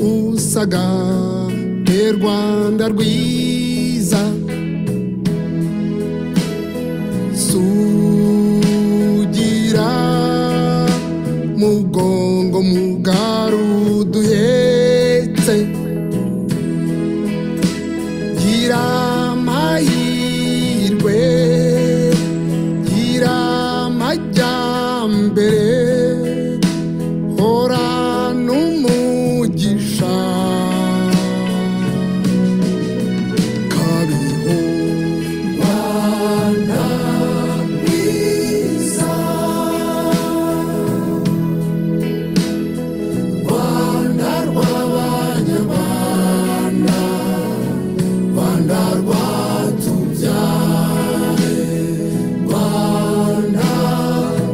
wasaga he rwanda rwiza sugira mugongo mugaru duhetse gira amahirwe gira amajyambere hora n'umugisha kariho rwanda rwiza rwanda rw'abanyarwanda rwanda rwatubyaye rwanda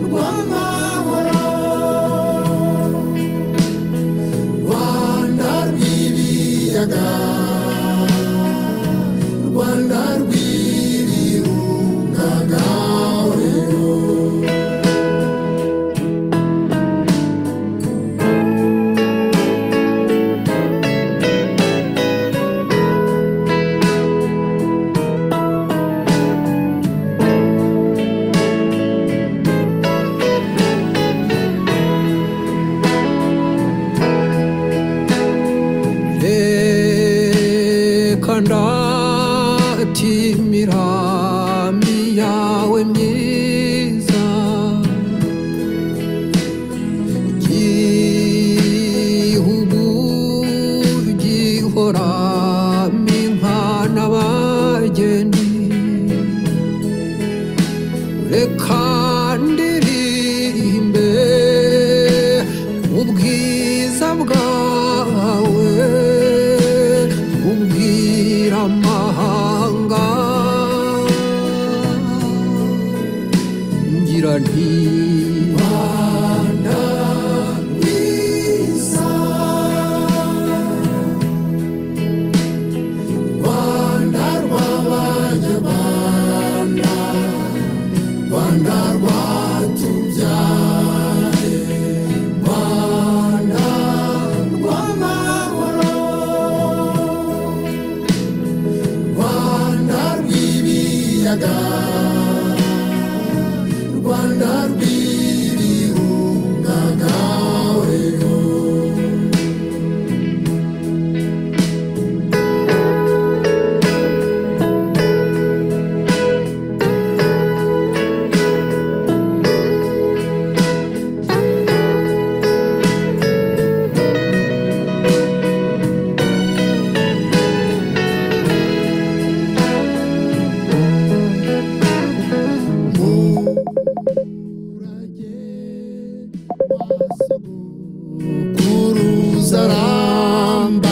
rw'amahoro rwanda rw'ibiyaga rwanda rw'ibirungaga reka ndatimira yawe myiza igihugu gihora impana bageni reka ndirimbe ubwiza bwawe ubwira amahanga ngira nti Rwanda rwiza rwanda rw'abanyarwanda rwanda rwatubyaye rwanda rw'amahoro rwanda rw'ibiyaga rwanda rw'ibirungaga kuruzaramba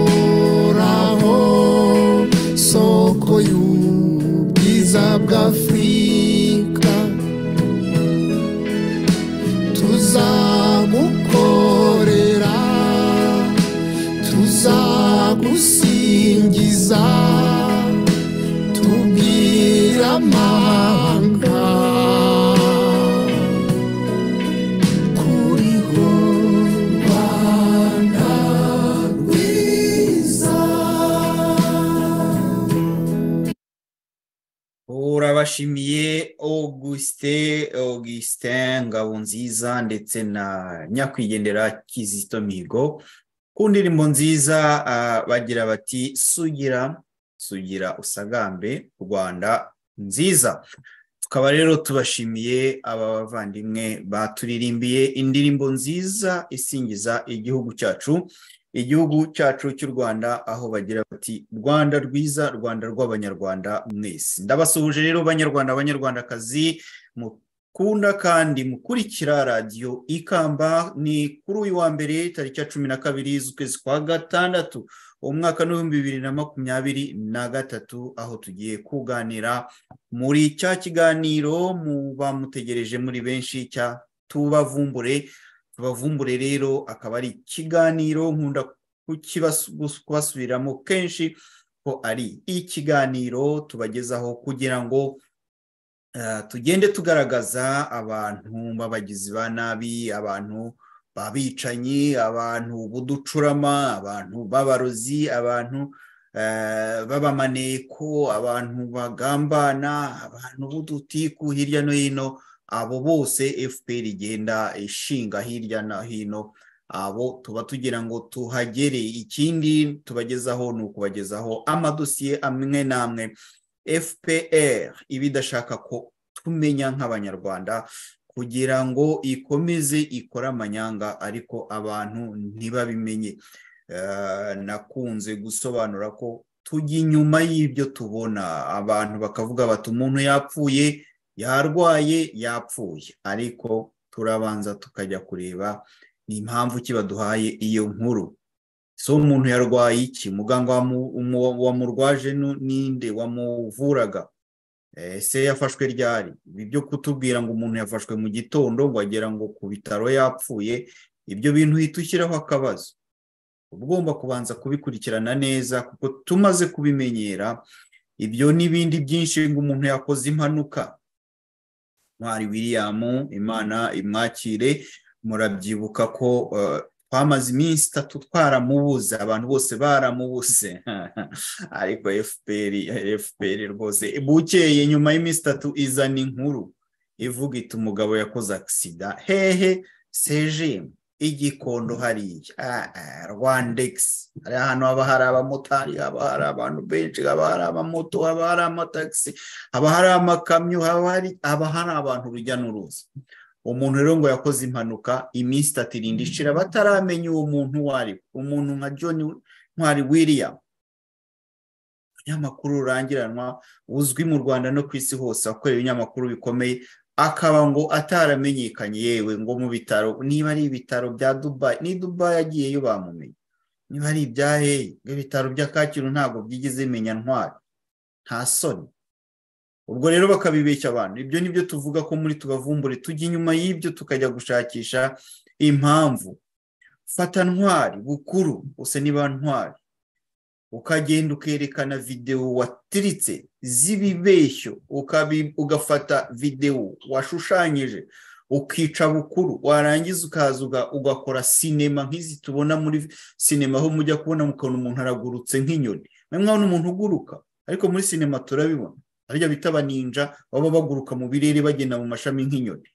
horaho soko y'ubwiza bw'afurika tuzagukorera tuzagusingiza tubwira amanga kuriho rwanda rwiza urabashimiye augustin augustin ngabonziza ndetse na nyakwigendera kizito mihigo ku ndirimbo nziza ah, bagira bati sugira sugira usagambe rwanda nziza tukaba rero tubashimiye aba bavandimwe baturirimbiye indirimbo nziza isingiza igihugu cyacu igihugu cyacu cy'u rwanda aho bagira bati rwanda rwiza rwanda rw'abanyarwanda mwese ndabasuhuje rero banyarwanda banyarwandakazi mukunda kandi mukurikira radiyo ikamba ni kuri uyu wa mbere tariki ya cumi na kabiri z'ukwezi kwa gatandatu umwaka n'ibihumbi bibiri na makumyabiri na gatatu aho tugiye kuganira muri cya kiganiro muba mutegereje muri benshi cya tubavumbure tubavumbure rero akaba ari ikiganiro nkunda kukibas- gus- kubasubiriramo kenshi ko ari ikiganiro tubagezaho kugira ngo Ah, tugende tugaragaza abantu b'abagizi ba nabi abantu b'abicanyi abantu b'uducurama abantu b'abarozi abantu eh, b'abamaneko abantu bagambana abantu b'udutiku hirya no hino abo bose fpr igenda ishinga hirya no hino abo tuba tugira ngo tuhagere ikindi tubagezaho ni ukubagezaho amadosiye amwe n'amwe fpr iba idashaka ko tumenya nk'abanyarwanda kugira ngo ikomeze ikore amanyanga ariko abantu ntibabimenye Eh, nakunze gusobanura ko tujya inyuma y'ibyo tubona abantu bakavuga bati umuntu yapfuye yarwaye yapfuye ariko turabanza tukajya kureba ni impamvu ki baduhaye iyo nkuru so umuntu yarwaye iki muganga wamu- umu- wamurwaje nu- ninde wamuvuraga ese yafashwe ryari ibi byo kutubwira ngo umuntu yafashwe mu gitondo ngo agera ngo ku bitaro yapfuye ibyo bintu uhita ushyiraho akabazo uba ugomba kubanza kubikurikirana neza kuko tumaze kubimenyera ibyo n'ibindi byinshi ngo umuntu yakoze impanuka ntwari william imana imwakire murabyibuka ko eh, twamaze iminsi itatu twaramubuze abantu bose baramubuze ariko fpr fpr rwose bukeye nyuma y'iminsi itatu izana inkuru ivuga iti umugabo yakoze agisida hehe sejemu igikondo hariya Ah, ah, rwandegisi hari ahantu haba hari abamotari haba hari abantu benshi haba hari amamoto haba hari amatagisi haba hari amakamyo haba hari haba hari abantu urujya n'uruza umuntu rero ngo yakoze impanuka iminsi itatu irinda ishira bataramenya uwo muntu uwo ari we. umuntu nka john ntwari william umunyamakuru rurangiranwa uzwi mu rwanda no ku isi hose akorera ibinyamakuru bikomeye akaba ngo ataramenyekanye yewe ngo mu bitaro niba ari ibitaro bya dubayi ni dubayi agiyeyo bamumenye niba ari ibya hehe ngo ibitaro bya kacyiru ntabwo byigeze bimenya ntwari nta soni ubwo rero bakabibeshya abantu ibyo ni byo tuvuga ko muri tubavumbure tujya inyuma y'ibyo tukajya gushakisha impamvu fata ntwari bukuru gusa niba ntwari ukagenda ukerekana videwo watiritse z'ibibeshyo ukabi- ugafata videwo washushanyije ukica bukuru warangiza ukaza uga- ugakora sinema nk'izi tubona muri sinema aho mujya kubona mukabona umuntu aragurutse nk'inyoni mwabona umuntu uguruka ariko muri sinema turabibona harya bita abaninja baba baguruka mu birere bagenda mu mashami nk'inyoni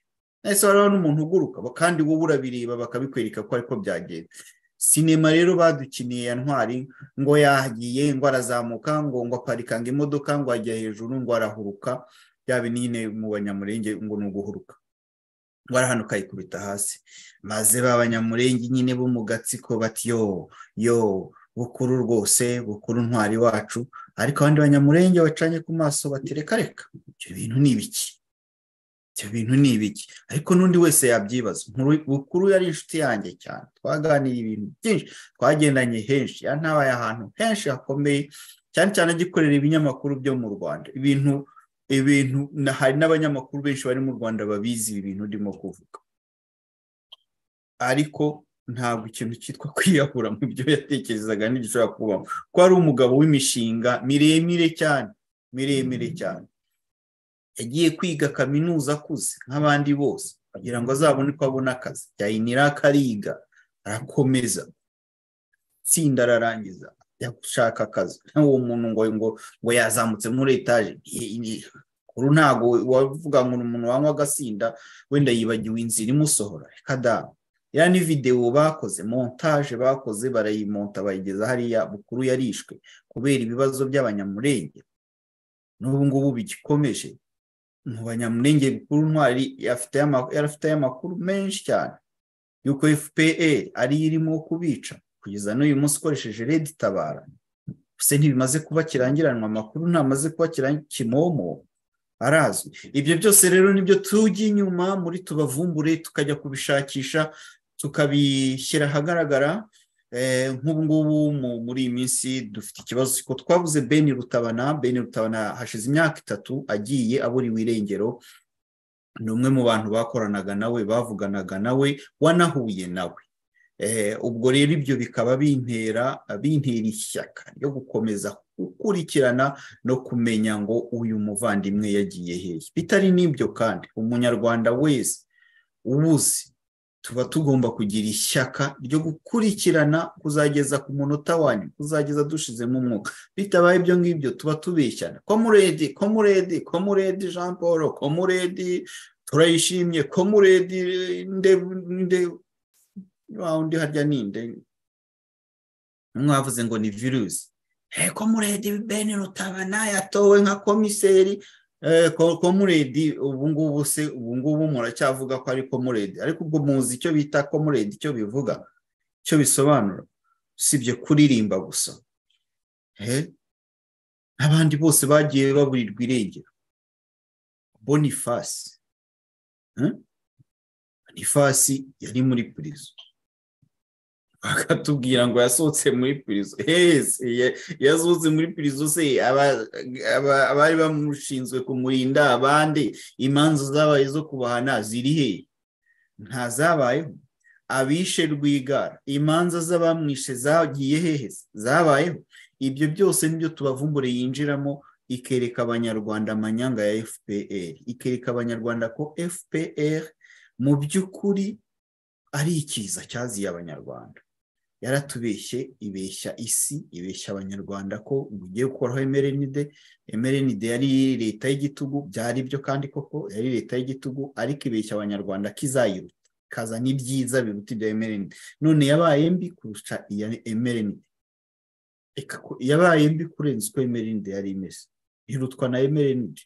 nahise barabona n'umuntu uguruka ba- kandi wowe urabireba bakabikwereka ko ariko byagenda sinema rero badukiniye ya ntwari ngo yagiye ngo arazamuka ngo ngo aparikanga imodoka ngo ajya hejuru ngo arahuruka byaba nyine mu banyamurenge ngo ni uguhuruka ngo arahanuka yikubita hasi maze ba banyamurenge nyine bo mu gatsiko bati yo yo bukuru rwose bukuru ntwari wacu ariko abandi banyamurenge bacanye ku maso bati reka reka ibyo bintu ni ibiki ibyo bintu ni ibiki ariko n'undi wese yabyibaza Nkuru- bukuru yari inshuti yanjye cyane twaganiriye ibintu byinshi twagendanye henshi yantabaye ahantu henshi hakomeye cyane cyane agikorera ibinyamakuru byo mu rwanda ibintu ibintu na- hari n'abanyamakuru benshi bari mu rwanda babizi ibi bintu ndimo kuvuga ariko ntabwo ikintu cyitwa kwiyahura mu byo yatekerezaga ntigishobora kubaho ko ari umugabo w'imishinga miremire cyane miremire cyane yagiye kwiga kaminuza akuze nk'abandi bose kugira ngo azabone ko abona akazi yayinira akariga arakomeza itsinda ararangiza ajya gushaka akazi nk'uwo muntu ngo ngo ngo yazamutse muri etaje Ni- ni- uru ntago wavuga ngo ni umuntu wanywa agasinda wenda yibagiwe inzira imusohora reka da iriya ni videwo bakoze montage bakoze barayimonta bayigeza hariya bukuru yarishwe kubera ibibazo by'abanyamurenge n'ubu ngubu bigikomeje mu banyamurenge bukuru ntwari afite ama- yari afiteyo amakuru menshi cyane yuko fpr ariyo irimo kubica kugeza n'uyu munsi ukoresheje redi tabara se ntibimaze kuba kirangiranwa amakuru ntamaze kuba kiran- kimomo arazwi ibyo byose rero nibyo tujya inyuma muri tubavumbure tukajya kubishakisha tukabishyira ahagaragara Eh, nk'ubu ngubu mu- muri iyi minsi dufite ikibazo ko twabuze beni rutabana beni rutabana hashize imyaka itatu agiye aburiwe irengero ni umwe mu bantu bakoranaga nawe bavuganaga nawe wanahuye nawe Eh, ubwo rero ibyo bikaba bintera bintera ishyaka ryo gukomeza gukurikirana no kumenya ngo uyu muvandimwe yagiye hehe bitari n'ibyo kandi umunyarwanda wese ubuze tuba tugomba kugira ishyaka ryo gukurikirana kuzageza ku munota wanyu kuzageza dushizemo umwuka bitabaye ibyo ngibyo tuba tubeshyana komuredi komuredi komuredi jean paul komuredi turayishimye komuredi nde nde undi harya ninde mwavuze ngo ni virusi komuredi bene rutabana yatowe nka komiseri komuredi ubu ngubu se ubu ngubu muracyavuga ko ari komuredi ariko ubwo muzi icyo bita komuredi icyo bivuga icyo bisobanura usibye kuririmba gusa abandi bose bagiye baburirwa irengero bonifasi bonifasi yari muri purizo bakatubwira ngo yasohotse muri pirizo hese yasohotse muri pirizo se abari bamushinzwe kumurinda abandi imanza zabaye zo kubahana ziri he ntazabayeho abishe rwigara imanza z'abamwishe zagiye hehe zabayeho ibyo byose nibyo tubavumbure yinjiramo ikereka abanyarwanda amanyanga ya fpr ikereka abanyarwanda ko fpr mu by'ukuri ari ikiza cyaziye abanyarwanda yaratubeshye ibeshya isi ibeshya abanyarwanda ko ugiye gukoraho emerenide emerenide yari leta y'igitugu byari byo kandi koko yari leta y'igitugu ariko ibeshya abanyarwanda kizayiruta ikazana ibyiza biruta ibya emerenide none yabaye mbi kurusha iya emerenide yabaye mbi kurenza uko emerenide yari imeze irutwa na emerenide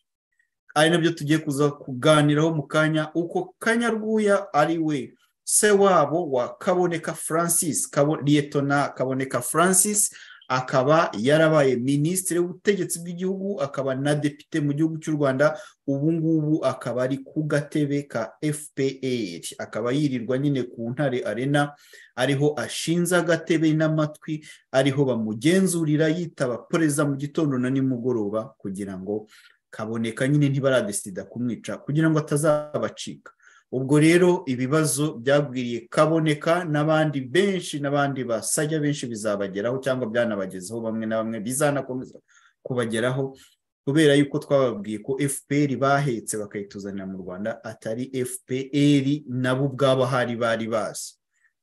ari nabyo tugiye kuza kuganiraho mu kanya uko kanyarwuya ari we se wabo wa kaboneka francis liyetona kaboneka francis akaba yarabaye minisitiri w'ubutegetsi bw'igihugu akaba na depite mu gihugu cy'u rwanda ubu ngubu akaba ari ku gatebe ka fpr akaba yirirwa nyine ku ntare arena ariho ashinze agatebe n'amatwi ariho bamugenzurira yitaba perezida mu gitondo na nimugoroba kugira ngo kaboneka nyine ntibaradesida kumwica kugira ngo atazabacika ubwo rero ibibazo byagwiriye kaboneka n'abandi benshi n'abandi basajya benshi bizabageraho cyangwa byanabagezeho bamwe na bamwe bizanakomeza kubageraho kubera yuko twababwiye ko fpr bahetse bakayituzanira mu rwanda atari fpr nabo ubwabo hari bari bazi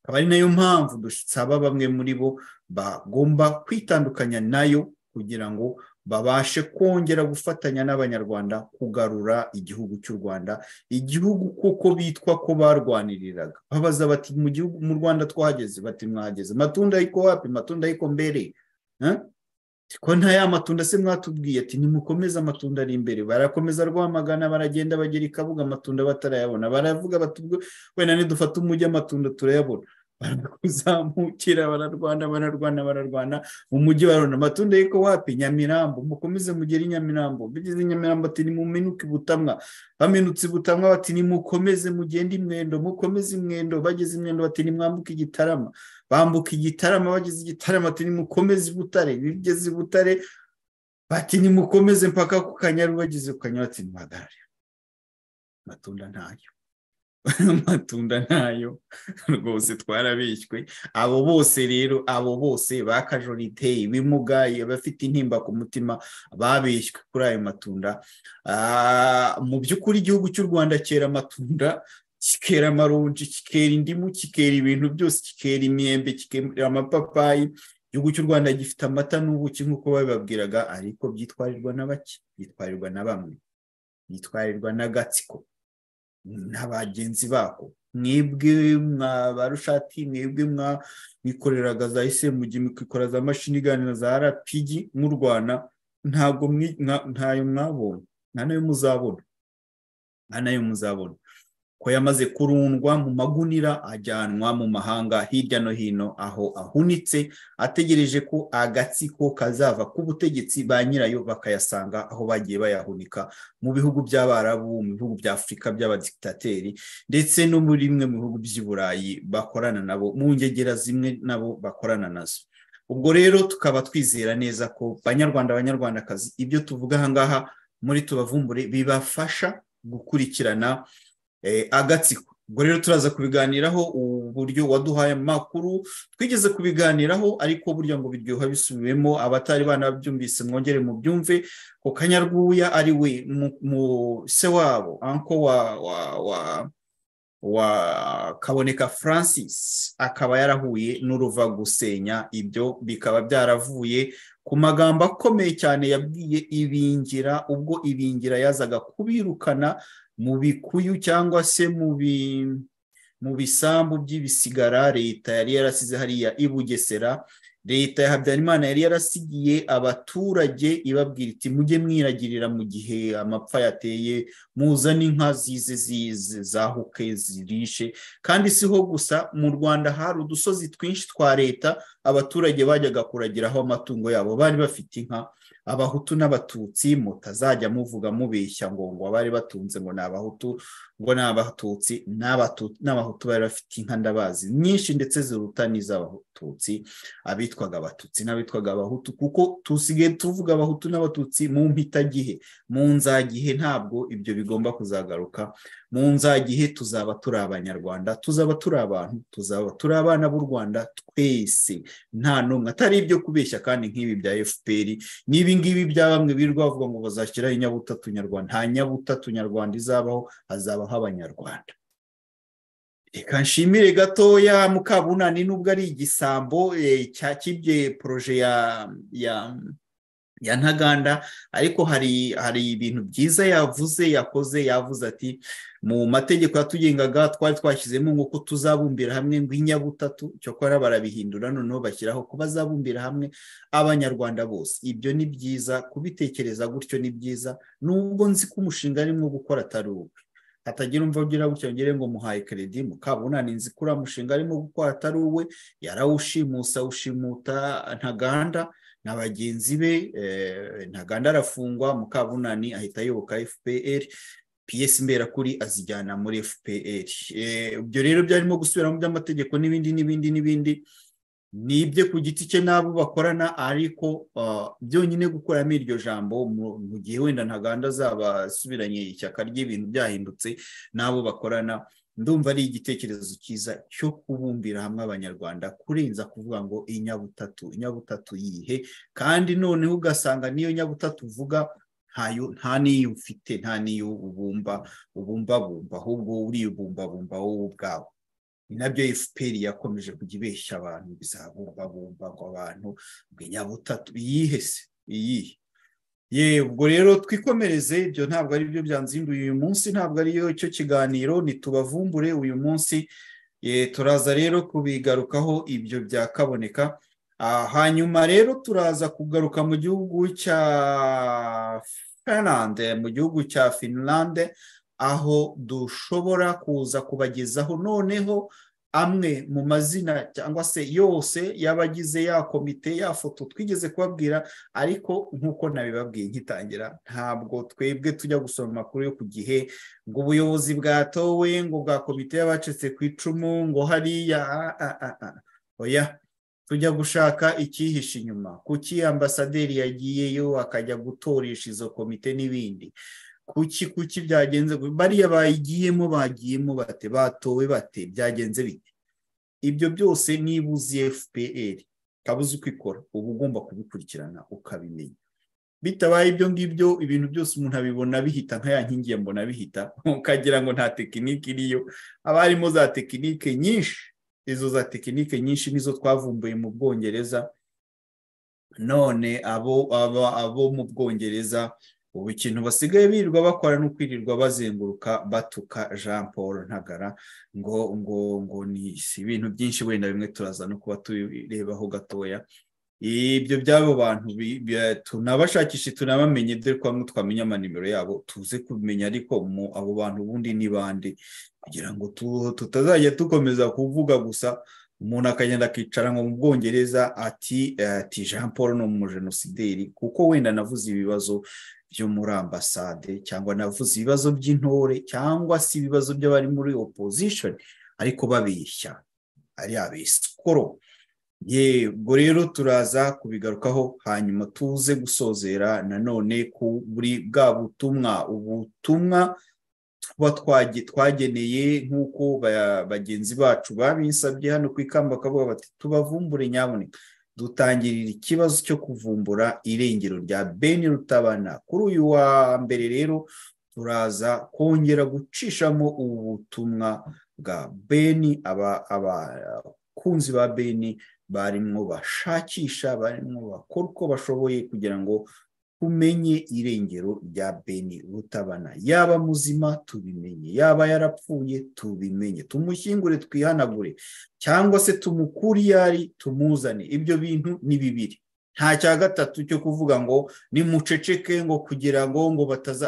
akaba ari nayo mpamvu dusaba bamwe muri bo bagomba kwitandukanya nayo kugira ngo babashe kongera gufatanya n'abanyarwanda kugarura igihugu cy'u rwanda igihugu kuko bitwa ko barwaniriraga babaza bati mu gihugu mu rwanda twahageze bati mwahageze matunda ariko wapi matunda ariko mbere ko nta ya matunda se mwatubwiye ati nimukomeze amatunda ari imbere barakomeza rwamagana baragenda bagera i kabuga amatunda batarayabona baravuga bati wenda nidufate umujyi amatunda turayabona barakuzamukira bararwana bararwana bararwana umujyi barona amatunda ariko wapi nyamirambo mukomeze mugere i nyamirambo bigeze nyamirambo ati nimumenuke ubutamwa bamenutse ubutamwa bati nimukomeze mugende imwendo mukomeze imwendo bageze imwendo bati nimwambuke igitarama bambuka igitarama bageze igitarama ati nimukomeze ibutare bigeze ibutare bati nimukomeze mpaka ku kanyaru bageze ku kanyaru ati nimuhagarare amatunda ntayo amatunda ntayo rwose twarabishywe abo bose rero abo bose bakajorite ibimuga bafite intimba ku mutima babishywe kuri ayo matunda mu by'ukuri igihugu cy'u rwanda cyera amatunda kikera amaronji kikera indimu kikera ibintu byose kikera imyembe kikera amapapayi igihugu cy'u rwanda gifite amata n'ubuki nk'uko babibabwiraga ariko byitwarirwa na bake byitwarirwa na bamwe byitwarirwa n'agatsiko n'abagenzi bako mwebwe mwa barushati mwebwe mwikoreraga za esemugi mukikora za mashini iganira za rapigi murwana ntabwo ntayo mwabonye nta nayo muzabona nta nayo muzabona ko yamaze kurundwa mu magunira ajyanwa mu mahanga hirya no hino aho ahunitse ategereje ko agatsiko kazava ku butegetsi ba nyirayo bakayasanga aho bagiye bayahunika mu bihugu by'abarabu mu bihugu bya afurika by'abadikitateri ndetse no muri bimwe mu bihugu by'i burayi bakorana nabo mu ngegera zimwe nabo bakorana nazo ubwo rero tukaba twizera neza ko banyarwanda abanyarwandakazi ibyo tuvuga ahangaha muri tubavumbure bibafasha gukurikirana agatsiko ubwo rero turaza kubiganiraho uburyo waduhaye amakuru twigeze kubiganiraho ariko burya ngo biryoha bisubiwemo abatari banabyumvise mwongere mu byumve ku kanyarwuya ari we mu se wabo anko wa wa wa wa kaboneka francis akaba yarahuye n'uruva gusenya ibyo bikaba byaravuye ku magambo akomeye cyane yabwiye ibingira ubwo ibingira yazaga kubirukana mu bikuyu cyangwa se mu bisambu by'ibisigara leta yari yarasize hariya i bugesera leta ya habyarimana yari yarasigiye abaturage ibabwira iti mujye mwiragirira mu gihe amapfa yateye muzane inka zize zize zahuke zirishe kandi siho gusa mu rwanda hari udusozi twinshi twa leta abaturage bajyaga kuragiraho amatungo yabo bari bafite inka abahutu n'abatutsi mutazajya muvuga mubeshya ngo ngo abari batunze ngo ni abahutu ngo ni abatutsi n'abahutu bari bafite inka ndabazi nyinshi ndetse ziruta n'iz'abatutsi abitwaga abatutsi n'abitwaga abahutu kuko tusigaye tuvuga abahutu n'abatutsi mu mpitagihe mu nzagihe ntabwo ibyo bigomba kuzagaruka mu nzagihe tuzaba turi abanyarwanda tuzaba turi abantu tuzaba turi abana b'u rwanda twese nta n'umwe atari ibyo kubeshya kandi nk'ibi bya fpr n'ibi ngibi bya bamwe birirwa bavuga ngo bazashyiraho inyabutatu nyarwanda nta nyabutatu nyarwanda izabaho hazabaho abanyarwanda reka nshimire gatoya mukabunani nubwo ari igisambo cyakibye poroje ya ya ya ntaganda ariko hari hari ibintu byiza yavuze yakoze yavuze ati mu mategeko yatugengaga twari twashyizemo nk'uko tuzabumbira hamwe ngo inyabutatu cyokora barabihindura noneho bashyiraho ko bazabumbira hamwe abanyarwanda bose ibyo ni byiza kubitekereza gutyo ni byiza nubwo nzi ko umushinga arimo gukora atari uwe hatagira umva ugira gutyo ngere ngo muhaye keredi mukabunani nzi ko uriya mushinga arimo gukora atari uwe yarawushimusa ushimuta ntaganda na bagenzi be ntaganda arafungwa mukabunani ahita ayoboka fpr piyesi mberakuri azijyana muri fpr ibyo rero byarimo gusubiramo by'amategeko n'ibindi n'ibindi n'ibindi ni ibye ku giti cye n'abo bakorana ariko byonyine gukuramo iryo jambo mu gihe wenda ntaganda azaba asubiranye ishyaka ry'ibintu byahindutse n'abo bakorana ndumva ari igitekerezo cyiza cyo kubumbira hamwe abanyarwanda kurenza kuvuga ngo inyabutatu inyabutatu yihe kandi noneho ugasanga n'iyo nyabutatu uvuga nta n'iyo ufite nta n'iyo ubumba ubumbabumba ahubwo uribumbabumba wowe ubwawe ni nabyo fpr yakomeje kujya ibeshya abantu bizabumbabumba ngo abantu ngo inyabutatu iyihe se iyihe ye ubwo rero twikomereze ibyo ntabwo ari byo byanzinduye uyu munsi ntabwo ari cyo kiganiro ntitubavumbure uyu munsi turaza rero kubigarukaho ibyo byakaboneka hanyuma rero turaza kugaruka mu gihugu cya finlande mu gihugu cya finlande aho dushobora kuza kubagezaho noneho amwe mu mazina cyangwa se yose y'abagize ya komite ya foto twigeze kubabwira ariko nk'uko nabibabwiye nkitangira ntabwo twebwe tujya gusoma amakuru yo ku gihe ngo ubuyobozi bwatowe ngo bwa komite y'abacitse ku icumu ngo hariya oya tujya gushaka icyihishe inyuma kuki ambasaderi yagiyeyo akajya gutoresha izo komite n'ibindi kuki kuki byagenze bariya bayigiyemo bagiyemo bate batowe bate byagenze bite ibyo byose niba uzi fpr ukaba uzi uko ikora uba ugomba kubikurikirana ukabimenya bitabaye ibyo ngibyo ibintu byose umuntu abibona bihita nka ya nkingi ya mbona bihita ukagira ngo nta tekinike iriyo haba harimo za tekinike nyinshi izo za tekinike nyinshi nizo twavumbuye mu bwongereza none abo mu bwongereza ubu ikintu basigaye birirwa bakora no kwirirwa bazenguruka batuka jean paul ntagara ngo ngo ngo ni ibintu byinshi wenda bimwe turaza no kuba tubirebaho gatoya ibyo by'abo bantu tunabashakishe tunabamenye dore ko bamwe twamenya amanimero yabo tuze kumenya ariko mu abo bantu ubundi ni bande kugira ngo tutazajya dukomeza kuvuga gusa umuntu akagenda akicara ngo mu bwongereza ati ati jean paul ni umujenosideri kuko wenda navuze ibibazo byo muri ambasade cyangwa navuze ibibazo by'intore cyangwa se ibibazo by'abari muri opposition ariko babeshya ari abesikoro yego rero turaza kubigarukaho hanyuma tuze gusozera nanone kuri bwa butumwa ubutumwa tuba twage- twageneye nk'uko ba- bagenzi bacu babinsabye hano ku ikamba bakavuga bati tubavumbure nyaboneka dutangirira ikibazo cyo kuvumbura irengero rya beni rutabana kuri uyu wa mbere rero turaza kongera gucishamo ubu butumwa bwa beni aba- abakunzi ba beni barimo bashakisha barimo bakora uko bashoboye kugira ngo umenye irengero rya beni rutabana yaba muzima tubimenye yaba yarapfuye tubimenye tumushyingure twihanagure cyangwa se tumukure iyo ari tumuzane ibyo bintu ni bibiri nta cya gatatu cyo kuvuga ngo nimuceceke ngo kugira ngo ngo bataza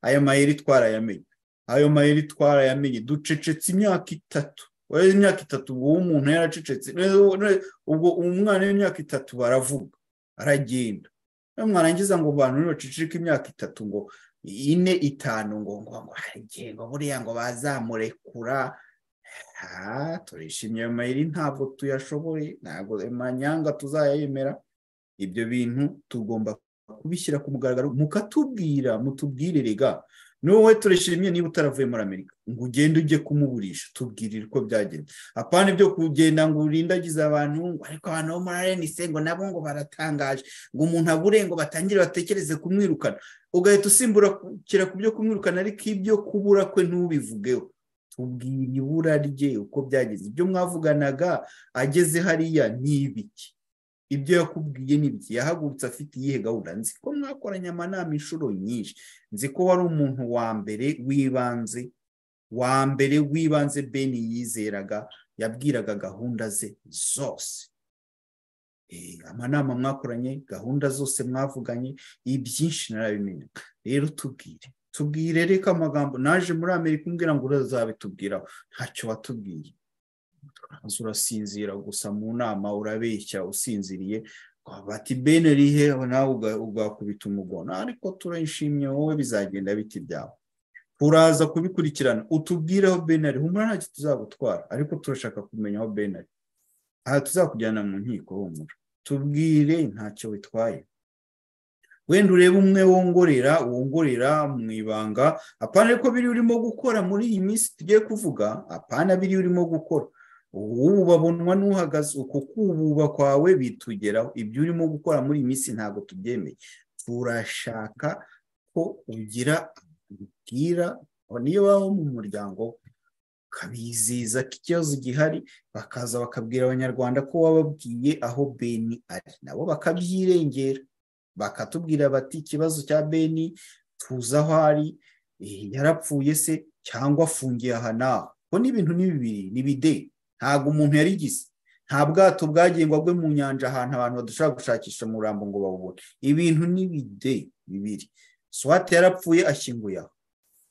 ayo mayeri twarayamenye ayo mayeri twarayamenye ducecetse imyaka itatu Oya, imyaka itatu uwo umuntu yaracecetse ubwo umwana w'imyaka itatu baravuga aragenda mwarangiza ngo bantu ntibacicike imyaka itatu ngo ine itanu ngo ngo ngo hari igihe ngo buriya ngo bazamurekura aha turishimye ayo mayeri ntabwo tuyashoboye ntabwo amanyanga tuzayemera ibyo bintu tugomba kubishyira ku mugaragaro mukatubwira mutubwire rega wowe turishimye niba utaravuye muri amerika ngo ugende ujye kumuburisha tubwirire uko byagenze apana ibyo kugenda ngo urindagize abantu ngo ariko abantu bo muri arenise ngo nabo ngo baratangaje ngo umuntu abure ngo batangire batekereze kumwirukana ugahita usimburakira ku byo kumwirukana ariko ibyo kubura kwe ntubivugeho tubwira ibura rye uko byagenze ibyo mwavuganaga ageze hariya ni ibiki ibyo yakubwiye ni ibiki yahagurutse afite iyihe gahunda nzi ko mwakoranye amanama inshuro nyinshi nzi ko wari umuntu wa mbere w'ibanze wa mbere w'ibanze beni yizeraga yabwiraga gahunda ze zose Eh, amanama mwakoranye gahunda zose mwavuganye ibyinshi narabimenya rero tubwire tubwire reka amagambo naje muri amerika umbwira ngo urazabitubwiraho ntacyo watubwiye uraza urasinzira gusa mu nama urabeshya usinziriye bati bene rihe nawe uga- ugakubita umugona ariko turayishimye wowe bizagenda biti byawe uraza kubikurikirana utubwire aho bene ari humura ntacyo tuzagutwara ariko turashaka kumenya aho bene ari aha tuzakujyana mu nkiko humura tubwire ntacyo bitwaye wenda urebe umwe wongorera wongorera mu ibanga apana ariko biri urimo gukora muri iyi minsi tugiye kuvuga apana biri urimo gukora ubu babonwa n'uhagaze uku kububa kwawe bitugeraho ibyo urimo gukora muri iyi minsi ntabwo tubyemeye turashaka ko ugira ubwira niyo waba mu muryango ukabizeza ko ikibazo gihari bakaza bakabwira abanyarwanda ko wababwiye aho beni ari nabo bakabyirengera bakatubwira bati ikibazo cya beni tuzi aho ari eh, yarapfuye se cyangwa afungiye aha n'aho ko n'ibintu ni bibiri ni bideyi ntabwo umuntu yarigize nta bwato bwagengwa bwe mu nyanja ahantu abantu badashobora gushakisha umurambo ngo bawubone ibintu ni bideyi bibiri swate yarapfuye ashyinguye aho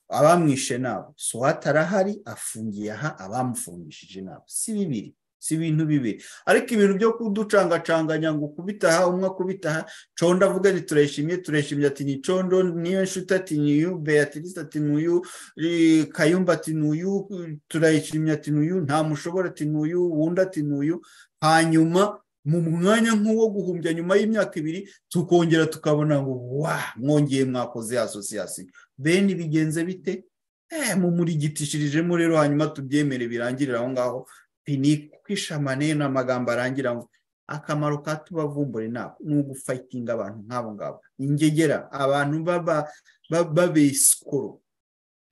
abamwishe nabo swate arahari afungiye aha abamufungishije nabo si bibiri si ibintu bibiri ariko ibintu byo kuducangacanganya ngo ukubita aha umwe akubita aha condo avuga ati turayishimye turayishimye ati ni condo niyo nshuti ati ni uyu beatrice ati ni uyu eh, kayumba ati ni uyu turayishimye ati ni uyu nta mushobora ati ni uyu wundi ati ni uyu hanyuma mu mwanya nk'uwo guhumbya nyuma y'imyaka ibiri tukongera tukabona ngo wa mwongeye mwakoze asosiyasiyo bene bigenze bite eh mumurigitishirijemo rero hanyuma tubyemere birangirire aho ngaho ni kwishamane n'amagambo arangira ngo akamaro ka tubavumbure nako ni ugufayitinga abantu nk'abo ngabo ingegera abantu baba- ba- babesikoro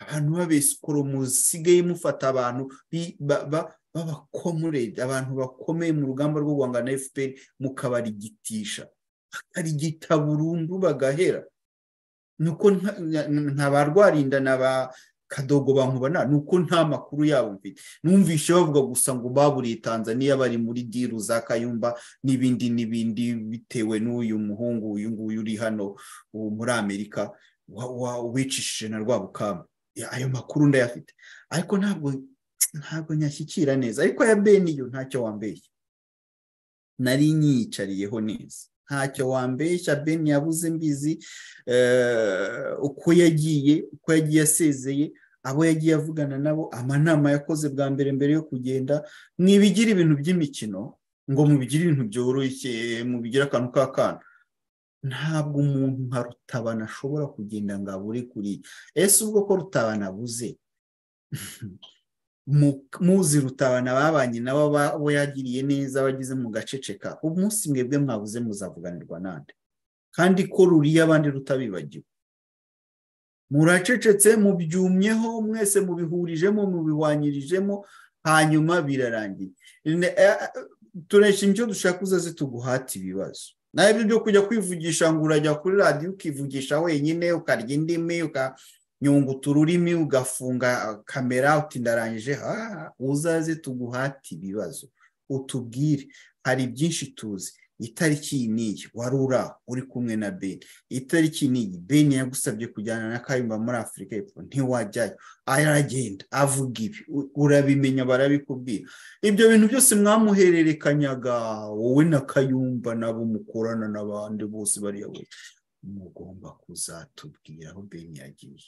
abantu babesikoro musigaye mufata abantu bi- ba- ba- b'abakomurede abantu bakomeye mu rugamba rwo guhangana na fpr mukabarigitisha bakarigita burundu bagahera nuko nta- nka- nka ba rwarinda na ba kadogo bankubana ni uko nta makuru yabo mfite numvishe bavuga gusa ngo baburiye tanzania bari muri diru za kayumba n'ibindi n'ibindi bitewe n'uyu muhungu uyu nguyu uri hano uwo muri amerika wa- wa- wicishije na rwabukamba Ya- ayo makuru ndayafite ariko ntabwo ntabwo nyashyikira neza ariko aya bene yo ntacyo wambeshya nari nyiyicariyeho neza ntacyo wambeshya bene yabuze mbizi eh, uko yagiye uko yagiye asezeye abo yagiye avugana nabo amanama yakoze bwa mbere mbere yo kugenda mwibigira ibintu by'imikino ngo mubigire ibintu byoroshye mubigira akantu k'akana ntabwo umuntu nka rutabana ashobora kugenda ngo abure kuri ese ubwo ko rutabana abuze muzi rutabana babanye nabo abo yagiriye neza abagize mu gaceceka umunsi mwebwe mwabuze muzavuganirwa nande kandi ko ruriye abandi rutabibagiwe muracecetse mubyumyeho mwese mubihurijemo mubihwanyirijemo hanyuma birarangiye turesha ibyo dushaka uzaze tuguhate ibibazo ntabwo byo kujya kwivugisha ngo urajya kuri radiyo ukivugisha wenyine ukarya indimi ukanyunguta ururimi ugafunga kamera uti ndarangije uzaze tuguhate ibibazo utubwire hari byinshi tuzi itariki iyi niyi wari uri aho uri kumwe na beni itariki niyi beni yagusabye kujyana na kayumba muri afurika y'epfo ntiwajyayo aragenda avuga ibi urabimenya barabikubwira ibyo bintu byose mwamuhererekanyaga wowe na kayumba nabo mukorana n'abandi bose bariya bose mugomba kuzatubwira aho beni yagiye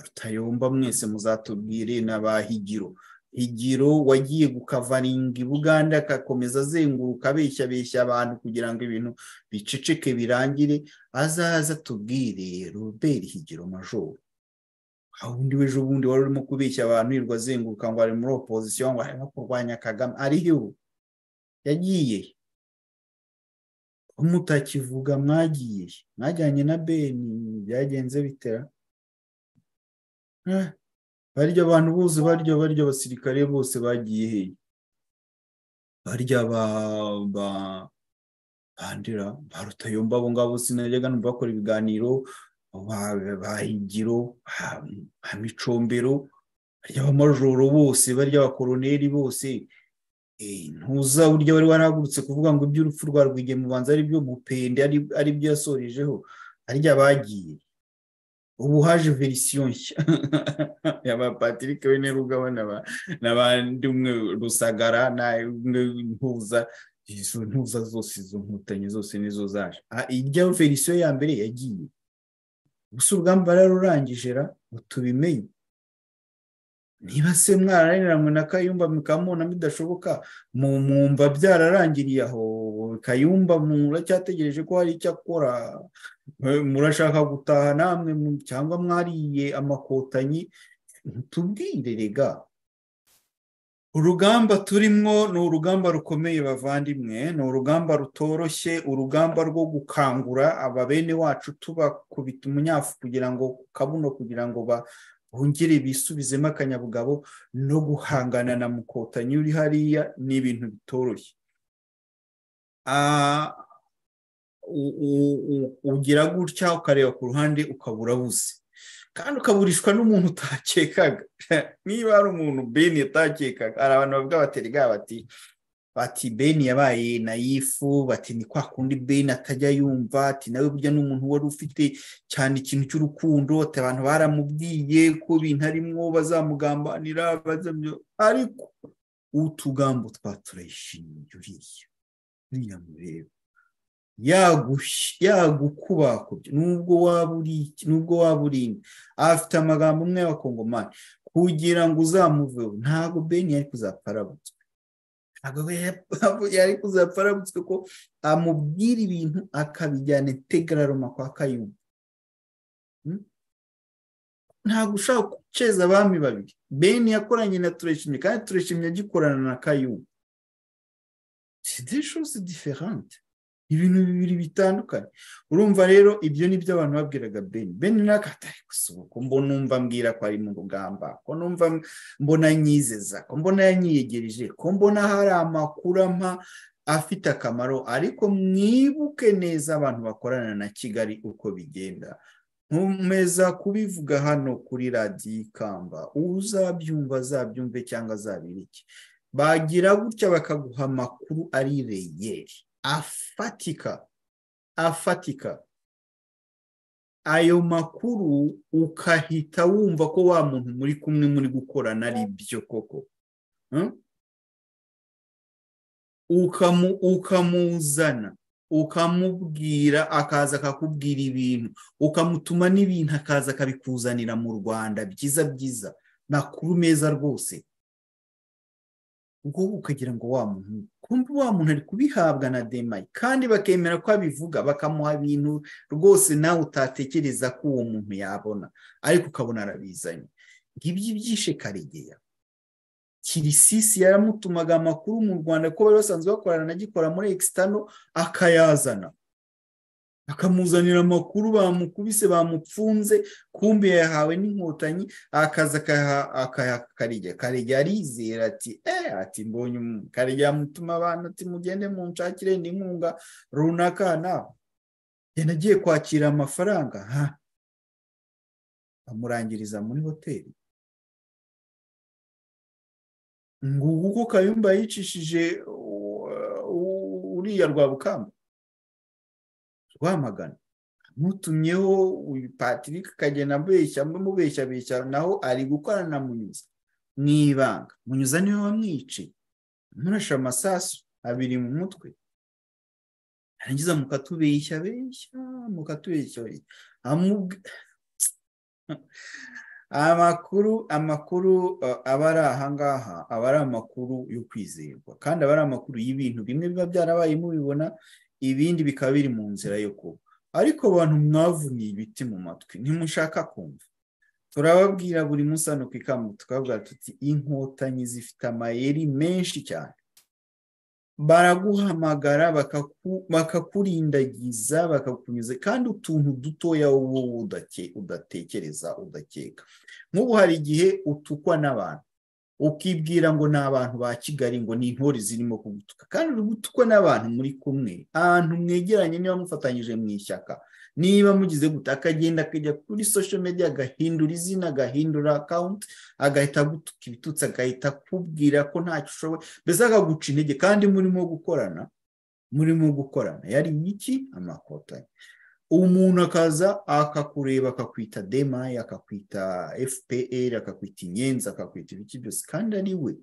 rutayomba mwese muzatubwire n'abahigiro igiro wagiye gukavaringa i buganda agakomeza azenguruka abeshya beshya abantu kugira ngo ibintu biceceke birangire azaza atubwire robert higiro majoro aho undi w'ejo bundi wari urimo kubeshya abantu yirirwa azenguruka ngo ari muri opozisiyo ngo arimo kurwanya kagame ariho yagiye mutakivuga mwagiye mwajyanye na beni byagenze bitera barya abantu bose barya barya abasirikare bose bagiye hehe barya ba ba bandira ba rutayomba abo ngabo sinajyaga numva bakora ibiganiro ba higiro ba micombero barya abamajoro bose barya abakoroneri bose ntuza burya wari warahagurutse kuvuga ngo iby'urupfu rwa rwigemubanza ari byo mupende ari byo yasorejeho harya bagiye ubu haje verisiyo nshya yaba patrick wene rugabana n'abandi umwe rusagara n'umwe ntuza izo ntuza zose izo nkotanyi zose nizo zaje irya verisiyo ya mbere yagiye gusa ubwamba rurangije ra tubimenye niba se mwararaniranywe na kayumba mukamubona bidashoboka mwumva byararangiriye aho kayumba muracyategereje ko hari icyo akora murashaka gutaha namwe cyangwa mwariye amakotanyi ntitubwire rega urugamba turimo ni urugamba rukomeye bavandimwe ni urugamba rutoroshye urugamba rwo gukangura aba bene wacu tubakubita umunyafu kugira ngo kabuno kugira ngo ba bongere bisubizemo akanyabugabo no guhangana na mukotanyi uri hariya ni ibintu bitoroshye ugira gutya ukareba ku ruhande ukaba urabuze kandi ukaburishwa n'umuntu utakekaga niba hari umuntu beni utakekaga hari abantu bavuga baterega bati bati beni yabaye nayifu bati ni kwa kundi beni atajya yumva ati nawe burya n'umuntu wari ufite cyane ikintu cy'urukundo ati abantu baramubwiye ko bintu arimo bazamugambanira ariko utugambo twaturayishimiye uriya uriya mureba yagukubakubye nubwo waba uri nubwo waba uri afite amagambo umwe y'abakongomani kugira ngo uzamuveho ntabwo beni yari kuzapfa arabutswe ntabwo yari kuzapfa arabutswe ko amubwira ibintu akabijyana integararoma kwa kayumba ntabwo ushaka guceza abami babiri beni yakoranye na tureshimye kandi tureshimye agikorana na kayumba sidishuzi diferante ibintu bibiri bitandukanye urumva rero ibyo ni byo abantu babwiraga beni beni nakatari gusohoka mbo numva mbwira ko ari mu rugamba ko numva mbona nyizeza ko mbona yanyiyegereje ko mbona hari amakuru ampa afite akamaro ariko mwibuke neza abantu bakorana na kigali uko bigenda ntumeza kubivuga hano kuri radiyo ikamba uzabyumva azabyumve cyangwa azabirike bagira gutya bakaguha amakuru ari reyeri afatika afatika ayo makuru ukahita wumva ko wa muntu muri kumwe muri gukorana ari byo koko ukamuzana ukamubwira akaza akakubwira ibintu ukamutuma n'ibintu akaza akabikuzanira mu rwanda byiza byiza makuru meza rwose ubwo wowe ukagira ngo wa muntu kumbe wa muntu ari kubihabwa na demayi kandi bakemera ko abivuga bakamuha ibintu rwose nawe utatekereza ko uwo muntu yabona ariko ukabona arabizanye ngibyo ibyishe karegeya kirisisi yaramutumaga amakuru mu rwanda ko bari basanzwe bakorana anagikora muri ekisitano akayazana akamuzanira amakuru bamukubise bamupfunze kumbe yahawe n'inkotanyi akaza akayaha karegeya karegeya arizera ati eee ati mbonye karegeya amutuma abantu ati mugende munshakire n'inkunga runaka nawe yanagiye agiye kwakira amafaranga ha amurangiriza muri hoteli ngubu uko kayumba yicishije uriya rwabukamba rwamagana ntutumyeho uyu patrick akagenda amubeshya amubeshya abeshya naho ari gukorana na munyuza mu ibanga munyuza niwe wamwiciye amurashe amasasu abiri mu mutwe yarangiza mukatubeshya abeshya mukatubeshya amakuru amakuru aba ari ahangaha aba ari amakuru yo kwizerwa kandi aba ari amakuru y'ibintu bimwe biba byarabaye mubibona ibindi bikaba biri mu nzira yo kuba ariko abantu mwavuniye ibiti mu matwi ntimushaka kumva turababwira buri munsi hano ku ikamu tukabwira tuti inkotanyi zifite amayeri menshi cyane baraguhamagara bakakurindagiza bakakunyuza kandi utuntu dutoya wowe udatekereza udakeka nk'ubu hari igihe utukwa n'abantu ukibwira ngo ni abantu ba kigali ngo ni intore zirimo kugutuka kandi uri gutukwa n'abantu muri kumwe ahantu mwegeranye niba mufatanyije mu ishyaka niba mugize guta akagenda akajya kuri social media agahindura izina agahindura akawunti agahita agutuka ibitutsi agahita akubwira ko ntacyo ushoboye mbese akaguca intege kandi murimo gukorana murimo gukorana yari iki amakotanyi umuntu akaza akakureba akakwita demayi akakwita fpr akakwita inyenzi akakwita ibiki byose kandi ari we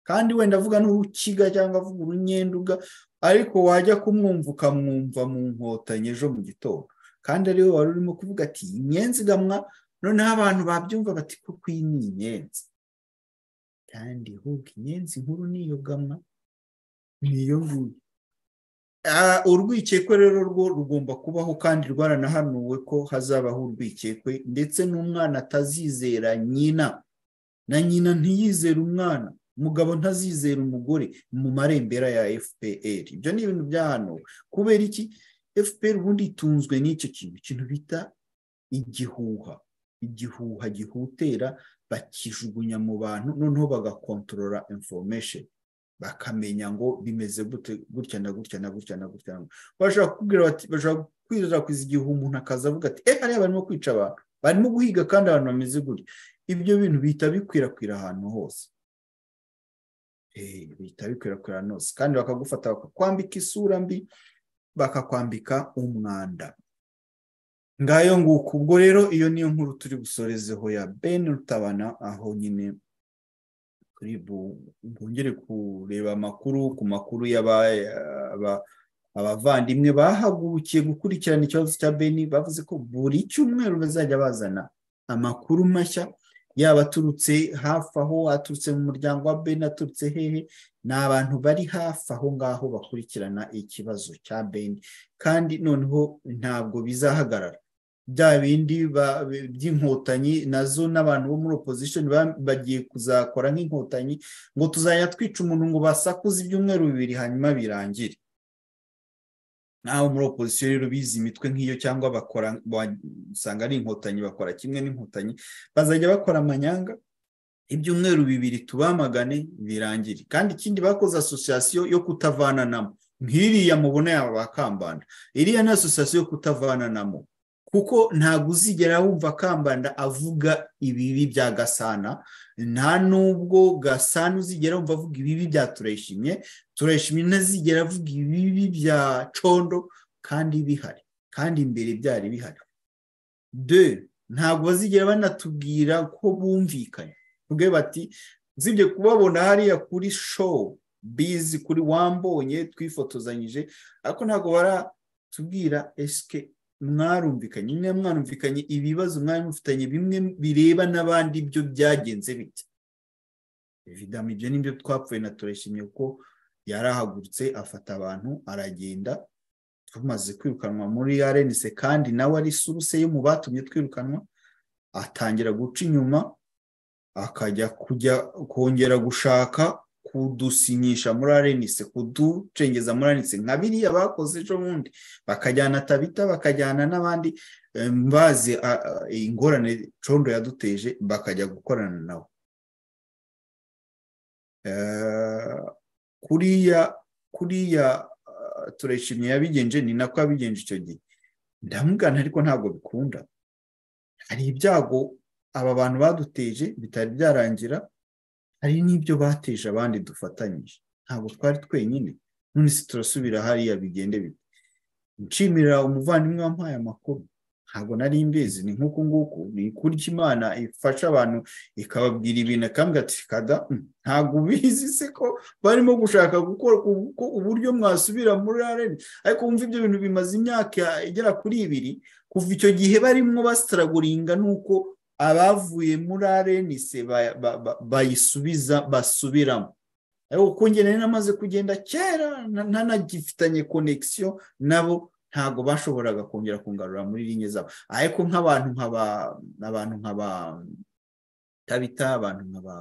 kandi wenda avuga n'urukiga cyangwa avuga urunyenduga ariko wajya kumwumva ukamwumva mu nkotanyi ejo mu gitondo kandi ari we wari urimo kuvuga ati inyenzi gamwa noneho abantu babyumva bati kuko iyi ni inyenzi kandi ahubwo inyenzi nkuru niyo gamwa niyo nguyu urwikekwe rero rwo rugomba kubaho kandi rwaranahanuwe ko hazabaho urwikekwe ndetse n'umwana atazizera nyina na nyina ntiyizere umwana umugabo ntazizera umugore mu marembera ya fpr ibyo ni ibintu byahanuwe kubera iki fpr ubundi itunzwe n'icyo kintu ikintu bita igihuha igihuha gihutera bakijugunya mu bantu noneho bagakontorora information bakamenya ngo bimeze gutya na gutya na gutya na gutya bashobora kubwira bati bashobora kwirakwiza igihe umuntu akaza avuga ati eh hariya barimo kwica abantu barimo guhiga kandi abantu bameze gutya ibyo bintu bihita bikwirakwira ahantu hose bihita bikwirakwira ahantu hose kandi bakagufata bakakwambika isura mbi bakakwambika umwanda ngayo nguko ubwo rero iyo niyo nkuru turi gusorezeho ya ben rutabana aho nyine bwongere kureba amakuru ku makuru abavandimwe bahagurukiye gukurikirana ikibazo cya beni bavuze ko buri cyumweru bazajya bazana amakuru mashya yaba aturutse hafi aho aturutse mu muryango wa beni aturutse hehe ni abantu bari hafi aho ngaho bakurikirana ikibazo cya beni kandi noneho ntabwo bizahagarara bya bindi by'inkotanyi nazo n'abantu bo muri opozishoni bagiye kuzakora nk'inkotanyi ngo tuzajya twica umuntu ngo basakuze ibyumweru bibiri hanyuma birangire naho muri opozisiyo rero bizi imitwe nk'iyo cyangwa bakora usanga ari inkotanyi bakora kimwe n'inkotanyi bazajya bakora amanyanga ibyumweru bibiri tubamagane birangire kandi ikindi bakoze asosiyasiyo yo kutavananamo nk'iriya mubona yaba bakambanda iriya ni asosiyasiyo yo kutavananamo kuko ntabwo uzigera wumva akambanda avuga ibibi bya gasana nta nubwo gasana uzigera wumva avuga ibibi bya tureshimye tureshimye ntazigera avuga ibibi bya condo kandi bihari kandi imbere byari bihari de ntabwo bazigera banatubwira ko bumvikanye ubwe bati usibye kubabona hariya kuri show bizi kuri wambonye twifotozanyije ariko ntabwo baratubwira esike mwarumvikanye niba mwarumvikanye ibibazo mwari mufitanye bimwe bireba n'abandi byo byagenze bite evidama ibyo nibyo twapfuye na turishimye kuko yarahagurutse afata abantu aragenda tumaze kwirukanwa muri arenise kandi nawe ari suruse yo mu batumye twirukanwa atangira guca inyuma akajya kujya kongera gushaka kudusinyisha muri arenise kuducengeza muri arenise nka biriya bakoze ejo bundi bakajyana tabita bakajyana n'abandi mbazi ingorane condo yaduteje bakajya gukorana nawe kuriya kuriya turayishimye yabigenje ni nako yabigenje icyo gihe ndamugana ariko ntabwo bikunda hari ibyago aba bantu baduteje bitari byarangira hari n'ibyo bateje abandi dufatanyije ntabwo twari twenyine none se turasubira hariya bigende bite nshimira umuvandimwe wampaye amakuru ntabwo nari imbizi ni nk'uku nguku ni kurya imana ifasha abantu ikababwira ibintu akambwira ati kada ntabwo ubizi se ko barimo gushaka gukora uburyo mwasubira muri areni ariko wumva ibyo bintu bimaze imyaka igera kuri ibiri kuva icyo gihe barimo basitaraguringa nuko abavuye muri arenise bayisubiza basubiramo kuko njye namaze kugenda kera ntanagifitanye konegisiyo nabo ntabwo bashoboraga kongera kungarura muri rinye zabo ariko nk'abantu nkaba abantu nkaba tabita abantu nkaba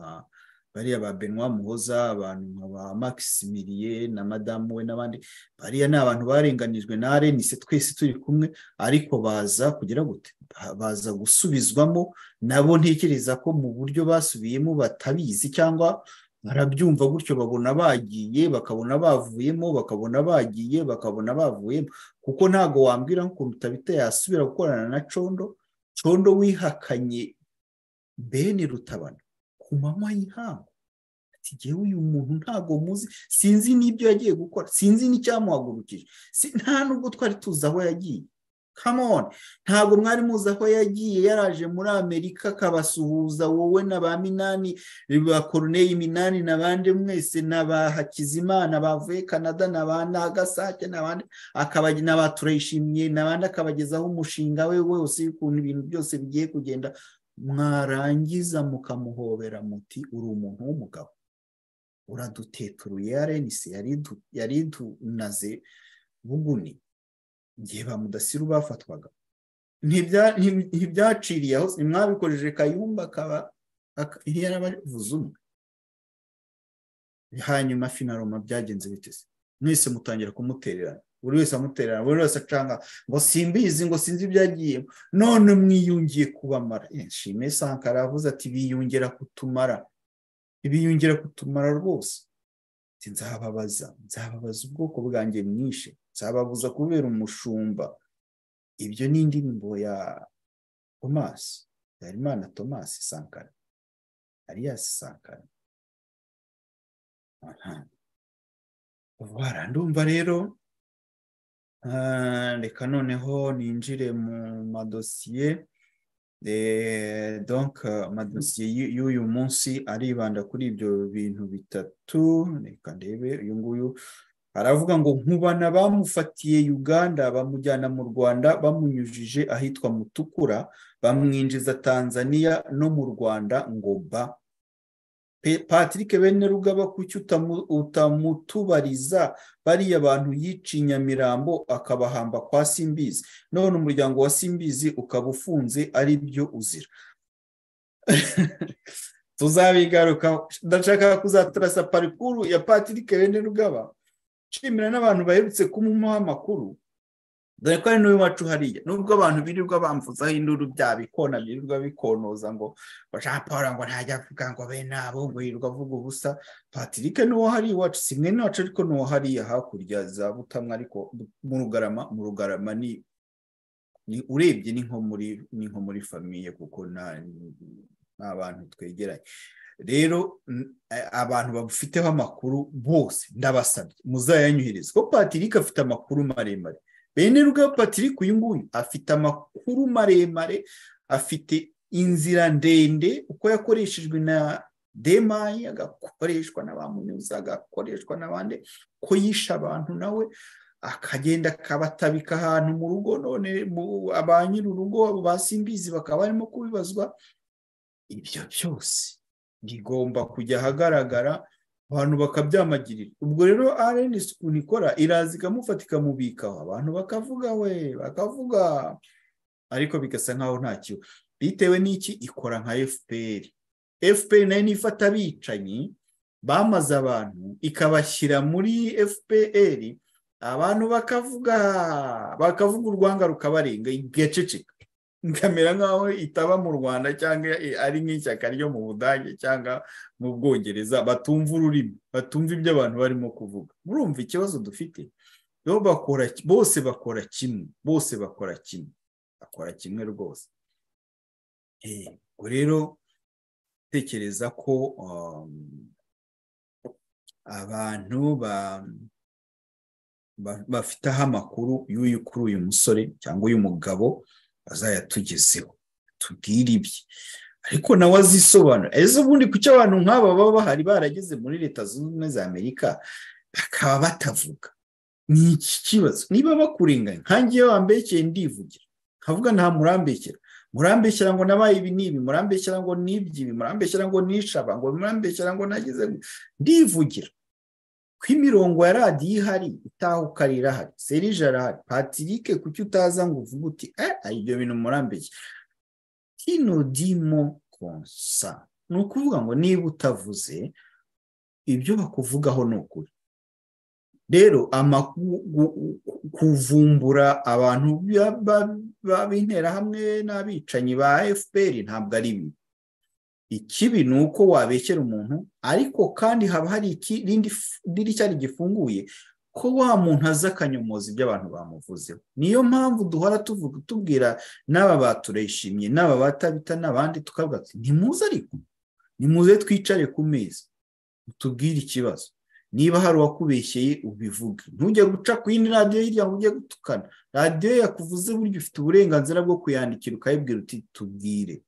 bariya ba benwa muhoza abantu nkaba makisimiriye na madamu we n'abandi bariya ni abantu barenganijwe na arenise twese turi kumwe ariko baza kugira gute baza gusubizwamo nabo ntekereza ko mu buryo basubiyemo batabizi cyangwa barabyumva gutyo babona bagiye bakabona bavuyemo bakabona bagiye bakabona bavuyemo kuko ntabwo wambwira nk'ukuntu utabita yasubira gukorana na condo condo wihakanye bene rutabana ku manywa y'ihangu ati ngewe uyu muntu ntabwo muzi sinzi n'ibyo yagiye gukora sinzi n'icyamuhagurukije nta nubwo twari tuzi aho yagiye kamoni ntabwo mwari muzi aho yagiye yaraje muri amerika akabasuhuza wowe na ba minani ba koroneye minani n'abandi mwese na ba hakizimana bavuye canada na ba nagasake n'abandi na ba turayishimiye n'abandi akabagezaho umushinga we wose ukuntu ibintu byose bigiye kugenda mwarangiza mukamuhobera muti uri umuntu w'umugabo uraduteturuye arenise yari idunaze buguni igihe ba mudasiru bafatwaga ntibyaciriye aho mwabikoresheje kayumba akaba yarabavuze umwe hanyuma finaroma byagenze biteze mwese mutangira kumutererana buri wese amutererana buri wese acanga ngo simbizi ngo sinzi ibyagiyemo none mwiyungiye kubamara nshime sankara aravuze ati biyongera kutumara biyongera kutumara rwose nzababaza nzababaza ubwoko bwanjye mwinshi nzababuza kubera umushumba ibyo ni indirimbo ya tomasi harimana tomasi sankara ariyasi sankara barandumva rero reka noneho ninjire mu madosiye donc amadosiye y'uyu munsi aribanda kuri ibyo bintu bitatu reka ndebe uyu nguyu aravuga ngo nkubana bamufatiye uganda bamujyana mu rwanda bamunyujije ahitwa mutukura bamwinjiza tanzania no mu rwanda ngo ba patrick bene rugaba kuki utamutubariza bariya bantu yiciye nyamirambo akabahamba kwa simbizi none umuryango wa simbizi ukaba ufunze ari byo uzira tuzabigarukaho ndashaka kuzaturasa parikuru ya patrick bene rugaba nshimira n'abantu baherutse kumuha amakuru dore ko ari n'uyu wacu hariya nubwo abantu birirwa bamvuzaho induru bya bikona birirwa bikonoza ngo jean paul ngo ntajya avuga ngo be nabo ngo yirirwa avuga ubusa patrick n'uwo hariya iwacu si mwene wacu ariko n'uwo hariya hakurya za butamwa ariko mu rugarama mu rugarama ni urebye ni nko muri famiye kuko nta bantu twegeranye rero abantu babufiteho amakuru bose ndabasabye muzayanyohereze ko patrick afite amakuru maremare bene rwa patrick uyu nguyu afite amakuru maremare afite inzira ndende uko yakoreshejwe na demayi agakoreshwa na ba munyuza agakoreshwa n'abandi ko yishe abantu nawe akagenda akabatabika ahantu mu rugo none ba nyir'urugo ba simbizi bakaba barimo kubibazwa ibyo byose rigomba kujya ahagaragara abantu bakabyamagirira ubwo rero rn isuku ikora iraza ikamufata ikamubikaho abantu bakavuga we bakavuga ariko bigasa nkaho ntacyo bitewe n'iki ikora nka fpr fpr nayo niyo ifata abicanyi bamaze abantu ikabashyira muri fpr abantu bakavuga bakavuga urwanga rukabarenga igaceceka ikamera nkaho itaba mu rwanda cyangwa ari nk'ishyaka ryo mu budage cyangwa mu bwongereza batumva ururimi batumva ibyo abantu barimo kuvuga murumva ikibazo dufite bose bakora kimwe bose bakora kimwe bakora kimwe rwose rero tekereza ko abantu ba bafiteho amakuru y'uyu kuri uyu musore cyangwa uyu mugabo azayatugezeho tubwire ibye ariko nawe azisobanura ese ubundi kuki abantu nk'aba baba bahari barageze muri leta zunze ubumwe za amerika bakaba batavuga ni iki kibazo niba bakurenganya nkangiye wambekeye ndivugira nkavuga nta murambekera murambeshyira ngo nabaye ibi n'ibi murambeshyira ngo n'iby'ibi murambeshyira ngo nishaba ngo murambeshyira ngo nageze ndivugira ko imirongo ya radiyo ihari itahuka irahari serije arahari patirike kuki utaza ngo uvuge uti eh ibyo bintu murambeshya tino dimo konsa ni ukuvuga ngo niba utavuze ibyo bakuvugaho ni ukuri rero kuvumbura abantu b'interahamwe n'abicanyi ba fpr ntabwo ari bibi ikibi ni uko wabekera umuntu ariko kandi haba hari ikirindi dirishya rigifunguye ko wa muntu aza akanyomoza ibyo abantu bamuvuzeho niyo mpamvu duhora tuvuga tubwira n'aba baturayishimye n'aba batabita n'abandi tukavuga ati ntimuze ariko nimuze twicare ku meza tubwire ikibazo niba hari uwakubeshyeye ubivuge ntujye guca ku yindi radiyo hirya ngo ujye gutukana radiyo yakuvuze buryo ufite uburenganzira bwo kuyandikira ukayibwira uti tubwire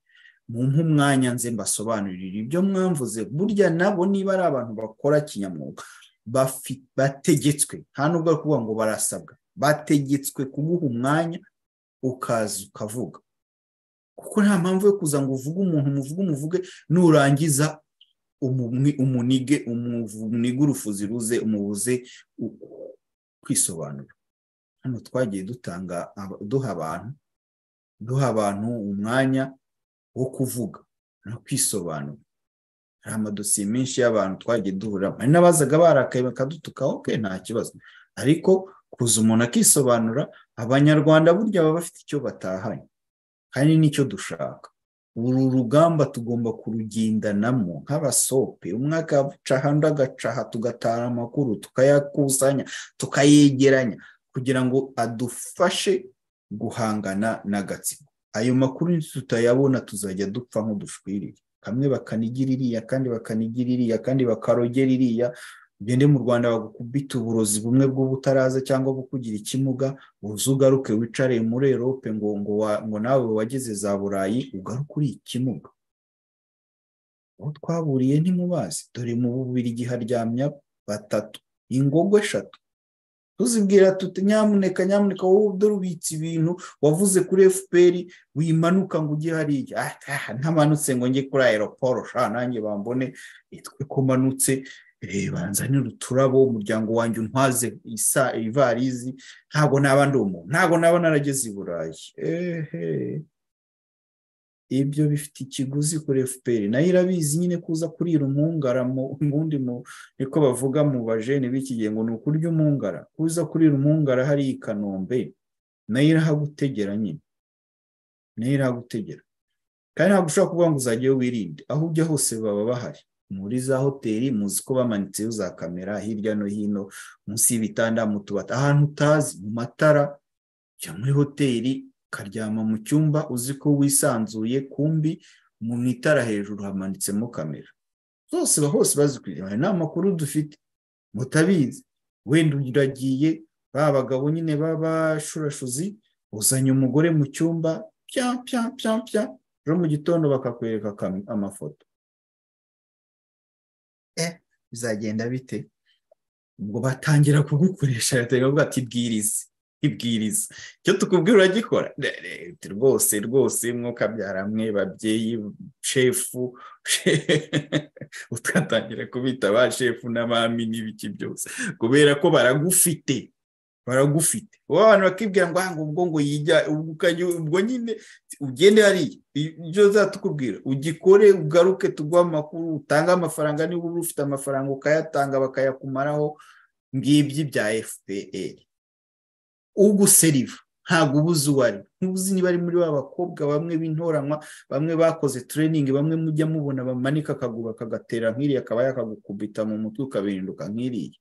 mumpe umwanya nze mbasobanurire ibyo mwamvuze burya nabo niba ari abantu bakora kinyamwuga bategetswe nta nubwo ari ukuvuga ngo barasabwa bategetswe kuguha umwanya ukaza ukavuga kuko nta mpamvu yo kuza ngo uvuge umuntu umuvuge umuvuge nurangiza umunige umunige urufuzi ruze umubuze kwisobanura hano twagiye dutanga duha abantu duha abantu umwanya wo kuvuga no kwisobanura hari amadosiye menshi y'abantu twagiye duhuramo hari n'abazaga barakaye bakadutuka oke nta kibazo ariko kuza umuntu akisobanura abanyarwanda burya baba bafite icyo batahanye kandi n'icyo dushaka uru rugamba tugomba kurugendanamo nk'abasope umwe agaca ahandi agacaha tugatara amakuru tukayakusanya tukayegeranya kugira ngo adufashe guhangana n'agatsiko ayo makuru tutayabona tuzajya dupfa nk'udushwirire kamwe bakanigira iriya kandi bakanigira iriya kandi bakarogera iriya ugende mu rwanda bagukubita uburozi bumwe bw'ubutaraza cyangwa kugira ikimuga uze ugaruke wicare muri erope ngo ngo nawe wageze za burayi ugaruke uri ikimuga uwo twaburiye ntimubazi dore mu bubirigi haryamya batatu ingogo eshatu tuzibwira tuti nyamuneka nyamuneka wowe udorubitse ibintu wavuze kuri fpr wimanuka ngo ujye hariya ntamanutse ngo njye kuri aeroporo sha nanjye bambone twe ko manutse banzanira uturabo umuryango wanjye untwaze isa ivarizi ntabwo naba ndi umuntu ntabwo naba narageze i burayi ehe ibyo bifite ikiguzi kuri fpr nayo irabizi nyine kuza kurira umungara mu ubundi niko bavuga mu bajene b'iki gihe ngo ni ukurya umungara kuza kurira umungara hariya i kanombe nayo irahagutegera nyine nayo irahagutegera kandi ntabwo ushobora kuvuga ngo uzajyayo wirinde aho ujya hose baba bahari muri za hoteli muzi ko bamanitseho za kamera hirya no hino munsi y'ibitanda mu tubati ahantu utazi mu matara ujya muri hoteli ukaryama mu cyumba uzi ko wisanzuye kumbi mu itara hejuru hamanitsemo kamera zose hose bazikurikirana nta makuru dufite mutabizi wenda uragiye ba bagabo nyine b'abashurashuzi uzanye umugore mu cyumba pya pya pya pya ejo mu gitondo bakakwereka amafoto bizagenda bite ubwo batangira kugukoresha leta ati bwirize ibwiriza icyo tukubwira uragikora rwose rwose mwuka byaramwe babyeyi shefu utwatangira kubita ba shefu n'abami n'ibiki byose kubera ko baragufite baragufite uba abantu bakibwira ngo aha ubwo ngo yijya ubwo nyine ugende hariya ibyo zatukubwira ugikore ugaruke tuguha amakuru utange amafaranga niba uba ufite amafaranga ukayatanga bakayakumaraho ngibyi bya fpr uguseriva ntabwo ubuze uwo ari ntuzi niba ari muri ba bakobwa bamwe b'intoranywa bamwe bakoze tureyiningi bamwe mujya mubona bamanika akaguru akagatera nk'iriya akaba yakagukubita mu mutwe ukabihinduka nk'iriya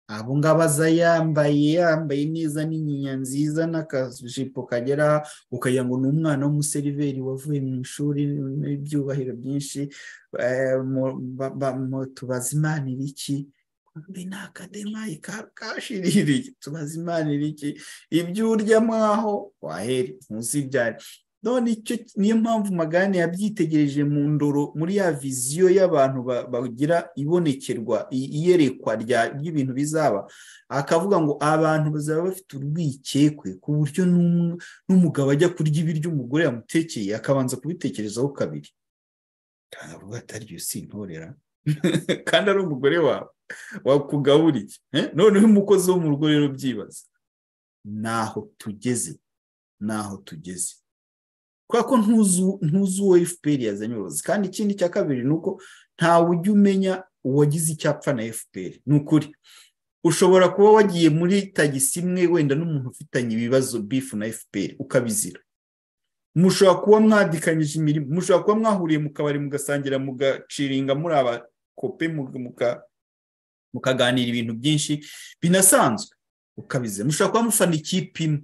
abo ngabo aza yambaye yambaye neza n'inyinya nziza n'akajipo kagera ukagira ngo ni umwana w'umuseriveri wavuye mu ishuri n'ibyubahiro byinshi tubaza imana iriki mbi ni akademayi kashiririye tubaza imana iriki ibyo urya mwaho wahera munsi ibyari none niyo mpamvu magane yabyitegereje mu ndoro muri ya viziyo y'abantu bagira ibonekerwa iyerekwa ry'ibintu bizaba akavuga ngo abantu bazaba bafite urwikekwe ku buryo n'umugabo ajya kurya ibiryo umugore yamutekeye akabanza kubitekerezaho kabiri ntabwo ataryo sintorera kandi ari umugore wawe wakugaburiye noneho umukozi wo mu rugo rero byibaza naho tugeze naho tugeze kubera ko ntuzi uwo fpr yazanye uburozi kandi ikindi cya kabiri ni uko ntawe ujya umenya uwagize icyapfa na fpr ni ukuri ushobora kuba wagiye muri tagisi imwe wenda n'umuntu ufitanye ibibazo bifu na fpr ukabizira mushobora kuba mwadikanyije imirimo mushobora kuba mwahuriye mu kabari mugasangira mugaciringa muri abakope mukaganira ibintu byinshi binasanzwe ukabizira mushobora kuba mufana ikipe imwe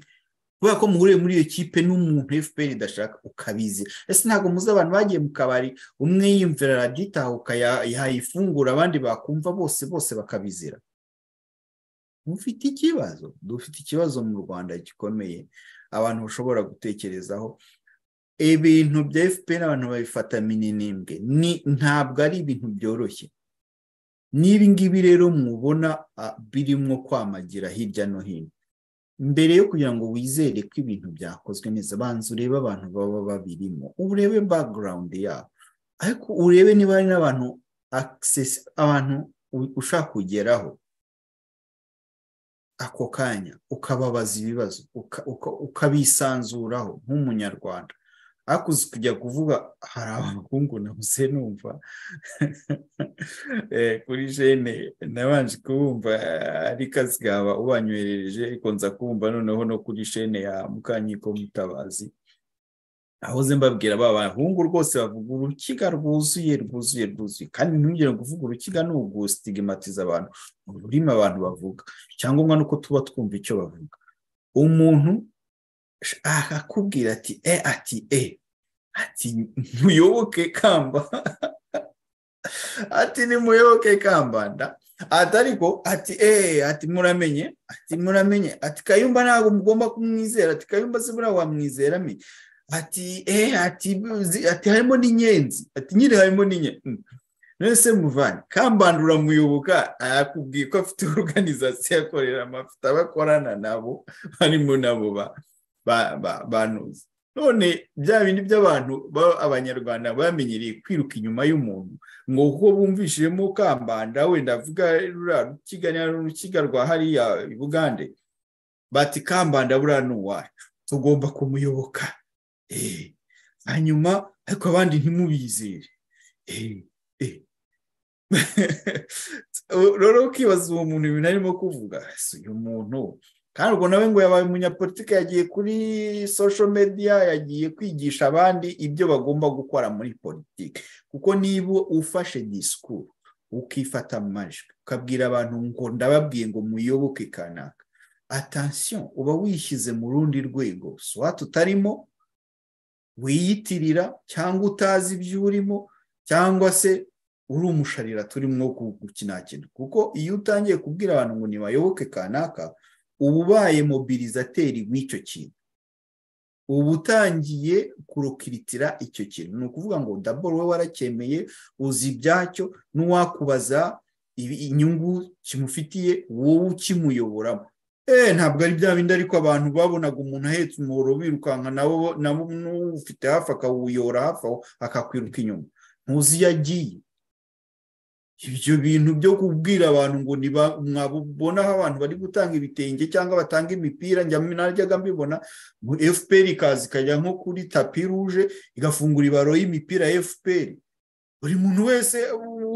kubera ko muhuriye muri iyo kipe n'umuntu fpr idashaka ukabizi ese ntabwo muzi abantu bagiye mu kabari umwe yiyumvira raditahuka yayifungura abandi bakumva bose bose bakabizira mufite ikibazo dufite ikibazo mu rwanda gikomeye abantu bashobora gutekerezaho ibintu bya fpr abantu babifata mininimbwe ntabwo ari ibintu byoroshye n'ibi ngibi rero mwubona birimo kwamagira hirya no hino mbere yo kugira ngo wizere ko ibintu byakozwe neza banza urebe abantu baba babirimo urebe bagurawundi yabo ariko urebe niba hari n'abantu abantu ushaka kugeraho ako kanya ukababaza ibibazo ukabisanzuraho nk'umunyarwanda ariko uzi kujya kuvuga hari abahungu nabuze numva kuri jene nabanje kubumva ari kazi kawe ubanyoherereje ariko nza kumva noneho no kuri jene ya mukanyiko mutabazi ahoze mbabwira ba bahungu rwose bavuga urukiga rwuzuye rwuzuye rwuzuye kandi ntugire ngo uvuge urukiga ni ugusitigimatiza abantu mu rurimi abantu bavuga icyangombwa ni uko tuba twumva icyo bavuga umuntu akakubwira ati e ati e ati ntuyoboke kamba ati nimuyoboke kambanda ati ariko ati e ati muramenye ati muramenye ati kayumba ntabwo mugomba kumwizera ati kayumba se buriya wamwizera me ati e ati ati harimo n'inyenzi ati nyine harimo n'inyenzi none se muvane kambanda uramuyoboka akubwiye ko afite oruganizasiyo akorera amafite abakorana nabo barimo nabo ba banuza none bya bindi by'abantu abanyarwanda bamenyereye kwiruka inyuma y'umuntu ngo kuko bumvishijemo kambanda wenda avuga rukiga rwa hariya bugande bati kambanda buriya ni uwacu tugomba kumuyoboka hanyuma ariko abandi ntimubizere rero ukibaza uwo muntu ibintu arimo kuvuga si uyu muntu kandi ubwo nawe ngo yabaye umunyapolitike yagiye kuri social media yagiye kwigisha abandi ibyo bagomba gukora muri politiki kuko niba ufashe disikuru ukifata amajwi ukabwira abantu ngo ndababwiye ngo muyoboke kanaka atansiyo uba wishyize mu rundi rwego suwa tutarimo wiyitirira cyangwa utazi ibyo urimo cyangwa se uri umusharira turimo gukinakina kuko iyo utangiye kubwira abantu ngo ntibayoboke kanaka uba ubaye mobilizateri w'icyo kintu uba utangiye kurukiritira icyo kintu ni ukuvuga ngo daboro we waracyemeye uzi ibyacyo n'uwakubaza inyungu kimufitiye wowe ukimuyoboramo eee ntabwo ari bya bindi ariko abantu babonaga umuntu ahetse umuhoro birukanka nabo n'ufite hafi akawuyora hafi aho akakwiruka inyuma ntuzi iyo agiye ibyo bintu byo kubwira abantu ngo mwabona aho abantu bari gutanga ibitenge cyangwa batanga imipira najyaga mbibona fpr ikaza ikajya nko kuri tapi ruje igafungura ibaro y'imipira ya fpr buri muntu wese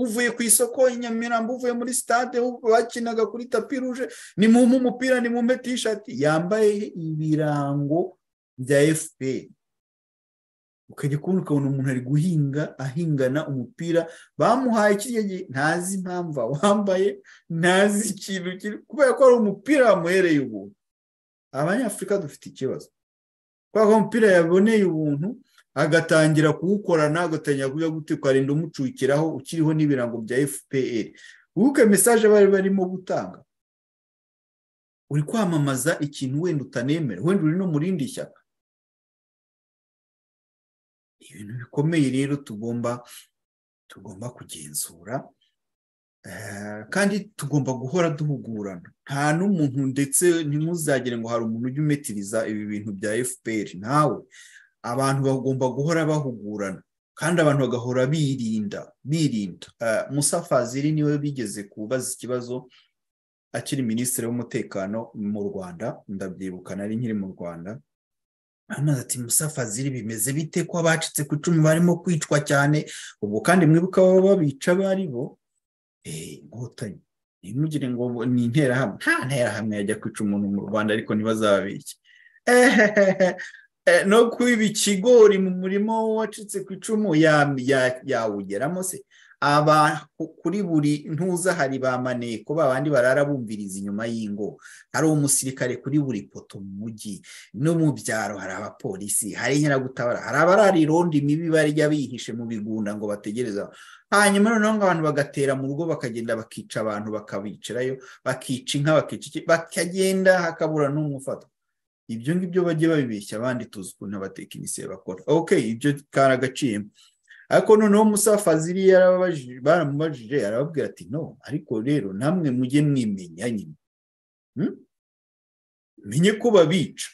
uvuye ku isoko i nyamirambo uvuye muri sitade bakinaga kuri tapi ruje ni mu umupira ni mu tishati yambaye ibirango bya fpr ukajya kubona ukabona umuntu ari guhinga ahingana umupira bamuhaye kiriya gihe ntazi impamvu awambaye ntazi ikintu kiri kubera ko ari umupira wamuhereye ubuntu abanyafurika dufite ikibazo kubera ko umupira yaboneye ubuntu agatangira kuwukorana agatangira kujya gute ukarinda umucukiraho ukiriho n'ibirango bya fpr wibuke mesaje bari barimo gutanga uri kwamamaza ikintu wenda utanemera wenda uri no mu rindi shyaka ibintu bikomeye rero tugomba tugomba kugenzura kandi tugomba guhora duhugurana nta n'umuntu ndetse ntimuzagire ngo hari umuntu ujya umetiriza ibi bintu bya fpr nawe abantu bagomba guhora bahugurana kandi abantu bagahora birinda birinda musa faziri niwe bigeze kubaza ikibazo akiri minisitiri w'umutekano mu rwanda ndabyibuka nari nkiri mu rwanda amazi ati musa faziri bimeze bite ko abacitse ku icumu barimo kwicwa cyane ubwo kandi mwibuka baba babica bari bo inkotanyi ntimugire ngo ni interahamwe nta nterahamwe yajya kwica umuntu mu rwanda ariko ntibazababike no kwiba ikigori mu murimo wacitse ku icumu yawugeramo se kuri buri ntuza hari ba maneko babandi barara bumviriza inyuma y'ingo hari umusirikare kuri buri poto mu mujyi no mu byaro hari abapolisi hari inyaragutabara hari abarara irondo imibi barya bihishe mu bigunda ngo bategereze hanyuma noneho ngo abantu bagatera mu rugo bakagenda bakica abantu bakabicirayo bakica inka bakica iki bakagenda hakabura n'umufatwa ibyo ngibyo bajye babibeshya abandi tuzi ukuntu abatekinisiye bakora ok ibyo karagaciyemo ariko noneho musafaziri baramubajije arababwira ati no ariko rero namwe mujye mwimenya nyine menye ko babica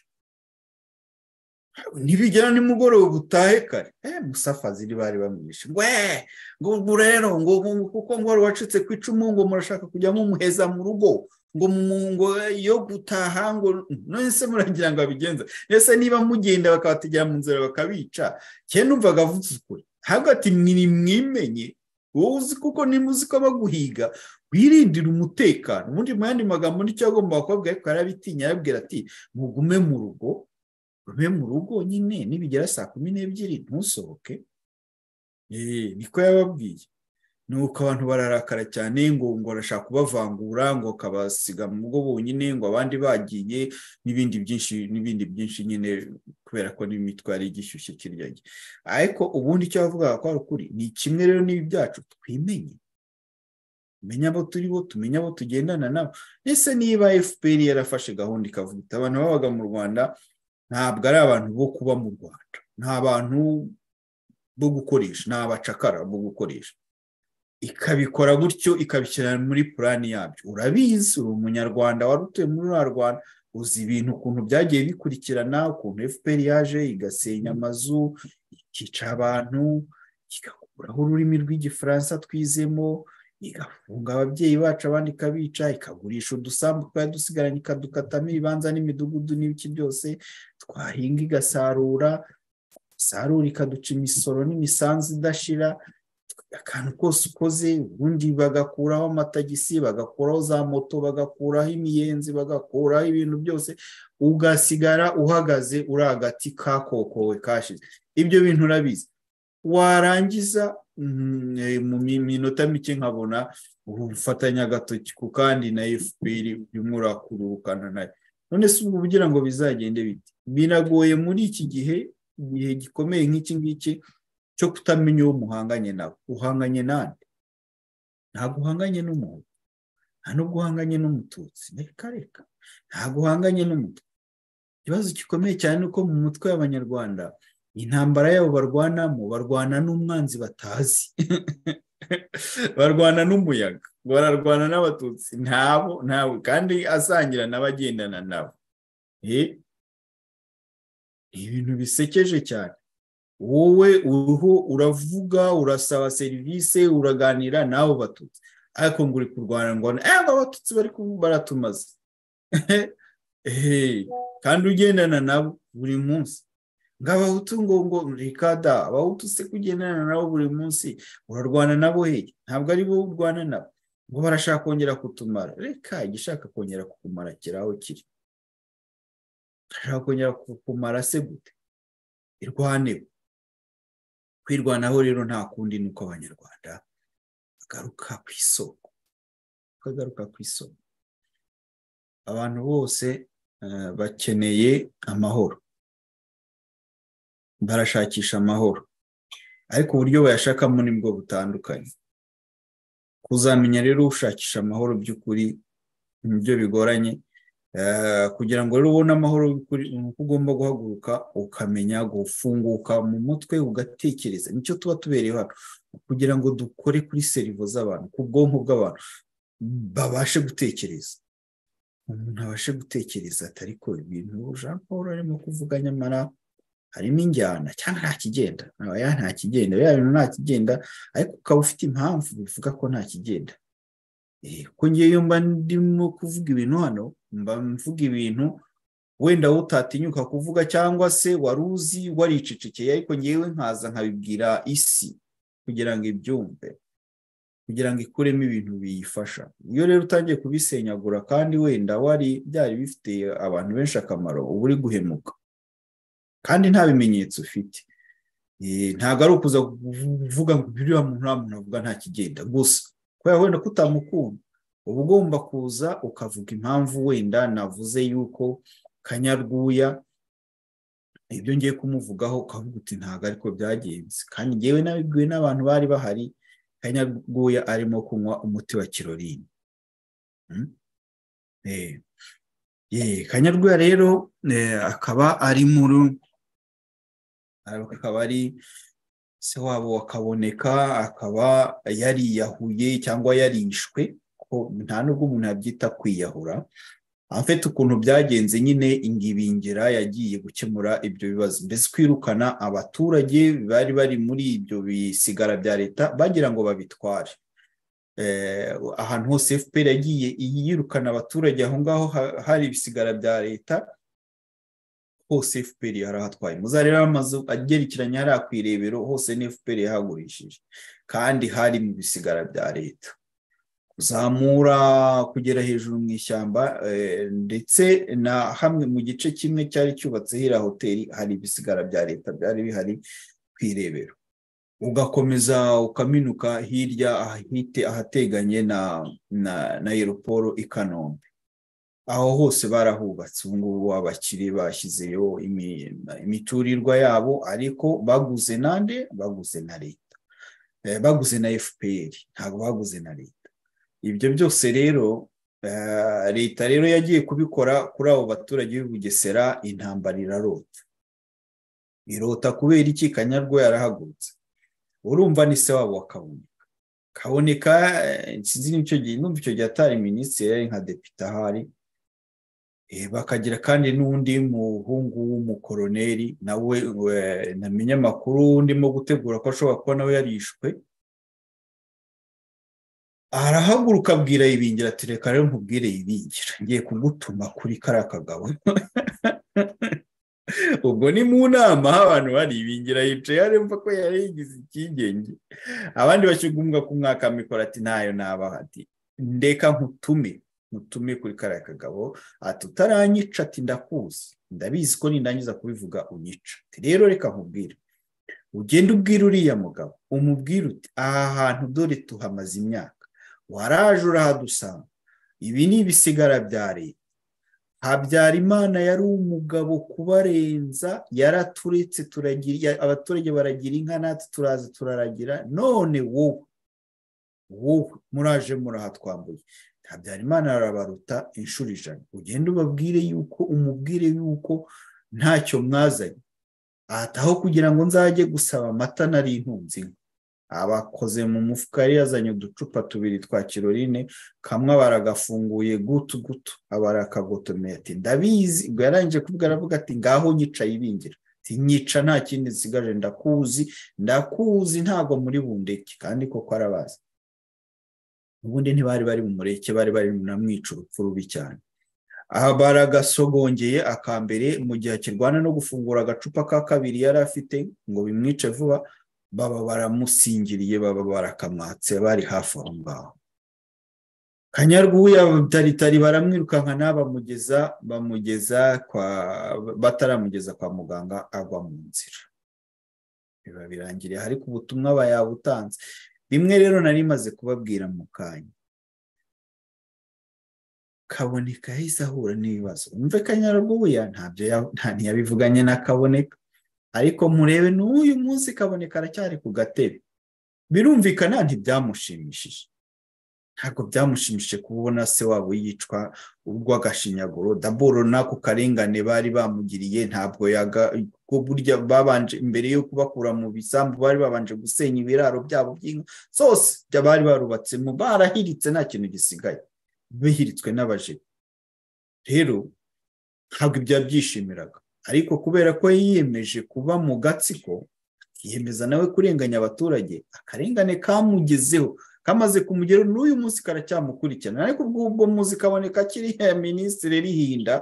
ntibigera nimugoroba utahe kare eh musafaziri bari bamwishe we ngo ubwo rero ngo kuko ngo wari wacitse ku icumu ngo murashaka kujya mumuheza mu rugo ngo mu ngo yo gutaha ngo nese muragira ngo abigenza ese niba mugenda bakabategera mu nzira bakabica cye numvaga avuze ukuri hagati mwimenye wowe uzi kuko nimuzi ko baguhiga wirindira umutekano ubundi mu yandi magambo nicyo agomba kubabwira ariko arabitinya arabwira ati mugume mu rugo gume mu rugo nyine nibigera saa kumi n'ebyiri ntusohoke niko yababwiye nuko abantu bararakara cyane ngo ngo arashaka kubavangura ngo akabasiga mu rugo bonyine ngo abandi bagiye n'ibindi byinshi n'ibindi byinshi nyine kubera ko n'imitwari igishyushye kirya gihe ariko ubundi icyo bavugaga ko ari ukuri ni kimwe rero n'ibi byacu twimenye tumenya abo turi bo tumenya abo tugendana nabo ese niba fpr yarafashe gahunda ikavuga iti abantu babaga mu rwanda ntabwo ari abantu bo kuba mu rwanda ni abantu bo gukoresha ni abacakara bo gukoresha ikabikora gutyo ikabishyira muri purani yabyo urabizi uri umunyarwanda wari utuye muri ruriya rwanda uzi ibintu ukuntu byagiye bikurikirana ukuntu fpr yaje igasenya amazu ikica abantu igakuraho ururimi rw'igifaransa twizemo igafunga ababyeyi bacu abandi ikabica ikagurisha udusambu twari dusigaranye ikadukatamo ibibanza n'imidugudu n'ibiki byose twahinga igasarura isarura ikaduca imisoro n'imisanzu idashira akantu kose ukoze ubundi bagakuraho amatagisi bagakuraho za moto bagakuraho imiyenzi bagakuraho ibintu byose ugasigara uhagaze uri agati kakokowe kashize ibyo bintu urabizi warangiza mu minota mike nkabona ubufatanya agatoki ku kandi na fpr urimo urakururukana nayo none si ubwo kugira ngo bizagende bite biragoye muri iki gihe igihe gikomeye nk'iki ngiki cyo kutamenya uwo muhanganye nawe uhanganye nande ntabwo uhanganye n'umuntu nta nubwo uhanganye n'umututsi reka reka ntabwo uhanganye n'umutwe ikibazo gikomeye cyane ni uko mu mutwe w'abanyarwanda intambara yabo barwanamo barwana n'umwanzi batazi barwana n'umuyaga bararwana n'abatutsi ntabo ntabo kandi asangira n'abagendana nabo Eh, ibintu bisekeje cyane wowe uriho uravuga urasaba serivisi uraganira n'abo batutsi ariko ngo uri kurwana ngo aba abatutsi bari kubu- baratumaze Eh, kandi ugendana nabo buri munsi ngo abahutu ngo ngo reka da abahutu se kugendana nabo buri munsi urarwana nabo hehe ntabwo ari bo urwana nabo ngo barashaka kongera kutumara reka igishaka kongera kukumara kiri aho kiri barashaka kongera kukumara se gute irwaneho kwirwanaho rero nta kundi ni uko abanyarwanda bagaruka ku isoko bakagaruka ku isoko abantu bose eh, bakeneye amahoro barashakisha amahoro ariko uburyo bayashakamo ni bwo butandukanye kuzamenya rero ushakisha amahoro by'ukuri nibyo bigoranye Eh, kugira ngo rero ubone amahoro y'ukuri ni uko ugomba guhaguruka ukamenya gufunguka mu mutwe ugatekereza nicyo tuba tubereye hano kugira ngo dukore kuri serivo z'abantu ku bwonko bw'abantu babashe gutekereza umuntu abashe gutekereza atari ko ibintu jean paul arimo kuvuga nyamara harimo injyana cyangwa nta kigenda ya nta kigenda biriya bintu nta kigenda ariko ukaba ufite impamvu bivuga ko nta kigenda Eh, ko ngewe mba ndimo kuvuga ibintu hano mba mvuga ibintu wenda utatinyuka kuvuga cyangwa se wari uzi waricecekeye ariko ngewe nkaza nkabibwira isi kugira ngo ibyumve kugira ngo ikuremo ibintu biyifasha iyo rero utangiye kubisenyagura kandi wenda wari byari bifitiye abantu benshi akamaro uba uri guhemuka kandi nta bimenyetso ufite Eh, ntabwo ari ukuza kuvuga ngo biriya muntu nta muntu avuga nta kigenda gusa kubera wenda ko utamukunda uba ugomba kuza ukavuga impamvu wenda navuze yuko kanyarwuya ibyo ngiye kumuvugaho ukavuga uti ntabwo ariko byagenze kandi ngewe nabibwiwe n'abantu bari bahari kanyarwuya arimo kunywa umuti wa kirorine Mm? Eh, eh, kanyarwuya rero eh, akaba ari muri akaba ari se wabo wakaboneka akaba yariyahuye cyangwa yarishwe ko nta nubwo umuntu yabyita kwiyahura afite ukuntu byagenze nyine ingibingira yagiye gukemura ibyo bibazo mbese kwirukana abaturage bari bari muri ibyo bisigara bya leta bagira ngo babitware Eh, ahantu hose fpr yagiye yirukana abaturage aho ngaho ha- hari ibisigara bya leta hose FPR yarahatwaye muzareba amazu agerekeranye hariya ku irebero hose ni FPR yahagurishije kandi hari mu bisigara bya leta kuzamura kugera hejuru mu ishyamba eh, ndetse na hamwe mu gice kimwe cyari cyubatse hiriya hoteli hari ibisigara bya leta byari bihari ku irebero ugakomeza ukaminuka hirya ahite- ahateganye na na na aeroporo i kanombe aho hose barahubatse ubu ngubu abakire bashyizeyo imi- imiturirwa yabo ariko baguze nande baguze na leta Eh, baguze na fpr ntabwo baguze na leta ibyo byose rero eh, leta rero yagiye kubikora kuri abo baturage b'i bugesera intambara irarota irota kubera iki kanyarwa yarahagurutse urumva ni se wabo wakabonye kaboneka eh, sinzi n'icyo gihe numva icyo gihe atari minisitiri yari nka depite ahari Eh, bakagira kandi n'undi muhungu w'umukoroneri nawe eh, namenye amakuru ndimo gutegura ko ashobora kuba nawe yarishwe arahaguruka abwira ibingira ati reka rero nkubwire ibingira ngiye kugutuma kuri kariya kagabo ubwo ni mu nama aho abantu bari ibingira yicaye aremba ko yari yigize icyigenge abandi bashyigumbwa ku mwaka mikoro ati ntayo nabaha ati ndeka nkutume nkutume kuri kariya kagabo ati utaranyica ati ndakuzi ndabizi ko nindangiza kubivuga unyica Ati, rero reka nkubwire ugende ubwire uriya mugabo umubwire uti aha hantu dore tuhamaze imyaka waraje urahadusanga ibi ni ibisigara bya leta habyarimana yari umugabo kubarenza yaraturetse turagira ya- abaturage baragira inka natwe turaza turaragira none wowe wowe muraje murahatwambuye habyarimana arabaruta inshuro ijana ugende ubabwire yuko umubwire yuko ntacyo mwazanye ahataho kugira ngo nzajye gusaba amata nari intunze inka abakoze mu mufuka yari yazanye uducupa tubiri twa kirorine kamwe baragafunguye gutu gutu abarakagotomera ati ndabizi ubwo yarangije kuvuga aravuga ati ngaho nyicaye ibingira nyica nta kindi nsigaje ndakuzi ndakuzi ntabwo muri bundeke kandi koko arabazi ubundi ntibari bari mu mureke bari bari namwica urupfu rubi cyane aha baragasogongeye akambere mu gihe akirwana no gufungura agacupa ka kabiri yari afite ngo bimwice vuba baba baramusingiriye baba barakamwatse bari hafi aho ngaho kanyarwuya taritari baramwirukanka n'abamugeza bamugeza kwa bataramugeza kwa muganga agwa mu nzira biba birangiriye ariko ubutumwa bayabutanze rimwe rero nari maze kubabwira mu kanya kaboneka yahise ahura n'ibibazo umve kanyarwuya ntiyabivuganye na kaboneka ariko murebe n'uyu munsi kaboneka aracyari ku gatebe birumvikana ntibyamushimishije ntabwo byamushimishije kubona se wabo yicwa urw'agashinyaguro daboro n'ako karengane bari bamugiriye ntabwo burya babanje mbere yo kubakura mu bisambu bari babanje gusenya ibiraro byabo by'inka zose bari barubatsemo barahiritse nta kintu gisigaye bihiritswe n'abajibu rero ntabwo ibyo yabyishimiraga ariko kubera ko yiyemeje kuba mu gatsiko yiyemeza nawe kurenganya abaturage akarengane kamugezeho kamaze kumugeraho n'uyu munsi karacyamukurikirana ariko ubwo muzi kaboneka kiriya minisitiri rihinda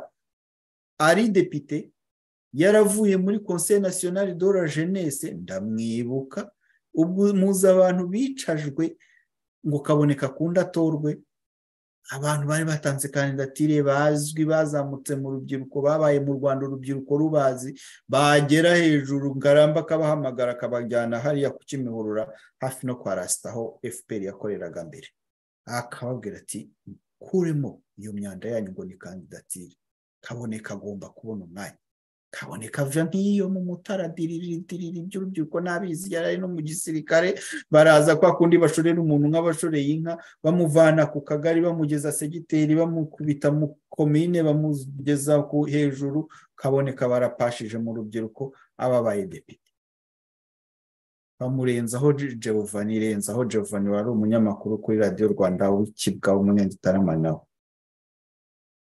ari depite yaravuye muri conseil national de la jeunesse ndamwibuka ubwo muzi abantu bicajwe ngo kaboneka akunda atorwe abantu bari batanze kandidatire bazwi bazamutse mu rubyiruko babaye mu rwanda urubyiruko rubazi bagera hejuru ngaramba akabahamagara akabajyana hariya ku kimihurura hafi no kwa rasita aho fpr yakoreraga mbere akababwira ati kuremo iyo myanda yanyu ngo ni kandidatire kaboneka agomba kubona umwanya kaboneka ava nk'iyo mu mutara diriridiriri by'urubyiruko n'abizi yari no mu gisirikare baraza kwa kundi bashorera umuntu nk'abashoreye inka bamuvana ku kagari bamugeza segiteri bamukubita mu komine bamugeza hejuru kaboneka barapashije mu rubyiruko ababaye depite bamurenzaho jevani renzaho jevani wari umunyamakuru kuri radiyo rwanda w'ikibwa w'umunyagitaramana nawe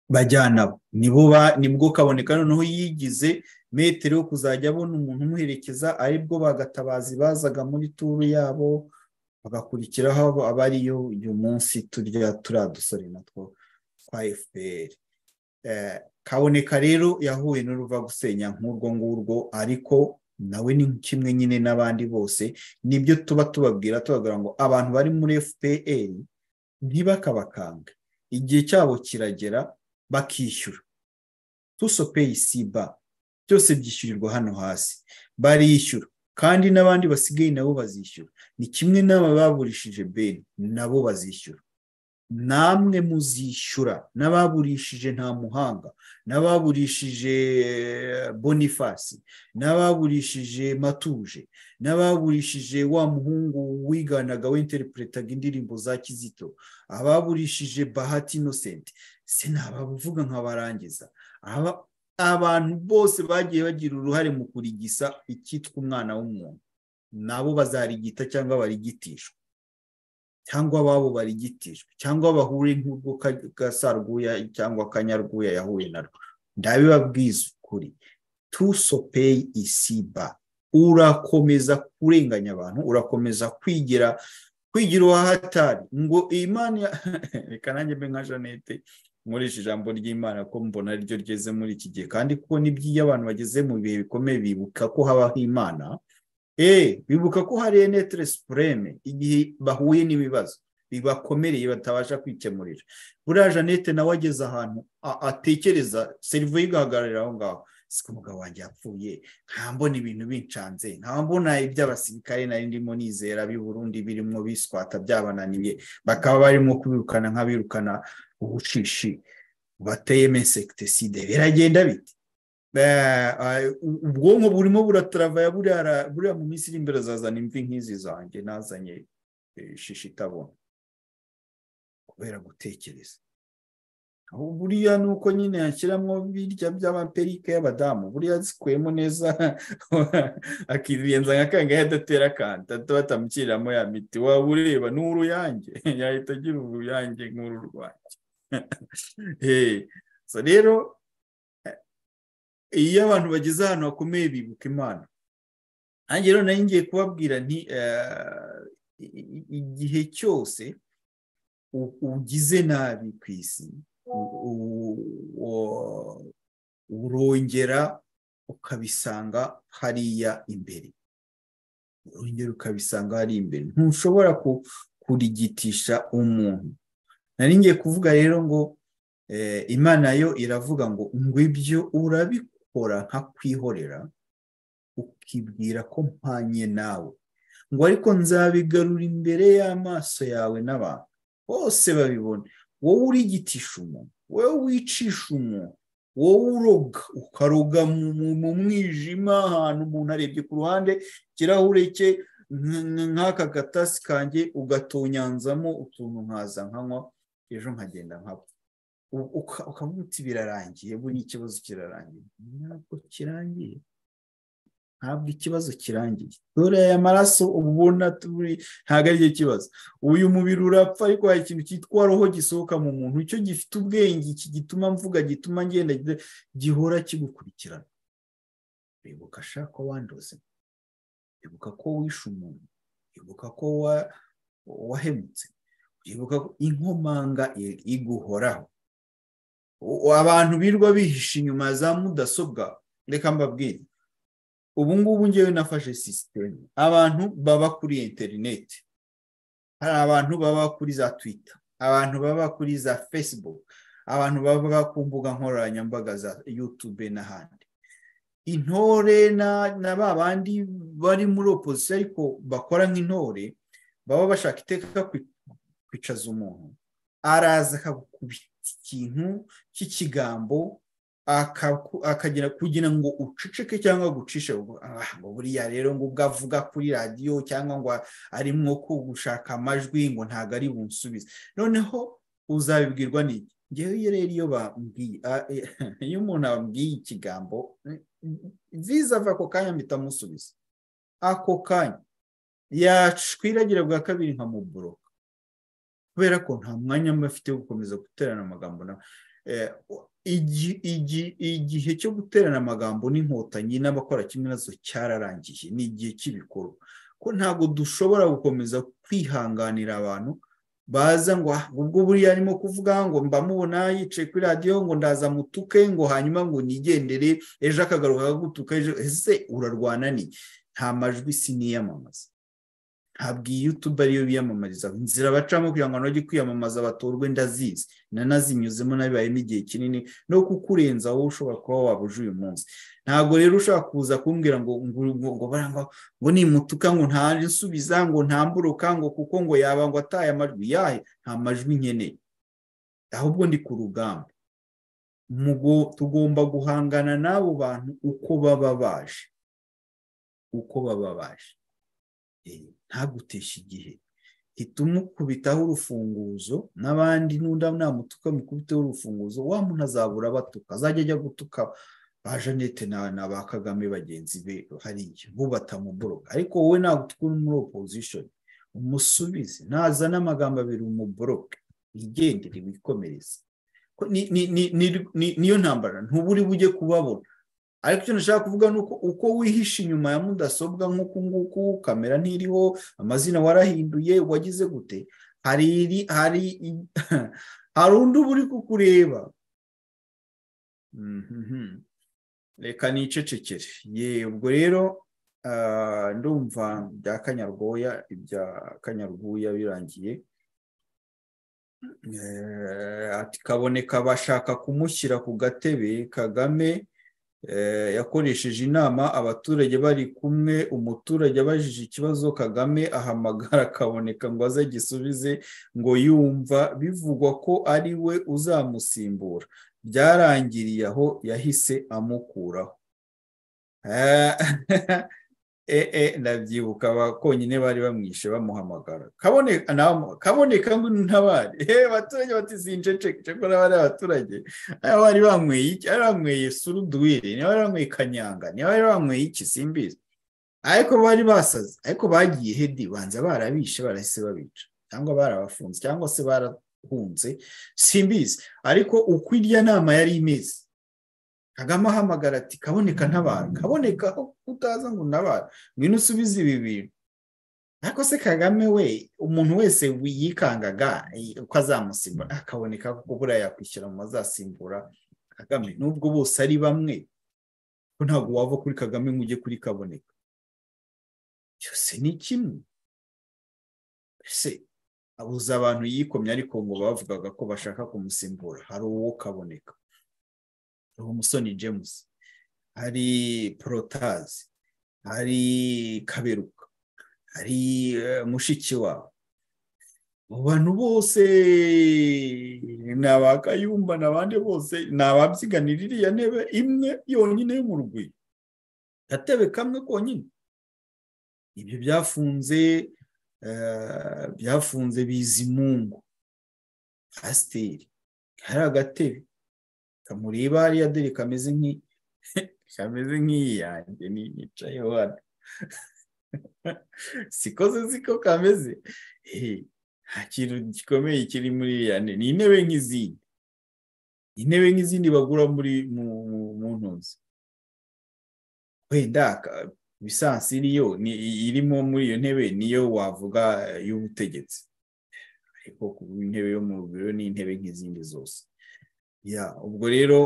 bajyana nibo nibwo kaboneka noneho yigize metero yo kuzajya abona umuntu umuherekeza aribwo bagatabazi bazaga muri turu yabo bagakurikiraho aba ariyo uyu munsi turya turiya dusore natwo twa fpr kaboneka rero yahuye n'uruva gusenya nk'urwo ngurwo ariko nawe ni kimwe nyine n'abandi bose nibyo tuba tubabwira tubabwira ngo abantu bari muri fpr ntibakabakange igihe cyabo kiragera bakishyura tusopeyi siba byose byishyurirwa hano hasi barishyura kandi n'abandi basigaye nabo bazishyura ni kimwe n'aba baburishije beni nabo bazishyura namwe muzishyura n'ababurishije nta muhanga n'ababurishije bonifasi n'ababurishije matuje n'ababurishije wa muhungu wiganaga w'interipuretaga indirimbo za kizito ababurishije bahati inosenti sinabavuga nkabarangiza abantu bose bagiye bagira uruhare mu kurigisa icyitwa umwana w'umuntu nabo bazarigita cyangwa barigitishwa cyangwa ababo barigitishwa cyangwa bahure nk'ubwo gasarwuya cyangwa kanyarwuya yahuye narwo ndabibabwiza ukuri tusopeyi isiba urakomeza kurenganya abantu urakomeza kwigira kwigira uwahatari ngo imana reka nanjye mbe nka jeannette nkoresha ijambo ry'imana ko mbona ryo ryeze muri iki gihe kandi ko n'iby'iyo abantu bageze mu bihe bikomeye bibuka ko habaho imana eee bibuka ko hari enetere supureme igihe bahuye n'ibibazo bibakomereye batabasha kwikemurira buriya jeannette nawe ageze ahantu atekereza serivo igahagararira aho ngaho si ko umugabo wanjye yapfuye nkambona ibintu bincanze nkambona iby'abasirikare nari ndimo nizera b'i Burundi birimo biswata byabananiye bakaba barimo kubirukana nk'abirukana ubushishi bateyemo insekitiside biragenda biti ubwonko burimo burataravaya buriya mu minsi iri imbere azazana imvi nk'izi zanjye nazanye shishi itabona kubera gutekereza buriya ni uko nyine yashyiramo birya by'amaperike y'abadamu buriya zikuyemo neza akirenza nka kangahe adatera akanta batamukiriramo ya miti waba ureba ni uruyange yahita agira uruyange nk'uru rwanjye rero iyo abantu bageze ahantu hakomeye bibuka imana nanjye rero nari ngiye kubabwira nti igihe cyose ugize nabi ku isi urongera ukabisanga hariya imbere urongera ukabisanga hariya imbere ntushobora kurigitisha umuntu nari ngiye kuvuga rero ngo imana yo iravuga ngo ngo ibyo urabikora nkakwihorera ukibwira ko mpanye nawe ngo ariko nzabigarura imbere y'amaso yawe n'abantu bose babibona wowe urigitisha umuntu wowe wicisha umuntu wowe uroga ukaroga mu mwijima ahantu umuntu arebye ku ruhande ikirahure cye nk'aka gatasi kanjye ugatonyanzamo utuntu nkaza nkanywa ejo nkagenda nkapfa ukavuga uti birarangiye buriya ikibazo kirarangiye ntabwo kirangiye ntabwo ikibazo kirangiye dore aya maraso ubona ntabwo ari cyo kibazo uyu mubiri urapfa ariko hari ikintu cyitwa roho gisohoka mu muntu icyo gifite ubwenge iki gituma mvuga gituma ngenda gihora kigukurikirana bibuka ko wandoze bibuka ko wishe umuntu bibuka ko wahemutse bibuka ko inkomanga iguhoraho abantu birwa bihisha inyuma za mudasobwa reka mbabwire ubu ngubu ngewe nafashe sisiteme abantu baba kuri interineti hari abantu baba kuri za twita abantu baba kuri za fesibuku abantu baba ku mbuga nkoranyambaga za yutube n'ahandi intore na ba bandi bari muri opozisiyo ariko bakora nk'intore baba bashaka iteka kwicaza umuntu araza akagukubita ikintu cy'ikigambo akagira kugira ngo uceceke cyangwa gucishe ngo buriya rero ngo ubwo avuga kuri radiyo cyangwa ngo arimwo ko gushaka amajwi ngo ntabwo ari bunsubize noneho uzabibwirwa n'iki ngewe rero iyo bambwiye iyo umuntu ababwiye ikigambo nziza ava ako kanya mpita amusubiza ako kanya yacwiragira bwa kabiri nkamuboroka kubera ko nta mwanya mba afite wo gukomeza guterana amagambo nawe igihe cyo guterana amagambo n'inkotanyi n'abakora kimwe nazo cyararangiye ni igihe cy'ibikorwa ko ntabwo dushobora gukomeza kwihanganira abantu baza ngo ubwo buriya arimo kuvuga ngo mbamubona yicaye kuri radiyo ngo ndaza mutuke ngo hanyuma ngo nigendere ejo akagaruka akagutuka ejo ese urarwana ni nta majwi si niyamamaza ntabwo iyi yutube ariyo biyamamariza inzira bacamo kugira ngo bajye kwiyamamaza batorwe ndazizi nanazinyuzemo nabibayemo igihe kinini no kukurenza wowe ushobora kuba wabuje uyu munsi ntabwo rero ushobora kuza kumbwira ngo ngo barangwa ngo nimutuka ngo ntansubiza ngo ntamburuka ngo kuko ngo yaba ngo ataye amajwi yahe nta majwi nkeneye ahubwo ndi ku rugamba tugomba guhangana n'abo bantu uko baba baje uko baba baje ntaguteshe igihe hita umukubitaho urufunguzo n'abandi n'undi namutuka mukubiteho urufunguzo wa muntu azabura abatuka azajya ajya gutuka ba jeannette na ba kagame bagenzi be hariya bo batamuboroga ariko wowe ntabwo tukuri muri opposition umusubize naza n'amagambo abiri umuboroke wigendere wikomereze niyo ntambara ntuburi bujye kubabona ariko icyo nashaka kuvuga ni uko uko wihishe inyuma ya mudasobwa nk'uku nguku kamera ntiriho amazina warahinduye wagize gute hari hari hari undi uba uri kukureba reka nicecekere ye ubwo rero ndumva bya kanyarwoya ibya kanyarwuya birangiye kaboneka bashaka kumushyira ku gatebe kagame yakoresheje inama abaturage bari kumwe umuturage abajije ikibazo kagame ahamagara akaboneka ngo aze agisubize ngo yumva bivugwa ko ari we uzamusimbura byarangiriye aho yahise amukuraho ee ndabyibuka abakonyine bari bamwishe bamuhamagara kabone nawe- kaboneka ngo untabare eee abaturage batizinjeceke ko n'abari abaturage aba bari banyweye iki bari banyweye suruduwire niba bari banyweye kanyanga niba bari banyweye iki simbizi ariko bari basaze ariko bagiye hedi banza barabishe barahise babica cyangwa barabafunze cyangwa se barahunze simbizi ariko uko irya nama yari imeze kagame ahamagara ati kaboneka ntabara kaboneka aho utaza ngo untabara ngwino usubize ibi bintu ariko se kagame we umuntu wese yikangaga eh, uko azamusimbura akaboneka kuko buriya yakwishyura mu bazasimbura kagame nubwo bose ari bamwe ko ntabwo wava kuri kagame ngo ujye kuri kaboneka byose ni kimwe ese abuza abantu yikomye ariko ngo bavugaga ko bashaka kumusimbura hari uwo kaboneka hari umusoni james hari porotazi hari kaberuka hari eh, mushiki wawe abo bantu bose ni abakayumba ni abandi bose ni ababyiganira iriya ntebe imwe yonyine yo mu rugwiro gatebe kamwe konyine ibyo byafunze eh, byafunze bizimungu pasiteri hari agatebe kamureba hariya dore kameze nk'i kameze nk'iyanjye ni- nicayeho hano sikoze siko kameze Eh, nta kintu gikomeye kiri muri iriya ntebe ni intebe nk'izindi intebe nk'izindi bagura muri mu mu- mu ntuzi wenda ka- bisansi iriyo ni irimo muri iyo ntebe niyo wavuga eh, y'ubutegetsi ariko kuba intebe yo mu biro ni intebe nk'izindi zose ya ubwo rero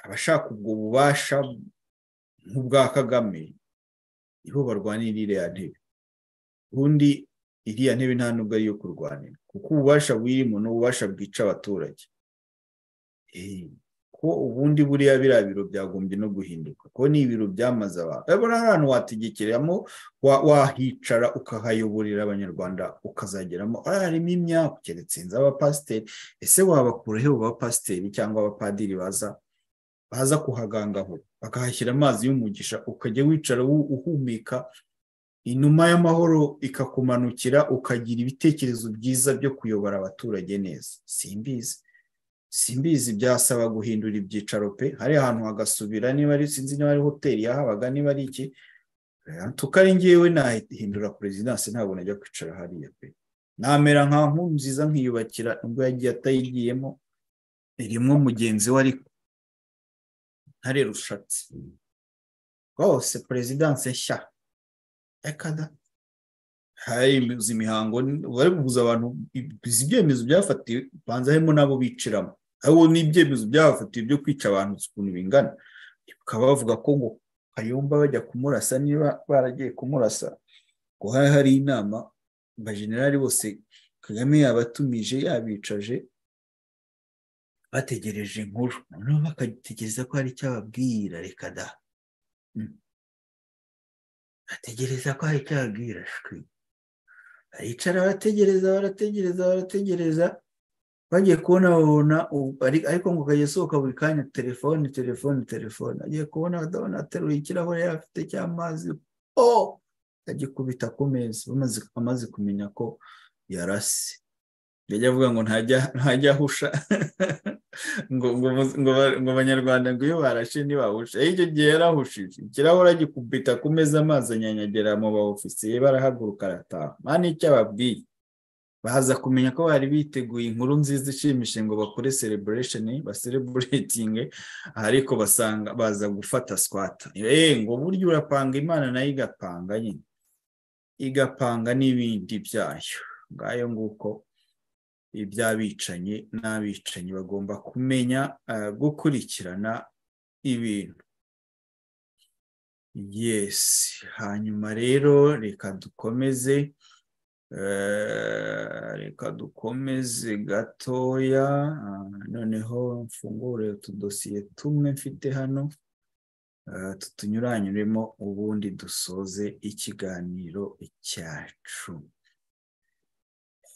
abashaka ubwo bubasha nk'ubwa kagame nibo barwanira iriya ntebe ubundi iriya ntebe nta nubwo ari iyo kurwanira kuko ububasha buyirimo ni ububasha bwica abaturage Eh, ko ubundi buriya biriya biro byagombye no guhinduka ko ni ibiro byamaze abantu urabona ahantu wategekeramo wa- wahicara ukahayoborera abanyarwanda ukazageramo ariya harimo imyaku keretse inzu abapasiteri ese wabakura he abo bapasiteri cyangwa abapadiri baza baza kuhagangaho bakahashyira amazi y'umugisha ukajya wicara wu- uhumeka inuma y'amahoro ikakumanukira ukagira ibitekerezo byiza byo kuyobora abaturage neza simbizi simbizi byasaba guhindura ibyicaro pe hari ahantu hagasubira niba ari sinzi niba ari hoteli yahabaga niba ari iki tuko ari ngewe nahindura perezidansi ntabwo najya kwicara hariya pe namera nka nkuru nziza nkiyubakira ubwo yagiye atayigiyemo irimo mugenzi we ariko ntare rushatse rwose perezidansi nshya reka da harimbuza imihango bari kuguza abantu izi ibyemezo byafatiwe banza harimo n'abo bicaramo abo ni ibyemezo byafatiwe byo kwica abantu ukuntu bingana bakaba bavuga ko ngo kayumba bajya kumurasa niba baragiye kumurasa ngo hari hari inama abajenerali bose kagame yabatumije yabicaje bategereje inkuru noneho bakategereza ko hari icyo ababwira reka da Mm. bategereza ko hari icyo ababwira shwi baricara barategereza barategereza barategereza bagiye kubona babona u- ari- ariko ngo ukajya usohoka buri kanya telefone telefone telefone agiye kubona adabona ateruye ikirahure yari afite cy'amazi o agikubita ku meza bamaze- amaze kumenya ko yarase yajya avuga ngo ntajya ntajya ahusha ngo ngo muzi- ngo ba- ngo abanyarwanda ngo iyo barashe ntibahushe ariko icyo gihe yarahushije ikirahure agikubita ku meza amazi anyanyagera mu ba ofisiye barahaguruka arataha mani icyo ababwiye baza kumenya ko bari biteguye inkuru nziza ishimishije ngo bakore celebration basereburetinge ariko basanga baza gufata swata eh ngo burya urapanga imana nayo igapanga nyine igapanga n'ibindi byayo ngayo nguko iby'abicanyi n'abicanyi bagomba kumenya eh, gukurikirana ibintu yesi hanyuma rero reka dukomeze eh, reka dukomeze gatoya ah, noneho mfungure utudosiye tumwe mfite hano eh, tutunyuranyuremo ubundi dusoze ikiganiro cyacu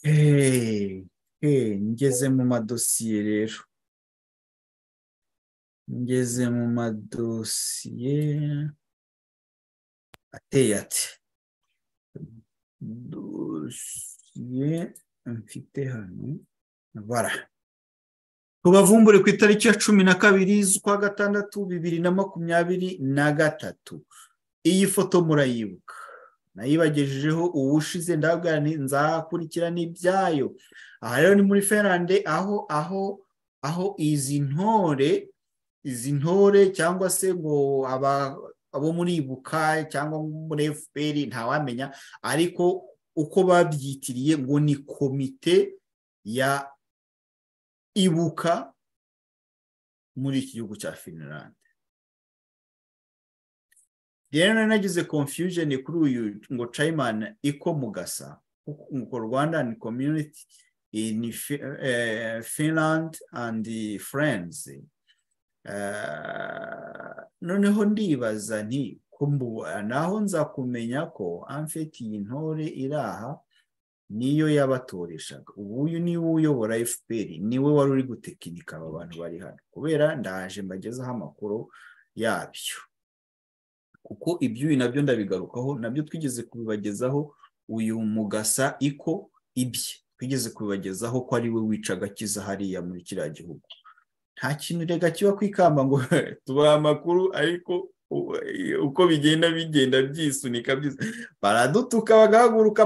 Hey, hey, ngeze mu madosiye rero ngeze mu madosiye ateye ati dosiye mfite hano bara tubavumbure ku itariki ya cumi na kabiri z'ukwa gatandatu bibiri na makumyabiri na gatatu iyi foto murayibuka nayibagejejeho uwushize ndabwira nzakurikirana ibyayo aha rero ni muri ferande aho aho aho izi ntore izi ntore cyangwa se ngo aba abo muribuka cyangwa muri efuperi ntawamenya ariko uko babyitiriye ngo ni komite ya ibuka muri iki gihugu cya finland rero nageze confusion kuri uyu ngo cayimani ikomugasa ngo rwanda ni community in finland and friends noneho ndibaza nti naho nza kumenya ko amfeti iyi ntore iri aha niyo yabatoreshaga uyu niwe uyobora fpr niwe wari uri gutekinika aba bantu bari hano kubera ndaje mbagezeho amakuru yabyo kuko ibyuyu nabyo ndabigarukaho nabyo twigeze kubibagezaho uyu mugasa iko ibye twigeze kubibagezaho ko ari we wicaga akiza hariya muri kiriya gihugu nta kintu rega kiba kwikamba ngo tubahe amakuru ariko uko bigenda bigenda byisunika baradutuka bagahaguruka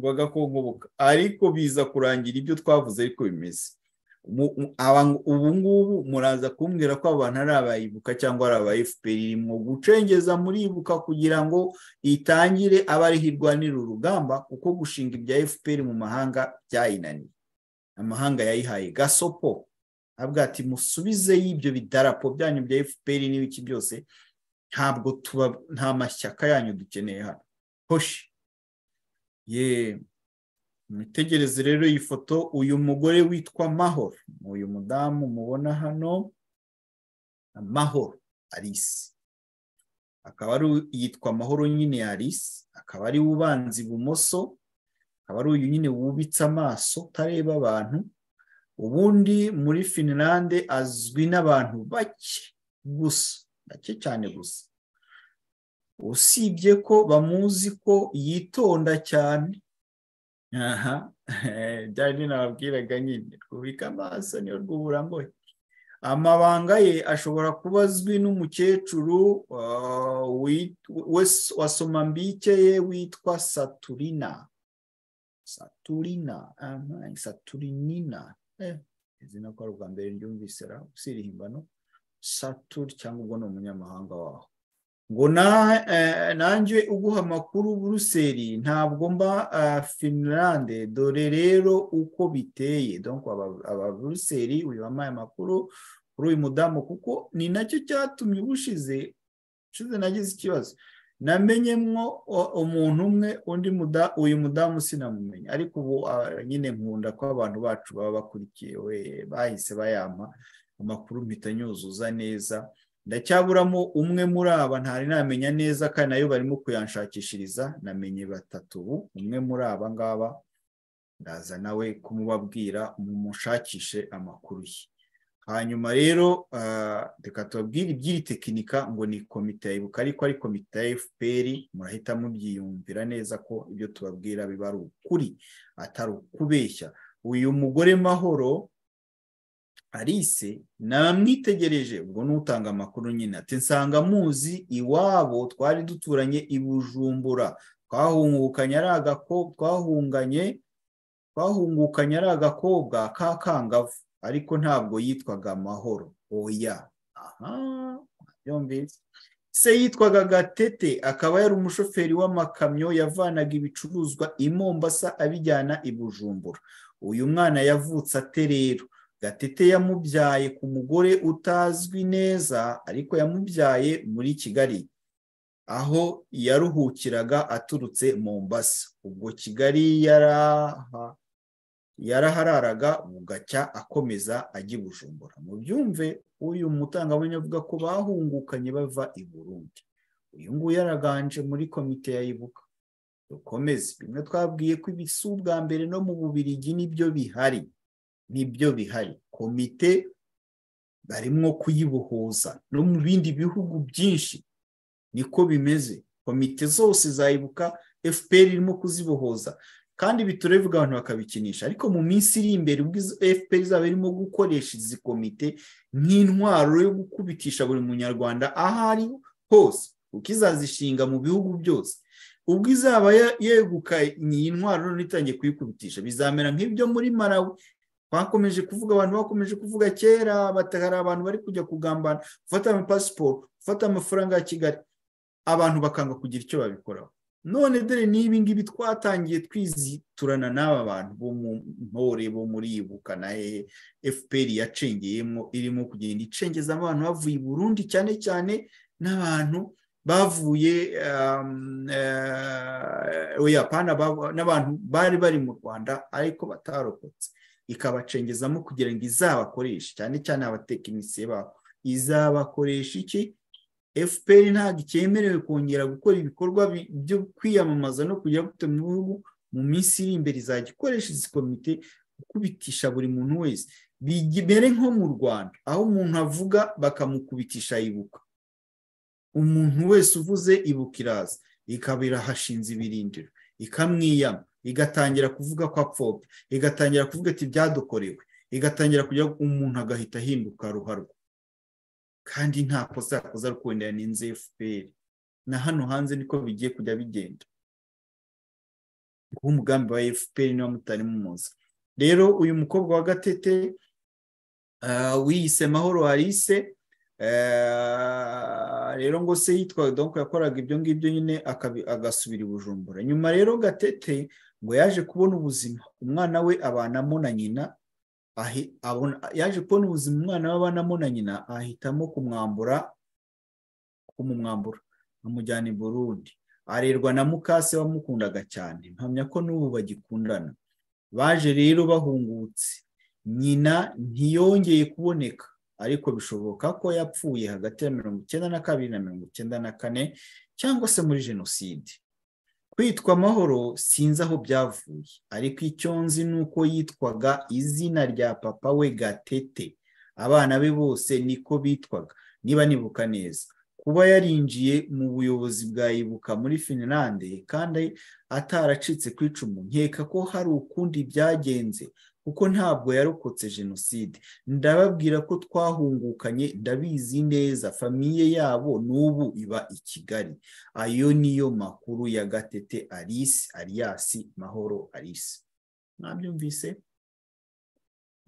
bagakongoboka ariko biza kurangira ibyo twavuze ariko bimeze ubu ngubu muraza kumbwira ko abantu ari abayibuka cyangwa ari aba fpr mu gucengeza muribuka kugira ngo itangire abariho irwanira urugamba kuko gushinga ibya fpr mu mahanga byayinaniye amahanga yayihaye gasopo avuga ati musubizeyo ibyo bidarapo byanyu bya fpr n'ibiki byose ntabwo tuba nta mashyaka yanyu dukeneye hano hoshi ye mwitegereze rero iyi foto uyu mugore witwa mahoro uyu mudamu mubona hano mahoro arisi akaba ari yitwa mahoro nyine arisi akaba ari ubanza ibumoso akaba ari uyu nyine wubitse amaso utareba abantu ubundi muri finilande azwi n'abantu bake gusa bake cyane gusa usibye ko bamuzi ko yitonda cyane aha byari binababwiraga nyine rwubika amaso niyo rw'uburambuye amabanga ye ashobora kuba azwi n'umukecuru wa somambike ye witwa saturina saturina saturinina izina ko ari ubwa mbere ryumvise usiriye imbano saturi cyangwa ubwo ni umunyamahanga waho ngo nanjye uguha amakuru buruseli ntabwo mba finilande dore rero uko biteye aba buruseli uyu wamaye amakuru kuri uyu mudamu kuko ni nacyo cyatumye ubushize ushize nagize ikibazo namenyemo umuntu umwe undi uyu mudamu sinamumenya ariko ubu nyine nkunda ko abantu bacu baba bakurikiwe bahise bayampa amakuru mpita nyuzuza neza ndacyaburamo umwe muri aba ntari namenya neza kandi nayo barimo kuyanshakishiriza namenye batatu ubu umwe muri aba ngaba ndaza nawe kumubabwira mumushakishe amakuru ye hanyuma rero reka tubabwire iby'iri tekinika ngo ni komite ya ibuka ariko ari komite ya fpr murahita mubyiyumvira neza ko ibyo tubabwira biba ari ukuri atari ukubeshya uyu mugore mahoro arise namwitegereje ubwo n'utanga amakuru nyine ati nsanga muzi iwabo twari duturanye i bujumbura twahungukanye ari twahunganye twahungukanye ari agakobwa k'akangavu ariko ntabwo yitwaga amahoro oya aha byombi se yitwaga gatete akaba yari umushoferi w'amakamyo yavanaga ibicuruzwa i mombasa abijyana i bujumbura uyu mwana yavutse ate rero gatete yamubyaye ku mugore utazwi neza ariko yamubyaye muri kigali aho yaruhukiraga aturutse mombasa ubwo kigali yarahararaga bugacya akomeza ajya i bujumbura mu byumve uyu mutangabuhamya avuga ko bahungukanye bava i burundi uyu nguyu yaraganje muri komite ya ibuka dukomeze bimwe twabwiye ko ibisi ubwa mbere no mu bubirigi nibyo bihari nibyo bihari komite barimo kuyibohoza no mu bindi bihugu byinshi niko bimeze komite zose zayibuka fpr irimo kuzibohoza kandi biturevuga abantu bakabikinisha ariko mu minsi iri imbere ubwo fpr izaba irimo gukoresha izi komite nk'intwaro yo gukubitisha buri munyarwanda aho ari hose kuko izazishinga mu bihugu byose ubwo izaba yegukanye iyi ntwaro none itangiye kuyikubitisha bizamera nk'ibyo muri marawi bakomeje kuvuga abantu bakomeje kuvuga kera hari abantu bari kujya kugambana gufata amapasiporo gufata amafaranga ya kigali abantu bakanga kugira icyo babikoraho none dore n'ibi ngibi twatangiye twiziturana n'aba bantu bo mu ntore bo muri ibuka na hehe fpr yacengeyemo irimo kugenda icengeza abantu bavuye i burundi cyane cyane n'abantu bavuye oya pana n'abantu bari bari mu rwanda ariko batarokotse ikabacengezamo kugira ngo izabakoreshe cyane cyane abatekinisiye babo izabakoresha iki fpr ntabwo icyemerewe kongera gukora ibikorwa byo kwiyamamaza no kujya guto mu bihugu mu minsi iri imbere izajya ikoresha izi komite gukubitisha buri muntu wese bimere nko mu rwanda aho umuntu avuga bakamukubitisha ibuka umuntu wese uvuze ibuka iraza ikaba irahashinze ibirindiro ikamwiyama igatangira kuvuga ko apfobya igatangira kuvuga ati byadukorewe igatangira kujya umuntu agahita ahinduka ruharwa kandi nta kosa yakoze ari kubonera n'inzu fpr na hano hanze niko bigiye kujya bigenda umugambi wa fpr niba mutari muzi rero uyu mukobwa wa gatete wiyise mahoro arise rero ngo se yitwa donko yakoraga ibyo ngibyo nyine agasubira i bujumbura nyuma rero gatete ngo yaje kubona ubuzima umwana we abanamo na nyina yaje kubona ubuzima umwana w'abanamo na nyina ahitamo kumwambura kumumwambura amujyana i burundi arerwa na mukase wamukundaga cyane mpamya ko n'ubu bagikundana baje rero bahungutse nyina ntiyongeye kuboneka ariko bishoboka ko yapfuye hagati ya mirongo icyenda na kabiri na mirongo icyenda na kane cyangwa se muri jenoside kwitwa amahoro sinzi aho byavuye ariko icyo nzi ni uko yitwaga izina rya papa we gatete abana be bose niko bitwaga niba nibuka neza kuba yarinjiye mu buyobozi bwa ibuka muri finlande kandi ataracitse ku icumu nkeka ko hari ukundi byagenze kuko ntabwo yarokotse jenoside ndababwira ko twahungukanye ndabizi neza famiye yabo n'ubu iba i kigali ayo niyo makuru ya gatete alice aliyasi mahoro alice mwabyumvise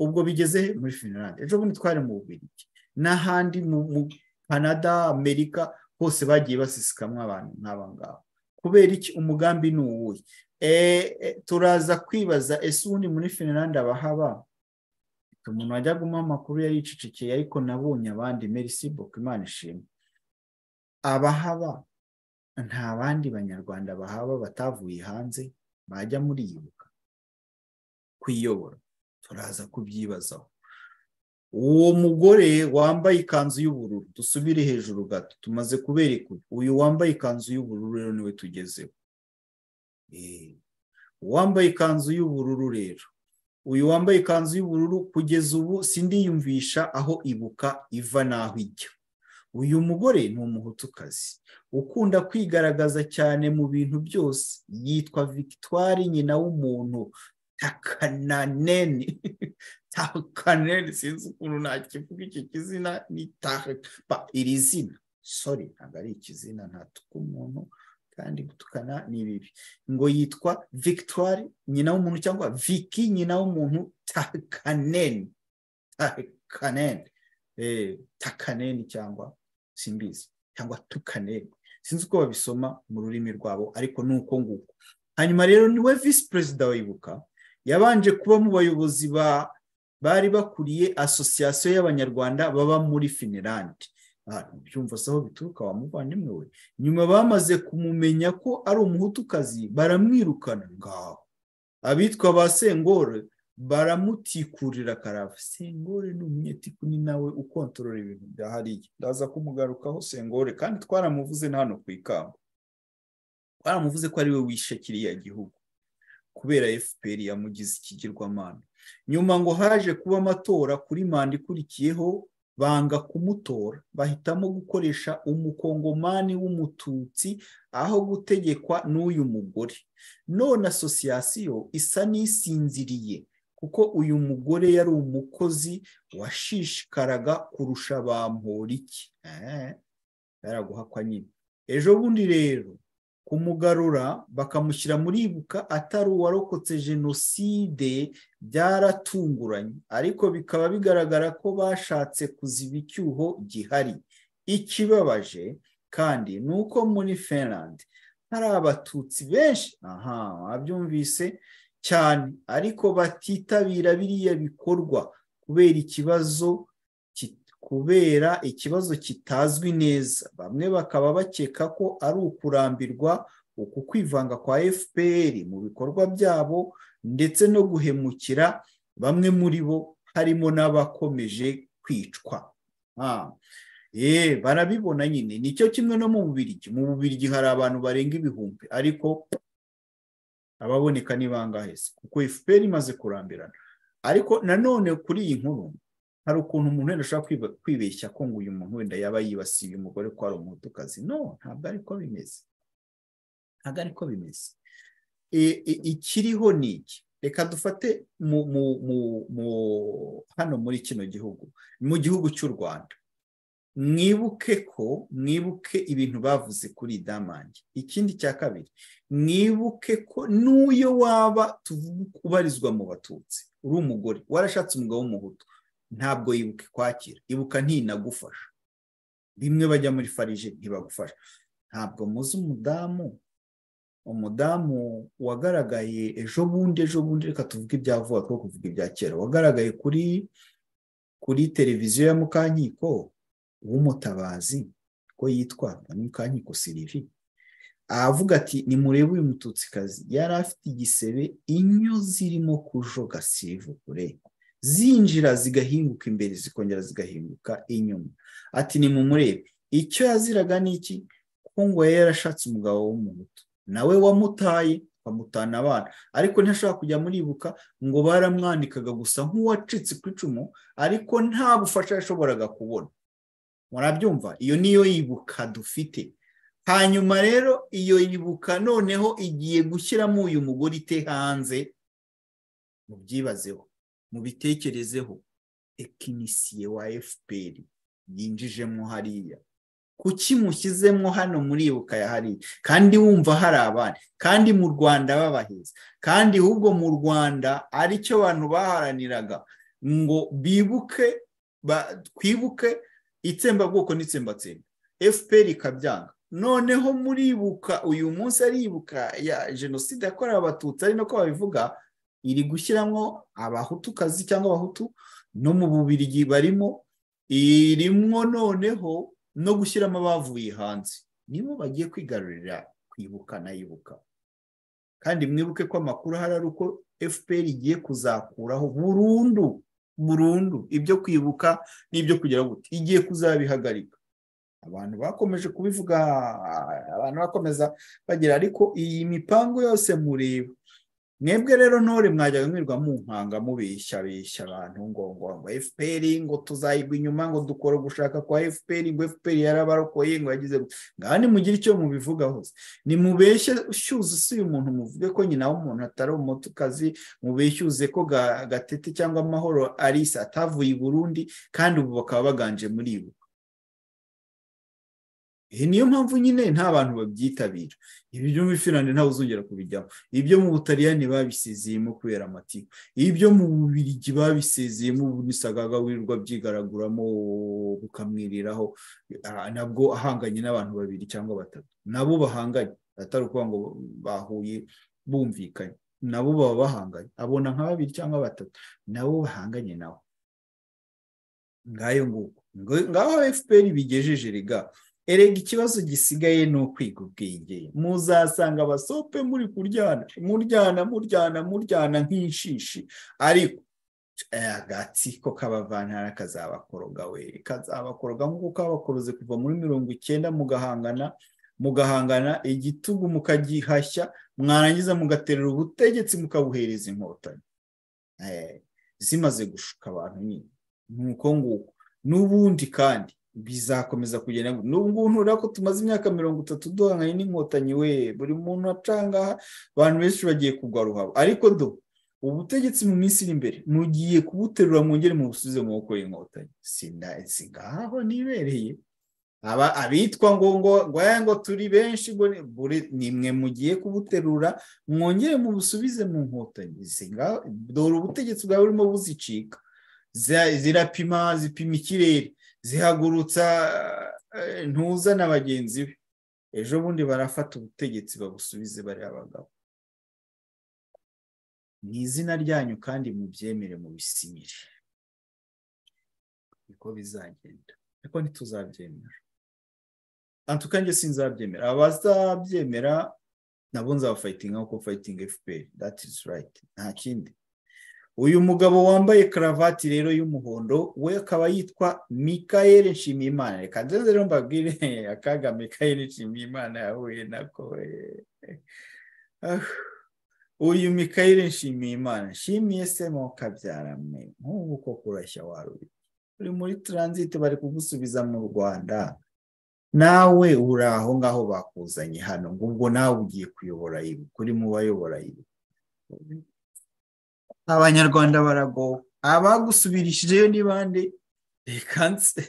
ubwo bigeze muri finlande ejo bundi twari mu bubirigi n'ahandi mu canada amerika hose bagiye basisikamwa abantu nk'aba ngaba kubera iki umugambi ni uwuhe turaza kwibaza ese ubundi muri finlande abahaba umuntu wajya gumaho amakuru yari yicicikeye ariko nabonye abandi merisi imana ishimwe abahaba nta bandi banyarwanda bahaba batavuye hanze bajya muri ibuka kwiyobora turaza kubyibazaho uwo mugore wambaye ikanzu y'ubururu dusubire hejuru gato tumaze kubereka uyu wambaye ikanzu y'ubururu rero niwe tugezeho uwambaye ikanzu y'ubururu rero uyu wambaye ikanzu y'ubururu kugeza ubu sindiyumvisha aho ibuka iva n'aho ijya uyu mugore ni umuhutukazi ukunda kwigaragaza cyane mu bintu byose yitwa victoire nyina w'umuntu takananeni takananeni sinzi ukuntu nakivuga iki kizina ni tahapa iri zina sori ntabwo ari ikizina ntatuka umuntu kandi gutukana ni bibi ngo yitwa victoire nyina w'umuntu cyangwa viki nyina w'umuntu takaneni takaneni takaneni cyangwa simbizi cyangwa tukaneni sinzi uko babisoma mu rurimi rwabo ariko ni uko nguko hanyuma rero niwe visi perezida wibuka yabanje kuba mu bayobozi bari bakuriye asosiyasiyo y'abanyarwanda baba muri finirande byumva se aho bituruka wa muvandimwe we nyuma bamaze kumumenya ko ari umuhutukazi baramwirukana ngaho abitwa ba sengore baramutikurira karava sengore ni umunyetiku ni nawe ukontorora ibintu bya hariya ndaza kumugarukaho sengore kandi twaramuvuze na hano ku ikamba twaramuvuze ko ari we wishe kiriya gihugu kubera fpr yamugize ikigirwamana nyuma ngo haje kuba amatora kuri manda ikurikiyeho banga kumutora bahitamo gukoresha umukongomani w'umututsi aho gutegekwa n'uyu mugore none asosiyasiyo isa n'isinziriye kuko uyu mugore yari umukozi washishikaraga kurusha bamporiki baraguhakwa nyine ejo bundi rero kumugarura bakamushyira muri ibuka atari uwarokotse jenoside byaratunguranye ariko bikaba bigaragara ko bashatse kuziba icyuho gihari ikibabaje kandi ni uko muri Finland hari abatutsi benshi aha wabyumvise cyane ariko batitabira biriya bikorwa kubera ikibazo kubera ikibazo kitazwi neza bamwe bakaba bakeka ko ari ukurambirwa uku kwivanga kwa fpr mu bikorwa byabo ndetse no guhemukira bamwe muri bo harimo n'abakomeje kwicwa barabibona nyine nicyo kimwe no mu bubirigi mu bubirigi hari abantu barenga ibihumbi ariko ababoneka ni bangahe kuko fpr imaze kurambirana ariko nanone kuri iyi nkuru hari ukuntu umuntu wenda ashobora kwibeshya ko ngo uyu muntu wenda yaba yibasiye umugore ko ari umutukazi no ntabwo ariko bimeze ntabwo ariko bimeze ikiriho ni iki reka dufate hano muri kino gihugu mu gihugu cy'u rwanda mwibuke ko mwibuke ibintu bavuze kuri damange ikindi cya kabiri mwibuke ko n'uyo waba ubarizwa mu batutsi uri umugore warashatse umugabo w'umuhutu ntabwo yibuka kwakira ibuka ntinagufasha rimwe bajya muri farije ntibagufasha ntabwo muzi umudamu umudamu wagaragaye ejo bundi ejo bundi reka tuvuge ibya vuba two kuvuga ibya kera wagaragaye kuri kuri televiziyo ya mukankiko w'umutabazi ko yitwaga mukankiko sirivi aravuga ati ni murebe uyu mututsikazi yari afite igisebe inyo zirimo kujoga sirivukure zinjira zigahinguka imbere zikongera zigahinguka inyuma ati ni mu murebe icyo yaziraga ni iki kuko ngo yari yarashatse umugabo w'umuhutu nawe wamutaye bamutana abana ariko ntashobora kujya muribuka ngo baramwandikaga gusa nk'uwacitse ku icumu ariko nta bufasha yashoboraga kubona murabyumva iyo niyo yibuka dufite hanyuma rero iyo yibuka noneho igiye gushyiramo uyu mugore ite hanze mubyibazeho mubitekerezeho tekinisiye wa fpr yinjijemo hariya kuki mushyizemo hano muribuka ya hariya kandi wumva hari abandi kandi mu rwanda babaheza kandi ahubwo mu rwanda aricyo abantu baharaniraga ngo bibuke twibuke itsembabwoko n'itsembatsemba fpr ikabyanga noneho muribuka uyu munsi aribuka ya jenoside yakorewe abatutsi ari nako babivuga iri gushyiramo abahutukazi cyangwa abahutu no mu bubirigi barimo irimo noneho no gushyiramo abavuye hanze nibo bagiye kwigarurira kwibuka nayibuka kandi mwibuke ko amakuru ahari ari uko fpr igiye kuzakuraho burundu burundu ibyo kwibuka n'ibyo kugira gute igiye kuzabihagarika abantu bakomeje kubivuga abantu bakomeza bagira ariko iyi mipango yose mureba mwebwe rero ntore mwajyaga mwirwa mu nkanga mubeshya beshya abantu ngo ngo ngo fpr ngo tuzayigwa inyuma ngo dukora gushaka kwa fpr ngo fpr yarabarokoye ngo yagize ngaha nimugire icyo mubivuga hose nimubeshye ushyuze uyu muntu muvuge ko nyina w'umuntu atari umutukazi mubeshyuze ko gatete cyangwa amahoro arisa atavuye i burundi kandi ubu bakaba baganje muri ibu iyi niyo mpamvu nyine nta bantu babyitabira ibyo muri finlande ntawe uzongera kubijyamo ibyo mu butaliyani babisezeyemo kubera amatiku ibyo mu bubirigi babisezeyemo ubu nisagaga wirirwa byigaraguramo bukamwiriraho nabwo ahanganye n'abantu babiri cyangwa batatu nabo bahanganye atari ukuvuga ngo bahuye bumvikanye nabo baba bahanganye abona nka babiri cyangwa batatu nabo bahanganye nawe ngayo nguko ngaho fpr bigejeje rega erega ikibazo gisigaye ni ukwiga ubwenge muzasanga abasope muri kuryana muryana muryana muryana nk'inshishi ariko agatsiko k'abavantara kazabakoroga we kazabakoroga nk'uko kabakoroze kuva muri mirongo icyenda mugahangana mugahangana igitugu mukagihashya mwarangiza mugaterera ubutegetsi mukabuhereza inkotanyi zimaze gushuka abantu nyine ni uko nguko n'ubundi kandi bizakomeza kugenda n'ubu ngubu urabona ko tumaze imyaka mirongo itatu duhanganye n'inkotanyi we buri muntu acanga abantu benshi bagiye kugwa ruhabo ariko do ubutegetsi mu minsi iri imbere mugiye kubuterura mwongere mu busubize mu maboko y'inkotanyi si ngaho nibereye aba abitwa ngo ngo ngwaya ngo turi benshi ngo ni- buri- ni mwe mugiye kubuterura mwongere mu busubize mu nkotanyi si ngaho dore ubutegetsi bwawe burimo buzicika Zira- zirapima zipima ikirere zihagurutsa eh, ntuza na bagenzi be ejo bundi barafata ubutegetsi babusubize bari abagabo mu izina ryanyu kandi mubyemere mubisinyire niko bizagenda ariko ntituzabyemera antuka njye sinzabyemera abazabyemera nabo nzabafayitinga nkuko fayitinga fpr that is right nta kindi uyu mugabo wambaye karavati rero y'umuhondo we akaba yitwa mikael nshimiyimana reka nze rero mbabwire akaga mikael nshimiyimana yahuye nako eh. Ah. uyu mikael nshimiyimana nshimiye se mo kabyara mwe nk'ubu koko urashya waruye uri muri taransiti bari kugusubiza mu rwanda nawe uri aho ngaho bakuzanye hano ngo ubwo nawe ugiye kuyobora ibi kuri mu bayobora ibi abanyarwanda baragowe abagusubirishije ni bande reka nse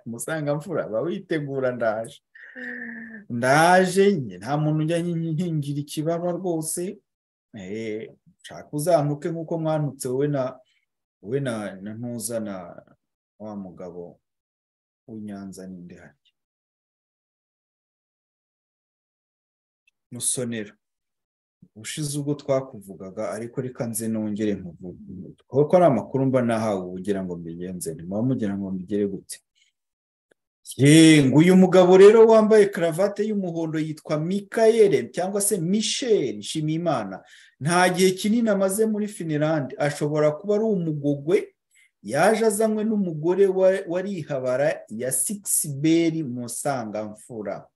musangamfura aba witegura ndaje ndaje njye nta muntu ujya nkingira ikibaba rwose Eh, nshaka uzantuke nk'uko mwanutse wowe na wowe na na ntuza na wa mugabo w'inyanza n'indi harya musonera ushize ubwo twakuvugaga ariko reka nze nongere nkuvuge kuko ari amakuru mba nahawe ubu ugira ngo mbigenze ntimuba mugira ngo mbigere gute Ye, ngo uyu mugabo rero wambaye karavate y'umuhondo yitwa mikael cyangwa se michel nshimiyimana nta gihe kinini amaze muri finilande ashobora kuba ari umugogwe yaje azanywe n'umugore wa- warihabara ya sikisiberi musangamfura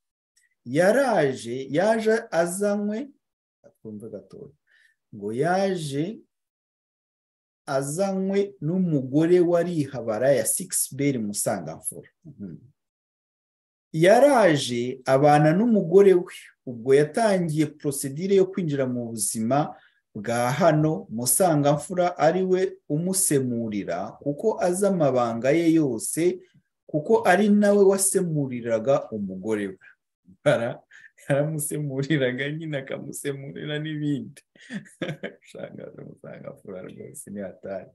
yaraje yaje azanywe twumve gatoya ngo yaje azanywe n'umugore warihabara ya sikisiberi musangamfura Mhm. yaraje abana n'umugore we ubwo yatangiye porosedire yo kwinjira mu buzima bwa hano musangamfura ari we umusemurira kuko azi amabanga ye yose kuko ari nawe wasemuriraga umugore we Bara- yaramusemuriraga nyine akamusemurira n'ibindi shangaje musangamfura rwose ni hatari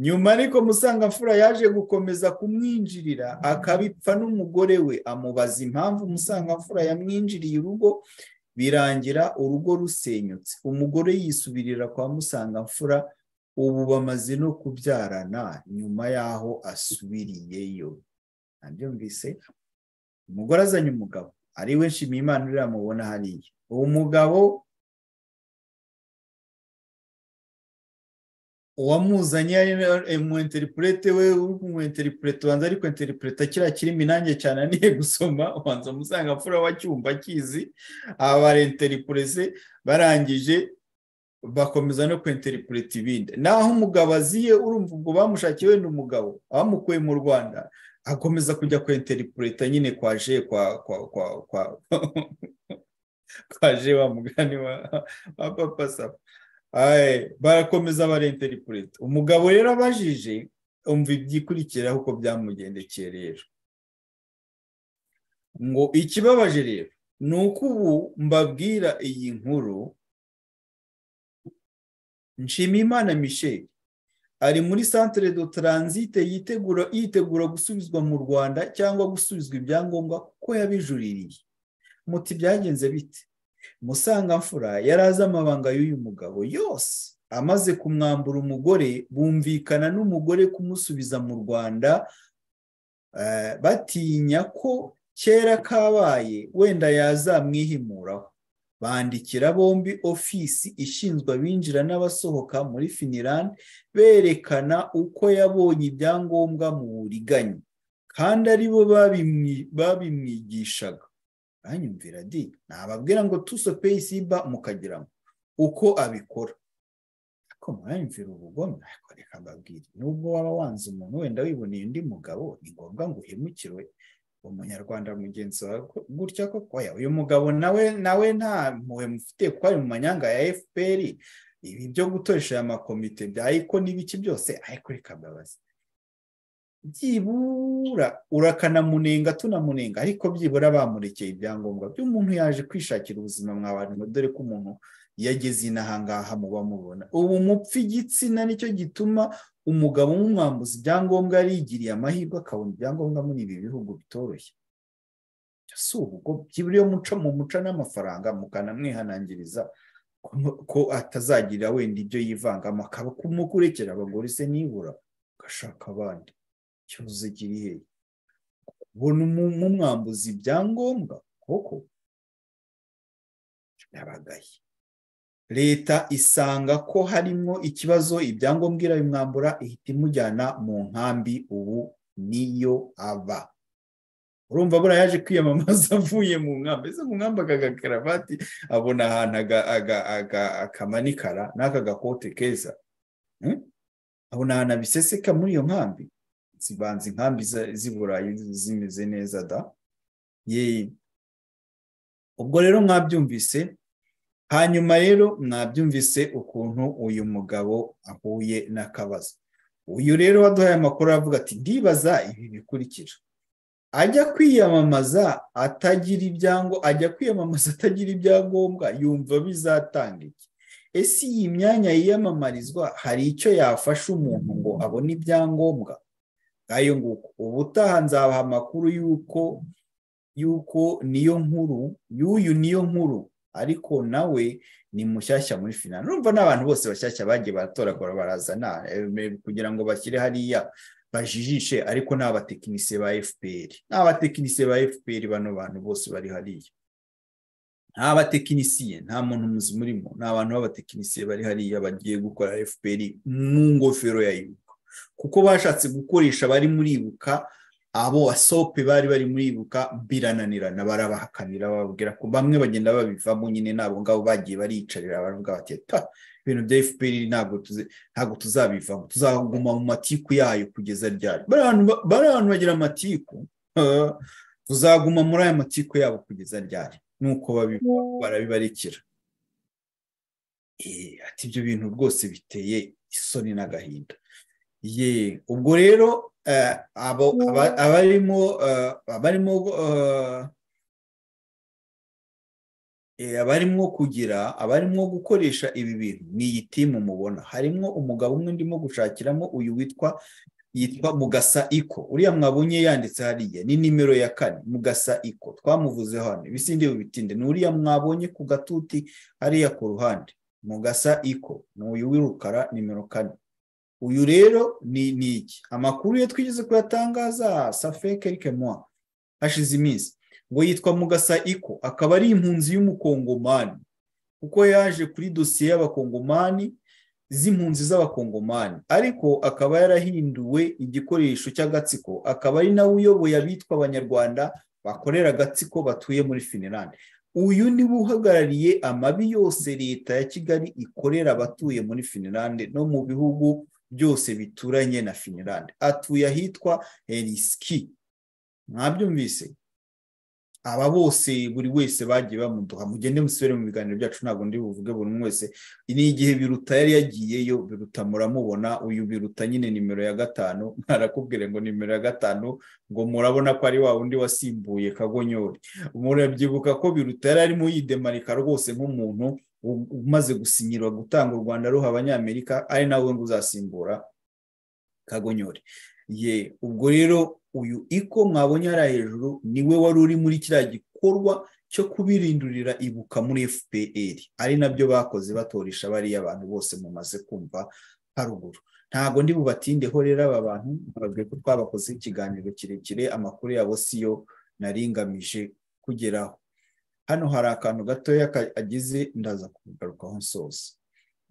nyuma ariko musangamfura yaje gukomeza kumwinjirira akabipfa n'umugore we amubaza impamvu musangamfura yamwinjiriye urugo birangira urugo rusenyutse umugore yisubirira kwa musangamfura ubu bamaze no kubyarana nyuma y'aho asubiriyeyo nabyumvise umugore azanye umugabo ari we nshimiyimana uriya mubona hariya uwo mugabo uwamuzanye umwenteripurete we uri kumwenteripurete ubanza ari kwenteripureta kiriya kirimi nanjye cyane aniye gusoma ubanza musangamfura wacyumva akizi aba barenteripurese barangije bakomeza no kwenteripureta ibindi naho umugabo aziye urumva ubwo bamushakiye wenda umugabo bamukuye mu rwanda akomeza kujya kwenteripureta nyine kwa je kwa kwa kwa kwa kwa je wa mugani wa wa papa saba Aye, barakomeza barenteripureta umugabo rero abajije umva ibyikurikiraho uko byamugendekeye rero ngo ikibabaje rero ni uko ubu mbabwira iyi nkuru nshimiyimana misheli ari muri centre de transite yitegura yitegura gusubizwa mu Rwanda cyangwa gusubizwa ibyangombwa kuko yabijuririye muti byagenze bite musangamfura yari azi amabanga y'uyu mugabo yose amaze kumwambura umugore bumvikana n'umugore kumusubiza mu Rwanda eh, batinya ko kera kabaye wenda yazamwihimuraho bandikira bombi ofisi ishinzwe abinjira n'abasohoka muri Finland berekana uko yabonye ibyangombwa mu buriganya kandi ari bo babimwi- babimwigishaga banyumvira di nababwira ngo tuso peyisiba mukagira ngo uko abikora ko mwanyumvira ubugome ariko reka mbabwire nubwo waba wanze umuntu wenda wiboneye undi mugabo ni ngombwa ngo uhemukirwe umunyarwanda mugenzi wawe ko- gutya ko oya uyu mugabo nawe nawe nta mpuhwe mufite kuko ari mu manyanga ya fpr ibi byo gutoresha aya makomite bya eko n'ibiki byose ariko reka mbabaze byibura urakanamunenga tunamunenga ariko byibura bamurekeye ibyangombwa by'umuntu yaje kwishakira ubuzima mwabantu dore ko umuntu yageze inaha ngaha muba mubona ubu mupfa igitsina nicyo gituma umugabo w'umwambuzi ibyangombwa yarigiriye amahirwe akabona ibyangombwa muri ibi bihugu bitoroshye si ubugome byibura iyo muca mu muca n'amafaranga mukanamwihanangiriza ko- ko atazagira wenda ibyo yivangamo akaba kumukurekera abagore se nibura agashaka abandi ikibazo kiri hehe kubona umu- umwambuzi ibyangombwa koko birabagaye leta isanga ko harimo ikibazo ibyangombwa irabimwambura ihita imujyana mu nkambi ubu niyo aba urumva buriya yaje kwiyamamaza avuye mu nkambi ese mu nkambi aka gakaravati abona ahantu aga- aga- aga- akamanikara n'aka gakote keza Hmm? abona ahantu abiseseka muri iyo nkambi zibanza inkambi za- z'i burayi zimeze neza da Yee. ubwo rero mwabyumvise hanyuma rero mwabyumvise ukuntu uyu mugabo ahuye n'akabazo uyu rero waduhaye amakuru aravuga ati ndibaza ibi bikurikira ajya kwiyamamaza atagira ibyango ajya kwiyamamaza atagira ibyangombwa yumva bizatanga iki ese iyi myanya yiyamamarizwa hari icyo yafasha umuntu ngo abone ibyangombwa ngayo nguko ubutaha nzabaha amakuru y'uko y'uko niyo nkuru y'uyu niyo nkuru ariko nawe ni mushyashya muri finance urumva n'abantu bose bashyashya bagiye baratora kora barazana eh, kugira ngo bashyire hariya bajijishe ariko ni abatekinisiye ba fpr ni abatekinisiye ba fpr bano bantu bose bari hariya nta batekinisiye nta muntu muzima urimo ni abantu b'abatekinisiye bari hariya bagiye gukora fpr mu ngofero ya ibuka kuko bashatse gukoresha bari muri ibuka abo asope bari bari muri ibuka birananirana barabahakanira bababwira ko bamwe bagenda babivamo nyine n'abo ngabo bagiye bariyicarira baravuga bati ta ibintu bya fpr ntabwo tuzi- ntabwo tuzabivamo tuzaguma mu matiku yayo kugeza ryari bari abantu ba- bari abantu bagira amatiku Ah, tuzaguma muri aya matiku yabo kugeza ryari nuko babi- barabibarikira Eh, ati ibyo bintu rwose biteye isoni n'agahinda ye ubwo rero eh, abo aba- abarimo eh, abarimo eh, eh, abarimo kugira abarimo gukoresha ibi bintu ni iyi timu mubona harimo umugabo umwe ndimo gushakiramo uyu witwa yitwa mugasa iko uriya mwabonye yanditse hariya ni nimero ya kane mugasa iko twamuvuze hano ibisindi bibitinde ni uriya mwabonye ku gatuti hariya ku ruhande mugasa iko ni uyu w'irukara nimero kane uyu rero ni ni iki amakuru ye twigeze kuyatangaza safe kelike mwa hashize iminsi ngo yitwa mugasa iko akaba ari impunzi y'umukongomani kuko yaje kuri dosiye y'abakongomani z'impunzi z'abakongomani ariko akaba yarahinduwe igikoresho cy'agatsiko akaba ari nawe uyoboye abitwa abanyarwanda bakorera agatsiko batuye muri finilande uyu niwe uhagarariye amabi yose leta ya kigali ikorera abatuye muri finilande no mu bihugu byose bituranye na finilande atuye ahitwa heriski mwabyumvise aba bose buri wese bagiye bamuduha mugende musubire mu biganiro byacu ntabwo ndi buvuge buri umwe wese ni igihe biruta yari yagiyeyo biruta muramubona uyu biruta nyine nimero ya gatanu arakubwira ngo nimero ya gatanu ngo murabona ko ari wa wundi wasimbuye kagonyori murabyibuka ko biruta yari arimo yidemarika rwose nk'umuntu u- umaze gusinyirwa gutanga u rwanda ruha abanyamerika ari nawe ngo uzasimbura kagonyore ye ubwo rero uyu iko mwabonye hariya hejuru niwe wari uri muri kiriya gikorwa cyo kubirindurira ibuka muri fpr ari nabyo bakoze batoresha bariya abantu bose mumaze kumva haruguru ntabwo ndi bubatindeho rero aba bantu bababwiye ko twabakoze ikiganiro kirekire amakuru yabo siyo naringamije kugeraho hano hari akantu gatoya kagize ndaza kugarukaho nsoza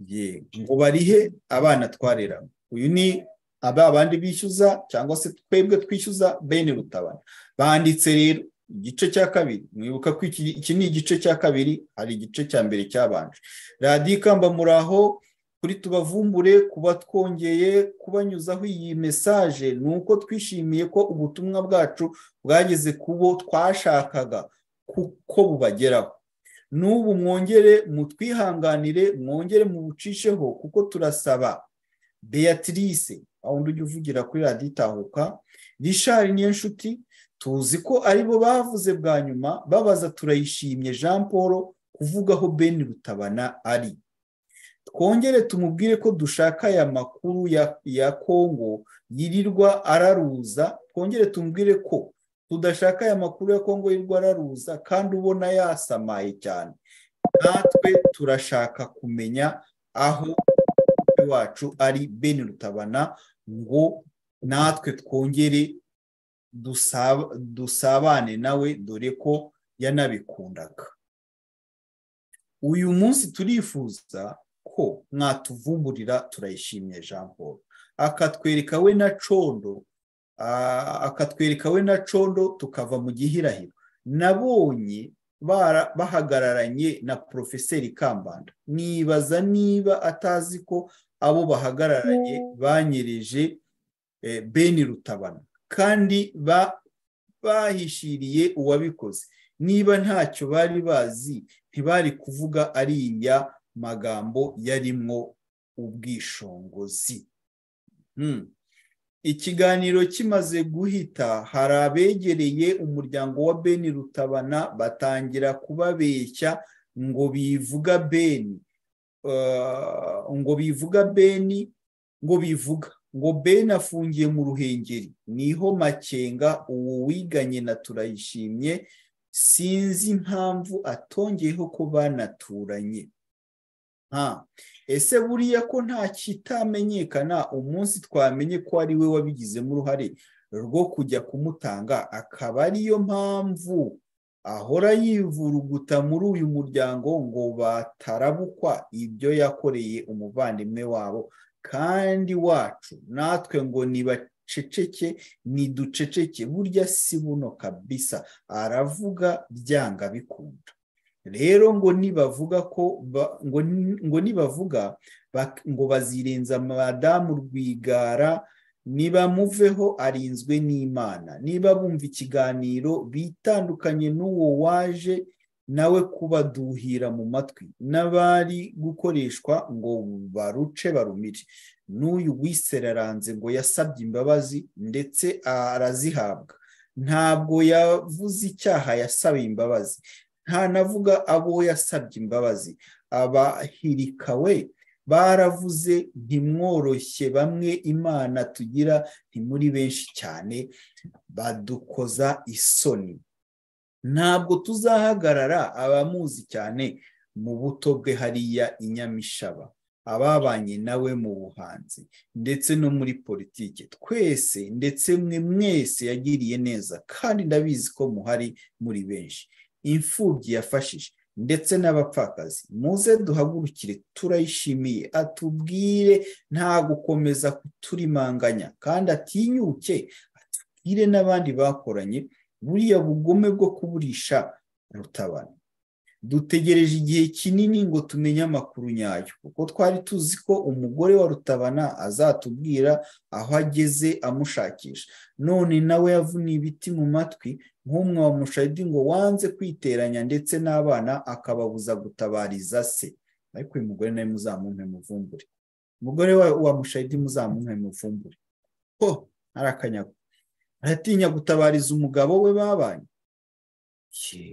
ye ngo barihe abana twarera uyu ni aba bandi bishyuza cyangwa se twebwe twishyuza bene rutabana banditse rero igice cya kabiri mwibuka ko iki iki ni igice cya kabiri hari igice cya mbere cyabanje radiyo ikamba muraho kuri tubavumbure kuba twongeye kubanyuzaho iyi mesaje ni uko twishimiye ko ubutumwa bwacu bwageze ku bo twashakaga kuko bubageraho n'ubu mwongere mutwihanganire mwongere mubucisheho kuko turasaba beatrice aho ujya uvugira kuri radiyo itahuka rishari niyo nshuti tuzi ko aribo bavuze bwa nyuma babaza turayishimye jean paul kuvugaho ben rutabana ari twongere tumubwire ko dushaka aya makuru ya kongo yirirwa araruza twongere tumubwire ko tudashaka aya makuru ya kongo yirirwa araruza kandi ubona yasamaye cyane natwe turashaka kumenya aho wacu ari ben rutabana ngo natwe twongere dusabane nawe dore ko yanabikundaga uyu munsi turifuza ko mwatuvumburira turayishimye jean paul akatwereka we na condo akatwereka we na condo tukava mu gihirahiro nabonye bahagararanye na porofeseri kambanda nibaza niba atazi ko abo bahagararanye banyereje beni rutabana kandi bahishiriye uwabikoze niba ntacyo bari bazi ntibari kuvuga ariya magambo yarimwo ubwishongozi ikiganiro kimaze guhita hari abegereye umuryango wa beni rutabana batangira kubabeshya ngo bivuga beni ngo bivuga beni ngo bivuga ngo beni afungiye mu ruhengeri niho makenga uwo wiganye na turayishimye sinzi impamvu atongeyeho ko banaturanye ese buriya ko nta kitamenyekana umunsi twamenye ko ari we wabigizemo uruhare rwo kujya kumutanga akaba ariyo mpamvu ahora yivuruguta muri uyu muryango ngo batarabukwa ibyo yakoreye umuvandimwe wabo kandi wacu natwe ngo nibaceceke niduceceke burya si buno kabisa aravuga byanga bikunda rero ngo nibavuga ko ngo nibavuga ngo bazirenza madamu rwigara nibamuveho arinzwe n'imana niba bumva ikiganiro bitandukanye n'uwo waje nawe kubaduhira mu matwi n'abari gukoreshwa ngo baruce barumire n'uyu wiseraranze ngo yasabye imbabazi ndetse arazihabwa ntabwo yavuze icyaha yasaba imbabazi ntanavuga abo yasabye imbabazi abahirikawe baravuze ntimworoshye bamwe imana tugira ni muri benshi cyane badukoza isoni ntabwo tuzahagarara abamuzi cyane mu buto bwe hariya inyamishaba ababanye nawe mu buhanzi ndetse no muri politiki twese ndetse mwe mwese yagiriye neza kandi ndabizi ko muhari muri benshi imfubyi yafashije ndetse n'abapfakazi muze duhagurukire turayishimiye atubwire nta gukomeza kuturimanganya kandi atinyuke atubwire n'abandi bakoranye buriya bugome bwo kuburisha rutabana dutegereje igihe kinini ngo tumenye amakuru nyayo kuko twari tuzi ko umugore wa rutabana azatubwira aho ageze amushakisha none nawe yavuniye ibiti mu matwi nk'umwe wa mushayidi ngo wanze kwiteranya ndetse n'abana akababuza gutabariza se ariko uyu mugore nawe muzamumpe muvumbure umugore wa mushayidi muzamumpe muvumbure ho arakanyago aratinya gutabariza umugabo we babanye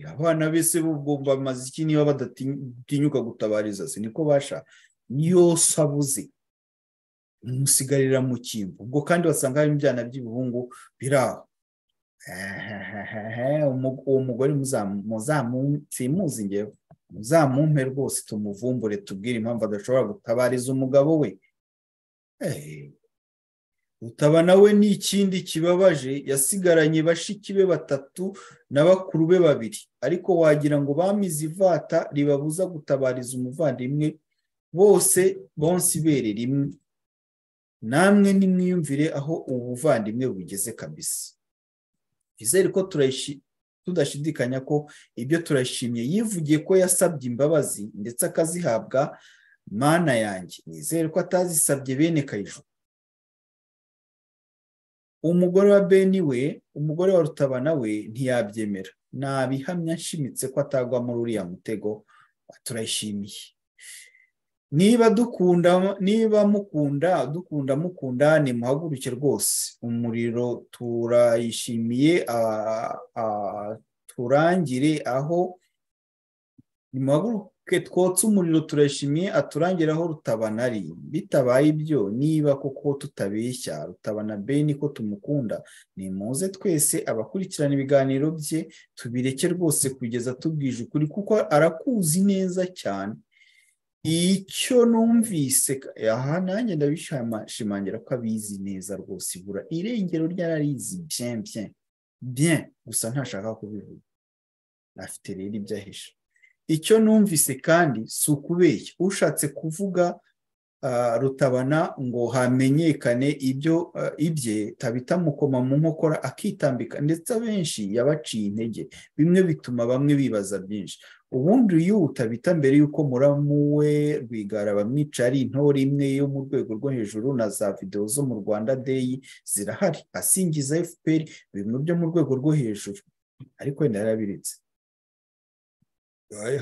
abana bese bugomba amaze iki niba badatinyuka gutabariza se niko basha yose abuze umusigarira mu cyimbo ubwo kandi wasanga harimo ibyana by'ibihungu biri aho uwo mugore muzamuzi ngewe muzamumpe rwose tumuvumbure tubwire impamvu adashobora gutabariza umugabo we rutabana we ni ikindi kibabaje yasigaranye bashiki be batatu na bakuru be babiri ariko wagira ngo bamize ivata ribabuza gutabariza umuvandimwe bose bonse ibere rimwe namwe nimwiyumvire aho ubuvandimwe bugeze kabisa izere ko tudashidikanya ko ibyo turashimye yivugiye ko yasabye imbabazi ndetse akazihabwa mana yanjye nizere ko atazisabye bene kayijuru umugore wa beni we umugore wa rutabana we ntiyabyemera nabihamya nshimitse ko atagwa muri uriya mutego turayishimiye niba dukunda niba mukunda dukunda mukunda ni muhaguruke rwose umuriro turayishimiye turangire aho ni muhaguruke twotse umuriro turayishimiye aturangire aho rutabana ari bitabaye ibyo niba koko tutabeshya rutabana beni ko tumukunda ni muze twese abakurikirana ibiganiro bye tubireke rwose kugeza tubwije ukuri kuko arakuzi neza cyane icyo numvise aha nanjye ndabishimangira ko abizi neza rwose ibura irengero ryararizi byen byen byen gusa ntashaka kubivuga afite rero ibyo ahisha icyo numvise kandi si ukubeshya ushatse kuvuga rutabana ngo hamenyekane ibyo ibye tabita mukoma mu nkokora akitambika ndetse abenshi yabaciye intege bimwe bituma bamwe bibaza byinshi ubundi iyo utabita mbere y'uko muramuwe rwigara bamwica ari intore imwe yo mu rwego rwo hejuru na za videwo zo mu rwanda deyi zirahari asingiza fpr ibintu byo mu rwego rwo hejuru ariko wenda yarabiritse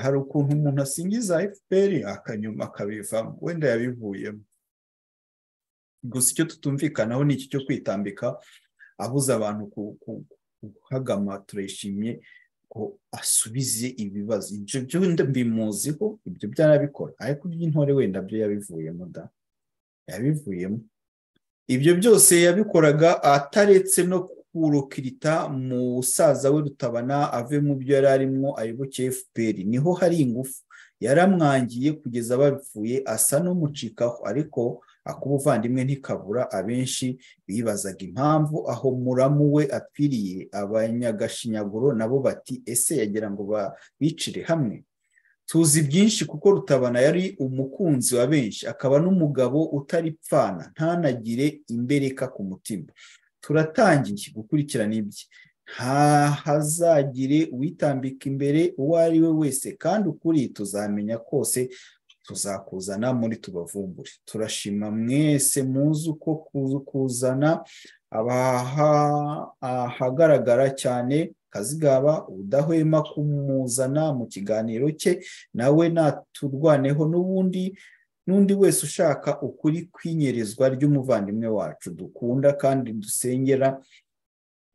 hari ukuntu umuntu asingiza fpr akanyuma akabivamo wenda yabivuyemo gusa icyo tutumvikanaho ni iki cyo kwitambika abuza abantu kuhagama turayishimye ko asubize ibibazo ibyo byo mbimuziho ibyo byarabikora ariko iby'intore wenda byo yabivuyemo da yabivuyemo ibyo byose yabikoraga ataretse no kurukirita mu musaza we rutabana ave mu byo yari arimo ayoboke fpr niho hari ingufu yaramwangiye kugeza bapfuye asa n'umucikaho ariko ak'ubuvandimwe ntikabura abenshi bibazaga impamvu aho muramu we apfiriye abanyagashinyaguro nabo bati ese yagira ngo bicire hamwe tuzi byinshi kuko rutabana yari umukunzi wa benshi akaba n'umugabo utari pfana ntanagire imbereka ku mutima turatangiye gukurikirana ibye ntahazagire uwitambika imbere uwo ari we wese kandi ukuri tuzamenya kose tuzakuzana muri tubavumbure turashima mwese muzi uko kuzana ahagaragara cyane kazigaba udahwema kumuzana mu kiganiro cye nawe naturwaneho n'ubundi n'undi wese ushaka ukuri kwinyerizwa ry'umuvandimwe wacu dukunda kandi dusengera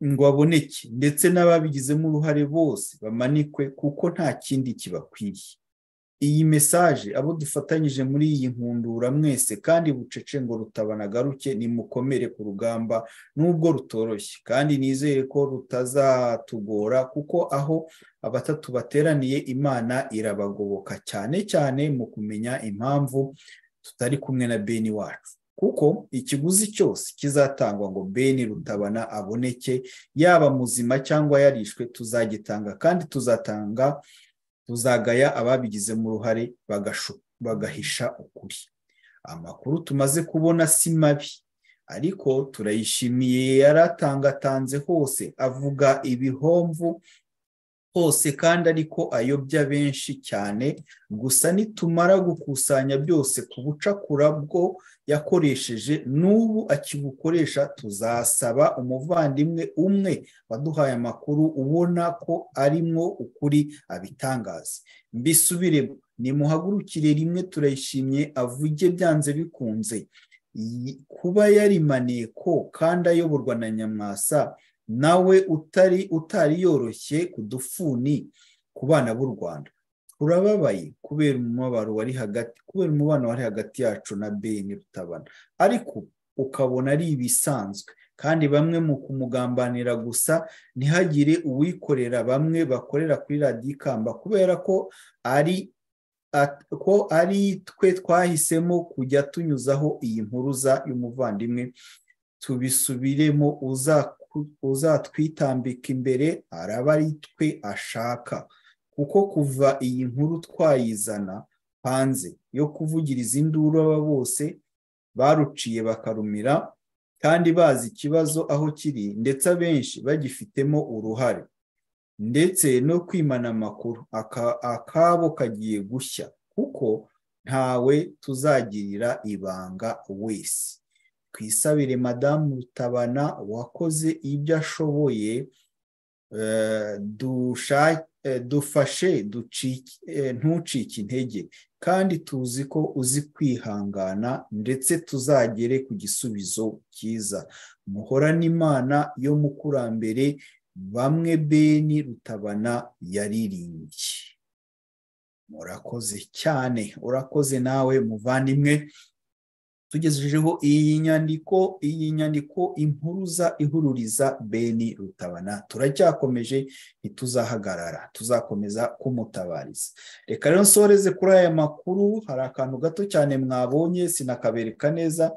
ngo aboneke ndetse n'ababigizemo uruhare bose bamanikwe kuko nta kindi kibakwiriye iyi mesaje abo dufatanyije muri iyi nkundura mwese kandi bucece ngo rutabonagaruke nimukomere ku rugamba n'ubwo rutoroshye kandi nizere ko rutazatugora kuko aho abatatu bateraniye imana irabagoboka cyane cyane mu kumenya impamvu tutari kumwe na beni wacu kuko ikiguzi cyose kizatangwa ngo beni rutabana aboneke yaba muzima cyangwa yarishwe tuzagitanga kandi tuzatanga tuzagaya ababigizemo uruhare bagahisha ukuri amakuru tumaze kubona si mabi ariko turayishimiye yaratangatanze hose avuga ibihomvu hose kandi ariko ayobya benshi cyane gusa nitumara gukusanya byose ku bucakura bwo yakoresheje n'ubu akibukoresha tuzasaba umuvandimwe umwe waduhaye amakuru ubona ko arimo ukuri abitangaza mbisubiremo nimuhagurukire rimwe turayishimye avuge byanze bikunze kuba yarimaniye ko kandi ayoborwa na nyamwasa nawe utari utari yoroshye ku dufuni ku bana b'u rwanda turababaye kubera umubabaro wari hagati kubera umubano wari hagati yacu na beni rutabana ariko ukabona ari ibisanzwe kandi bamwe mu kumugambanira gusa ntihagire uwikorera bamwe bakorera kuri radiyo ikamba kubera ko ari ko ari twe twahisemo kujya tunyuzaho iyi mpuruza y'umuvandimwe tubisubiremo uzatwitambika imbere araba ari twe ashaka kuko kuva iyi nkuru twayizana hanze yo kuvugiriza induru aba bose baruciye bakarumira kandi bazi ikibazo aho kiri ndetse abenshi bagifitemo uruhare ndetse no kwimana amakuru akabo kagiye gushya kuko ntawe tuzagirira ibanga wese twisabire madamu rutabana wakoze ibyo ashoboye eh, dusha- eh, dufashe ducike- eh, ntucike intege kandi tuzi ko uzi kwihangana ndetse tuzagere ku gisubizo cyiza muhorane imana yo mukurambere bamwe beni rutabana yaririmbye murakoze cyane urakoze nawe muvandimwe tugejejeho iyi nyandiko iyi nyandiko impuruza ihururiza beni rutabana turacyakomeje ntituzahagarara tuzakomeza kumutabariza reka rero nsoreze kuri aya makuru hari akantu gato cyane mwabonye sinakabereka neza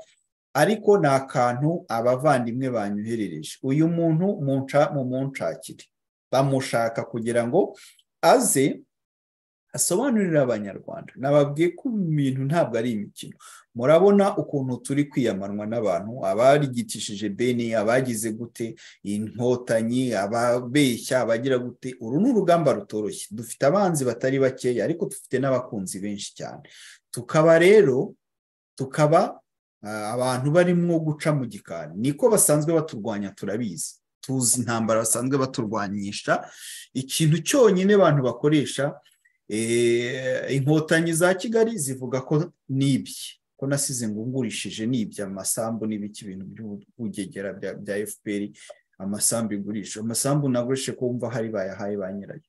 ariko ni akantu abavandimwe banyoherereje uyu muntu munca- mumunshakire bamushaka kugira ngo aze asobanurira abanyarwanda nababwiye ko ibi bintu ntabwo ari imikino murabona ukuntu turi kwiyamanwa n'abantu abarigitishije beni abagize gute inkotanyi ababeshya abagira gute uru ni urugamba rutoroshye dufite abanzi batari bakeya ariko dufite n'abakunzi benshi cyane tukaba rero tukaba ah, abantu barimo guca mu gikari niko basanzwe baturwanya turabizi tuzi intambara basanzwe baturwanyisha ikintu cyonyine abantu bakoresha Eh, inkotanyi za kigali zivuga ko nibye ko nasize ngungurishije nibye amasambu n'ibiki ibintu by'ubugegera bya bya fpr amasambu igurisha amasambu nagurishije ko wumva hari bayahaye ba nyirayo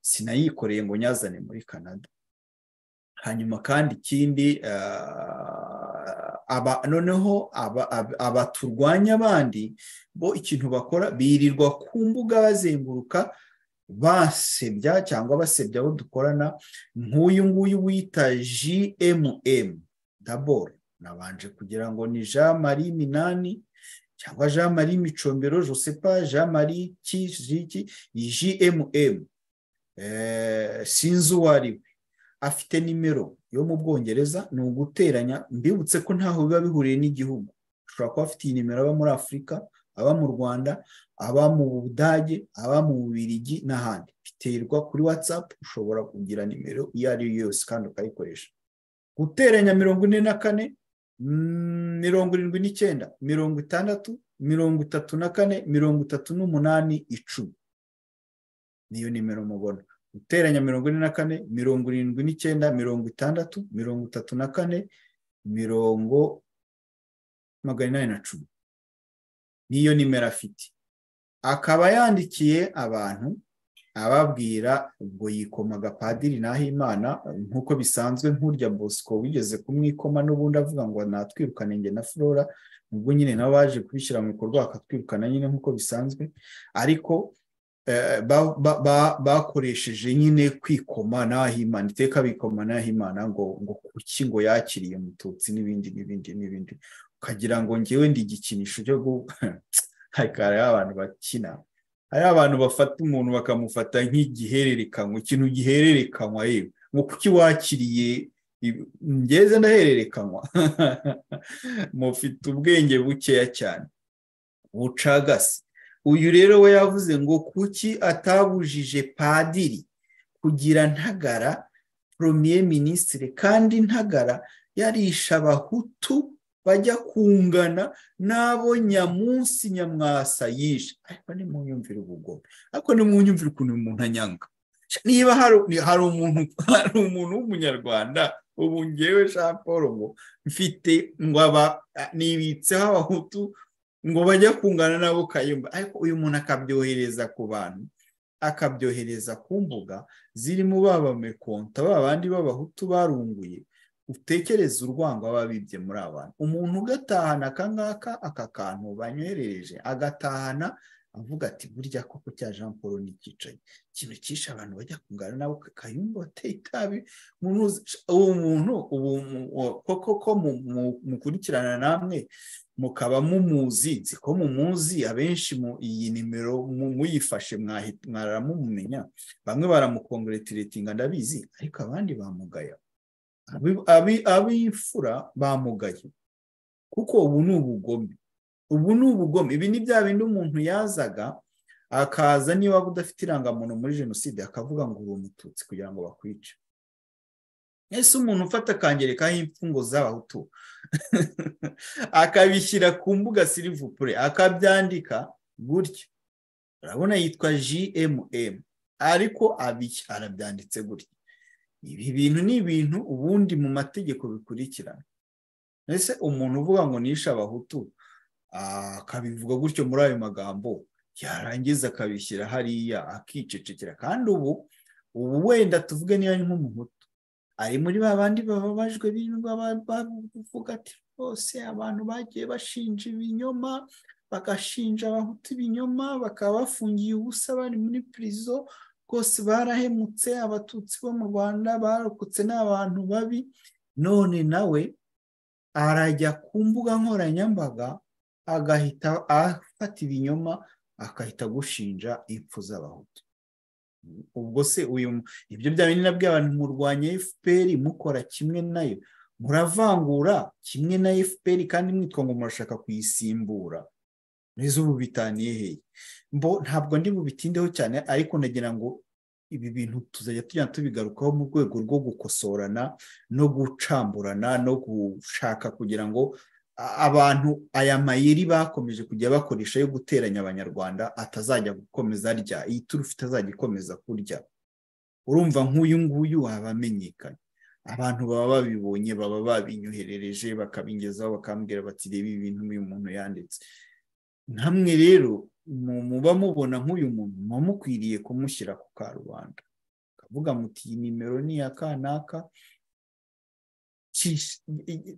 sinayikoreye ngo nyazane muri canada hanyuma kandi ikindi ah, aba noneho aba- aba- abaturwanya abandi bo ikintu bakora birirwa ku mbuga bazenguruka basebya cyangwa basebya abo dukorana nk'uyu nguyu wita jmm daboro nabanje kugira ngo ni jean marie minani cyangwa jean marie micombero josepa jean marie ki jiki ni jmm Eh, sinzi uwo ari we afite nimero yo mu bwongereza ni uguteranya mbibutse ko ntaho biba bihuriye n'igihugu ushobora kuba afite iyi nimero aba muri afurika aba mu rwanda aba mu budage aba mu bubirigi n'ahandi biterwa kuri watsapu ushobora kugira nimero iyo ari yo yose kandi ukayikoresha guteranya mirongo ine na kane mm, mirongo irindwi n'icyenda mirongo itandatu mirongo itatu na kane mirongo itatu n'umunani icumi niyo nimero mubona guteranya mirongo ine na kane mirongo irindwi n'icyenda mirongo itandatu mirongo itatu na kane mirongo magana inani na cumi niyo nimero afite akaba yandikiye abantu ababwira ubwo yikomaga padiri nahimana nk'uko bisanzwe nk'urya bosco wigeze kumwikoma n'ubundi avuga ngo natwirukane njye na flora ubwo nyine nabo baje kubishyira mu bikorwa bakatwirukana nyine nk'uko bisanzwe ariko eh, ba- ba- ba- bakoresheje nyine kwikoma nahimana iteka bikoma nahimana ngo ngo kuki ngo yakiriye umututsi n'ibindi n'ibindi n'ibindi ukagira ngo njyewe ndi igikinisho cyo gu- ariko hariho abantu bakina hariho abantu bafata umuntu bakamufata nk'igihererekanywa ikintu gihererekanywa yewe ngo kuki wakiriye ibi- ngeze ndahererekanywa mufite ubwenge bukeya cyane bucagase uyu rero we yavuze ngo kuki atabujije padiri kugira ntagara premier minisitiri kandi ntagara yarisha abahutu bajya kungana n'abo nyamunsi nyamwasa yishe ariko nimunyumvire ubugome ariko nimunyumvire ukuntu uyu muntu anyanga niba hari hari umuntu hari umuntu w'umunyarwanda ubu ngewe jean paul ngo mfite ngo aba nibitseho abahutu ngo bajya kungana n'abo kayumba ariko uyu muntu akabyohereza ku bantu akabyohereza ku mbuga zirimo ba bamekonta ba bandi b'abahutu barunguye utekereze urwango aba bibye muri abantu umuntu ugatahana aka ngaka aka kantu banywerereje agatahana avuga ati burya koko cya jean paul n'ikicaye ikintu cyishe abantu bajya kungana nabo kayumba wateye itabi umuntu uzi- uwo muntu ubu mu- uwo- koko ko mu- mu- mukurikirana namwe mukaba mumuzi nzi ko mumuzi abenshi mu iyi nimero mu- muyifashe mwahi- mwaramumumenya bamwe baramukongretiretinga ndabizi ariko abandi bamugaya Abi- abi- ab'imfura bamugaye kuko ubu ni ubugome ubu ni ubugome ibi ni bya bindi umuntu yazaga akaza niba udafite irangamuntu muri jenoside akavuga ngo uri umututsi kugira ngo bakwice ese umuntu ufata akangerekaho imfungo z'abahutu akabishyira ku mbuga silivupure akabyandika gutya urabona yitwa jmm ariko arabyanditse gutya ibi bintu ni ibintu ubundi mu mategeko bikurikirana ese umuntu uvuga ngo nishe abahutu akabivuga gutyo muri ayo magambo yarangiza akabishyira hariya akicecekera kandi ubu ubu wenda tuvuge niba ari nk'umuhutu ari muri ba bandi bababajwe birindwa bavuga ati rwose abantu bagiye bashinja ibinyoma bagashinja abahutu ibinyoma bakaba bafungiye ubusa bari muri pirizo rwose barahemutse abatutsi bo mu rwanda barokotse n'abantu babi none nawe arajya ku mbuga nkoranyambaga agahita afata ibinyoma akahita gushinja impfu z'abahutu ubwo se uyu ibyo byaba binini abantu murwanya fpr mukora kimwe nayo muravangura kimwe na fpr kandi mwitwa ngo murashaka kuyisimbura neza ubu bitaniye hehe mbo ntabwo ndi bubitindeho cyane ariko nagira ngo ibi bintu tuzajya tujya tubigarukaho mu rwego rwo gukosorana no gucamburana no gushaka kugira ngo abantu aya mayeri bakomeje kujya bakoresha yo guteranya abanyarwanda atazajya gukomeza arya iyi turufu itazajya ikomeza kurya urumva nk'uyu nguyu waba amenyekanye abantu baba babibonye baba babinyoherereje bakabingezaho bakambwira bati reba ibintu uyu muntu yanditse nkamwe rero muba mubona nk'uyu muntu muba mukwiriye kumushyira ku karubanda kavuga muti iyi nimero ni iya kanaka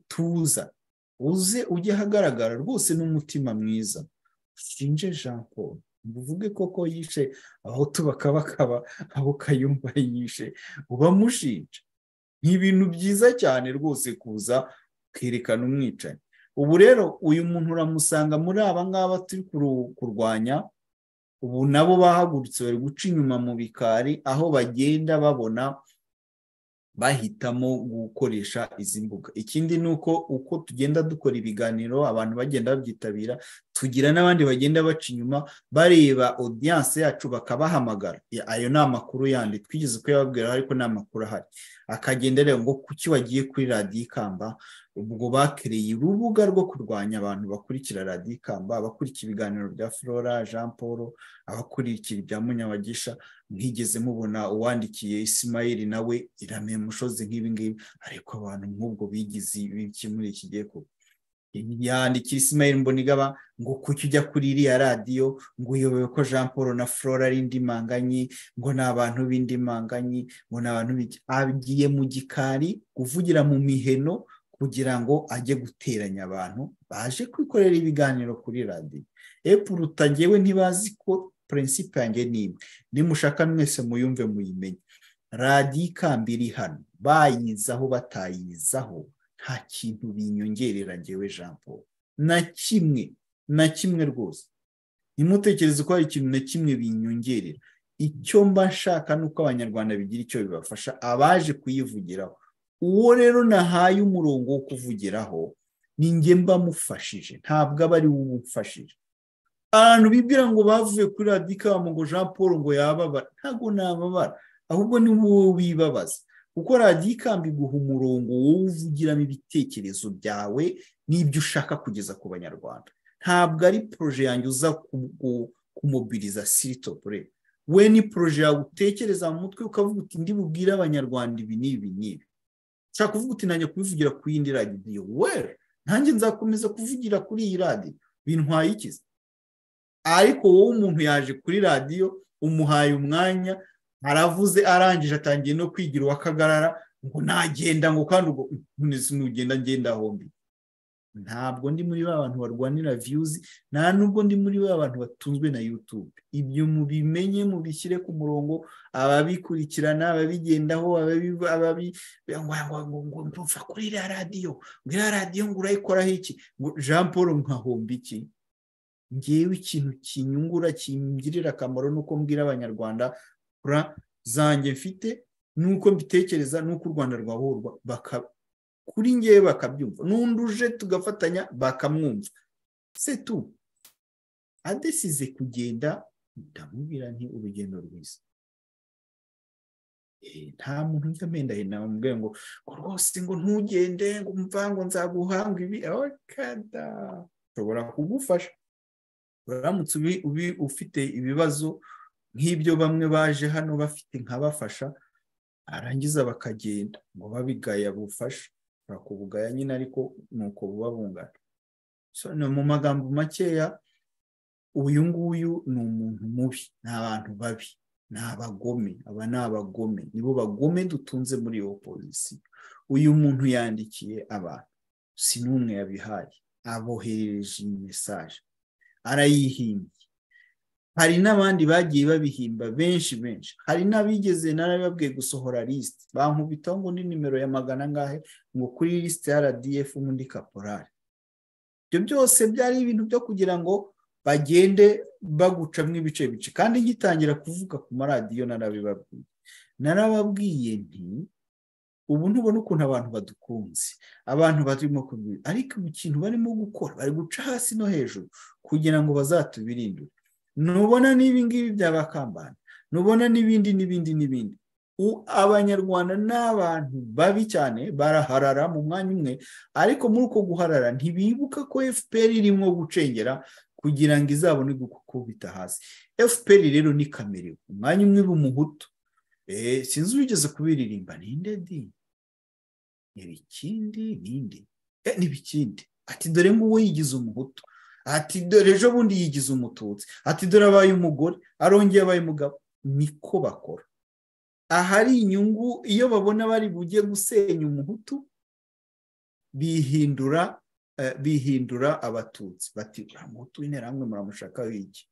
tuza uze ujye ahagaragara rwose n'umutima mwiza ushinje jean paul uvuge koko yishe aho tubakabakaba aho kayumba yishe ubamushinja ni ibintu byiza cyane rwose kuza ukerekana umwicanyi ubu rero uyu muntu uramusanga muri aba ngaba turi kurwanya ubu nabo bahagurutse bari guca inyuma mu bikari aho bagenda babona bahitamo gukoresha izi mbuga ikindi ni uko uko tugenda dukora ibiganiro abantu bagenda babyitabira tugira n'abandi bagenda baca inyuma bareba odiyanse yacu bakabahamagara ayo ni amakuru yandi twigeze kuyababwira ariko ni amakuru ahari akagenda areba ngo kuki wagiye kuri radiyo ikamba ubwo bakereye urubuga rwo kurwanya abantu bakurikira radiyo ikamba abakurikira ibiganiro bya flora jean paul abakurikira ibya munyabagisha mwigeze mubona uwandikiye isimayeli nawe irame mushozi nk'ibi ngibi ariko abantu nk'ubwo bigize ibiki muri iki gihe kuba yandikira isimayeli mbonigaba ngo kuki ujya kuri iriya radiyo ngo uyobewe ko jean paul na flora ari indimanganyi ngo ni abantu b'indimanganyi ngo ni abantu agiye mu gikari kuvugira mu miheno kugira ngo ajye guteranya abantu baje kwikorera ibiganiro kuri radiyo epuruta ngewe ntibazi ko purinsipe yanjye ni imwe nimushaka mwese muyumve muyimenye radiyo ikamba iri hano bayizaho batayizaho nta kintu binyongerera ngewe jean paul na kimwe na kimwe rwose ntimutekereze ko hari ikintu na kimwe binyongerera icyo mba nshaka ni uko abanyarwanda bigira icyo bibafasha abaje kuyivugiraho uwo rero nahaye umurongo wo kuvugiraho ni nge mbamufashije ntabwo aba ari we umufashije abantu bibwira ngo bavuye kuri radiyo ikamba ngo jean paul ngo yababara ntabwo nababara ahubwo ni wowe wibabaza kuko radiyo ikamba iguha umurongo wowe uvugiramo ibitekerezo byawe n'ibyo ushaka kugeza ku banyarwanda ntabwo ari poroje yanjye uza kumobiriza siritopure we ni poroje yawe utekereza mu mutwe ukavuga uti ndi bubwire abanyarwanda ibi n'ibi n'ibi ushaka kuvuga uti nanjye kubivugira ku yindi radiyo we nanjye nzakomeza kuvugira kuri iyi radiyo bintwaye ikiza ariko wowe umuntu yaje kuri radiyo umuhaye umwanya aravuze arangije atangiye no kwigira uwakagarara ngo nagenda ngo kandi ubwo ntugenda ngenda hombi ntabwo ndi muri ba bantu barwanira viyuzi nta nubwo ndi muri ba bantu batunzwe na yutube ibyo mubimenye mubishyire ku murongo ababikurikirana ababigendaho ngo mva kuri iriya radiyo ngo iriya radiyo ngo urayikoraho iki jean paul nkahomba iki ngewe ikintu kinyungura kingirira akamaro ni uko mbwira abanyarwanda kura zanjye mfite nuko mbitekereza nuko u rwanda rwahurwa kuri ngewe bakabyumva n'undi uje tugafatanya bakamwumva se tu adesize kugenda ndamubwira nti urugendo rwiza Eh, nta muntu ujya amenda hino bamubwira ngo ngo rwose ngo ntugende ngo umvango nzaguhanga ibi kada nshobora kugufasha uramutse ubi- ubi- ufite ibibazo nk'ibyo bamwe baje hano bafite nkabafasha arangiza bakagenda ngo babigaya bufasha ushobora kubugaya nyine ariko ni uko buba bungana So, ni mu magambo makeya uyu nguyu ni umuntu mubi ni abantu babi ni abagome aba ni abagome nibo bagome dutunze muri iyo pozisiyo uyu muntu yandikiye abantu si n'umwe yabihaye aboherereje iyi mesaje arayihimbye hari n'abandi bagiye babihimba benshi benshi hari n'abigeze narababwiye gusohora lisite bankubitaho ngo ni nimero ya magana angahe ngo kuri lisite ya rdf undi kaporari ibyo byose byari ibintu byo kugira ngo bagende bagucamo ibice bice kandi ngitangira kuvuga ku maradiyo narabibabwiye narababwiye nti ubu ntubona ukuntu abantu badukunze abantu barimo kubwira ariko mu kintu barimo gukora bari guca hasi no hejuru kugira ngo bazatubirindure nubona n'ibi ngibi byabakambana nubona n'ibindi n'ibindi n'ibindi U- abanyarwanda ni abantu babi cyane baraharara mu mwanya umwe ariko muri uko guharara ntibibuka ko fpr irimo gucengera kugira ngo izabone gukubita hasi fpr rero ni kamere umwanya umwe b'umuhutu Eh, sinzi wigeze kubiririmba ninde di ntibikindi ninde Eh, ntibikindi ati dore nguwo yigize umuhutu ati dore ejo bundi yigize umututsi ati dore abaye umugore arongeye abaye umugabo niko bakora ahari inyungu iyo babona bari bujye gusenya umuhutu bihindura eh, bihindura abatutsi bati "Uriya muhutu w'interahamwe muramushaka w'iki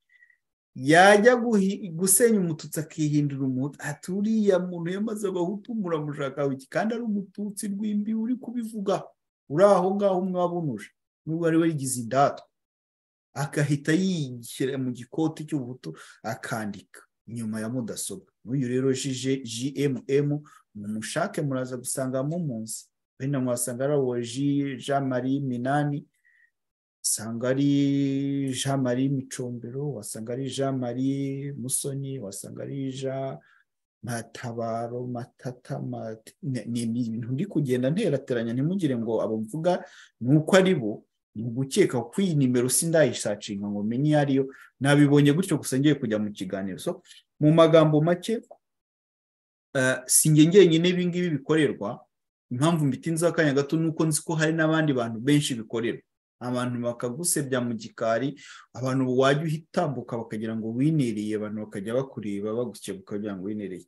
yajya guhi- gusenya umututsi akihindura umuhutu ati uriya muntu yamaze abahutu muramushaka w'iki kandi ari umututsi rw'imbi uri kubivuga uri aho ngaho mwabunuje nubwo ari we yigize indatwa agahita yishyira mu gikoti cy'ubuhutu akandika inyuma ya mudasobwa n'uyu rero jije jmm mumushake muraza gusangamo umunsi wenda mwasanga ari uwa Ji- jean marie minani wasanga ari jean marie micombero wasanga ari jean marie musoni wasanga ari jean matabaro matata Mat- ni ni ibintu ndi kugenda nterateranya ntimugire ngo abo mvuga ni uko ari bo ni ugukeka ko iyi nimero sindayisacinga ngo menye iyo ariyo nabibonye gutyo gusa ngiye kujya mu kiganiro so mu magambo make eh, si njye ngenyine ibi ngibi bikorerwa impamvu mbitinze akanya gato ni uko nzi ko hari n'abandi bantu benshi bikorerwa abantu bakagusebya mu gikari abantu wajya uhitambuka bakagira ngo winereye abantu bakajya bakureba bagukebuka kugira ngo winereye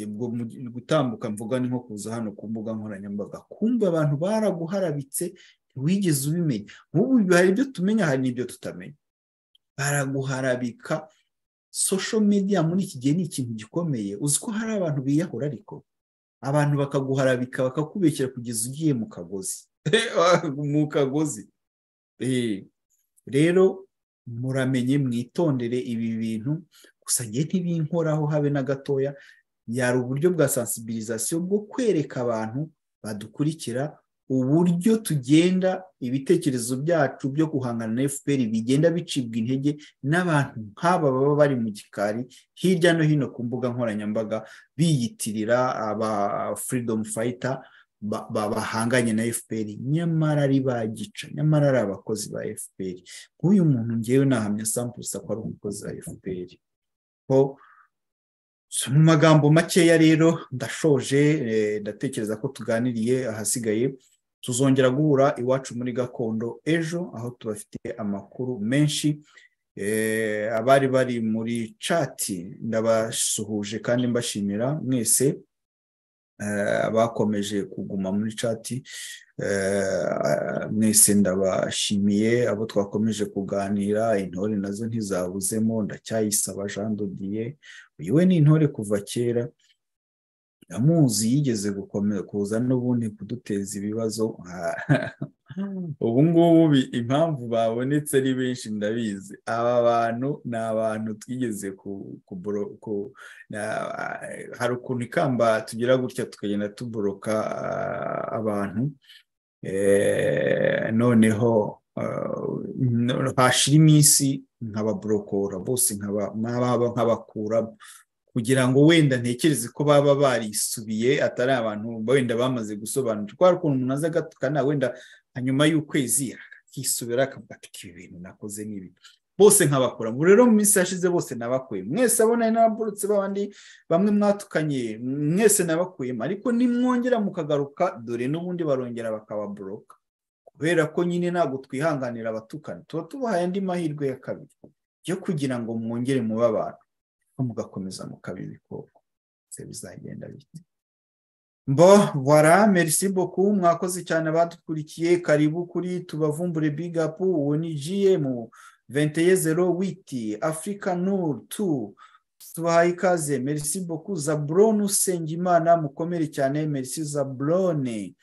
ubwo mu- gutambuka mvuga ni nko kuza hano ku mbuga nkoranyambaga kumva abantu baraguharabitse ntiwigeze ubimenya nk'ubu hari ibyo tumenya hari n'ibyo tutamenya baraguharabika social media muri iki gihe ni ikintu gikomeye uzi ko hari abantu biyahura ariko abantu bakaguharabika bakakubekera kugeza ugiye mu kagozi mu kagozi Eh, rero muramenye mwitondere ibi bintu gusa njye ntibinkoraho habe na gatoya yari uburyo bwa sensibilisation bwo kwereka abantu badukurikira uburyo tugenda ibitekerezo byacu byo guhangana na fpr bigenda bicibwa intege n'abantu nk'aba baba bari mu gikari hirya no hino ku mbuga nkoranyambaga biyitirira aba freedom fighter ba- ba- bahanganye na fpr nyamara ari bagica nyamara ari abakozi ba fpr nk'uyu muntu ngewe nahamya sampusa ko ari umukozi wa fpr ko so, mu magambo makeya rero ndashoje eh, ndatekereza ko tuganiriye ahasigaye tuzongera guhura iwacu muri gakondo ejo aho tubafitiye amakuru menshi Eh, abari bari muri cati ndabasuhuje kandi mbashimira mwese eh, abakomeje kuguma muri cati eh, mwese ndabashimiye abo twakomeje kuganira intore nazo ntizabuzemo ndacyayisaba jean dodiye uyu we ni intore kuva kera ndamuzi yigeze gukomeza kuza n'ubundi kuduteza ibibazo ubu ngubu bi- impamvu babonetse ari benshi ndabizi aba bantu ni abantu twigeze ku ku buro- ku- na- hari ukuntu ikamba tugira gutya tukagenda tuboroka ah, abantu Eh, noneho ah, no- hashira iminsi nkababorokora bose nkaba- nkaba- nkabakuramo kugira ngo wenda ntekereze ko baba barisubiye atari abantu wenda bamaze gusobanukirwa hari ukuntu umuntu aza agatukana wenda hanyuma y'ukwezi akisubira akavuga ati ibi bintu nakoze n'ibi bose nkabakora ubu rero mu minsi yashize bose nabakuye mwese abona n'ababurutse b'abandi bamwe mwatukanye mwese nabakuyemo ariko nimwongera mukagaruka dore n'ubundi barongera bakababoroka kubera ko nyine ntabwo twihanganira abatukana tuba tubahaye andi mahirwe ya kabiri yo kugira ngo mwongere mube abantu mugakomeza mukaba ibikoko ndetse bizagenda bite mbo wara merci boku mwakoze cyane abadukurikiye karibu kuri tubavumbure bigapu uwo ni mu 2108 Africa Nur 2 tubahaye ikaze merci beaucoup Zabrone Usengimana mukomere cyane merci Zabrone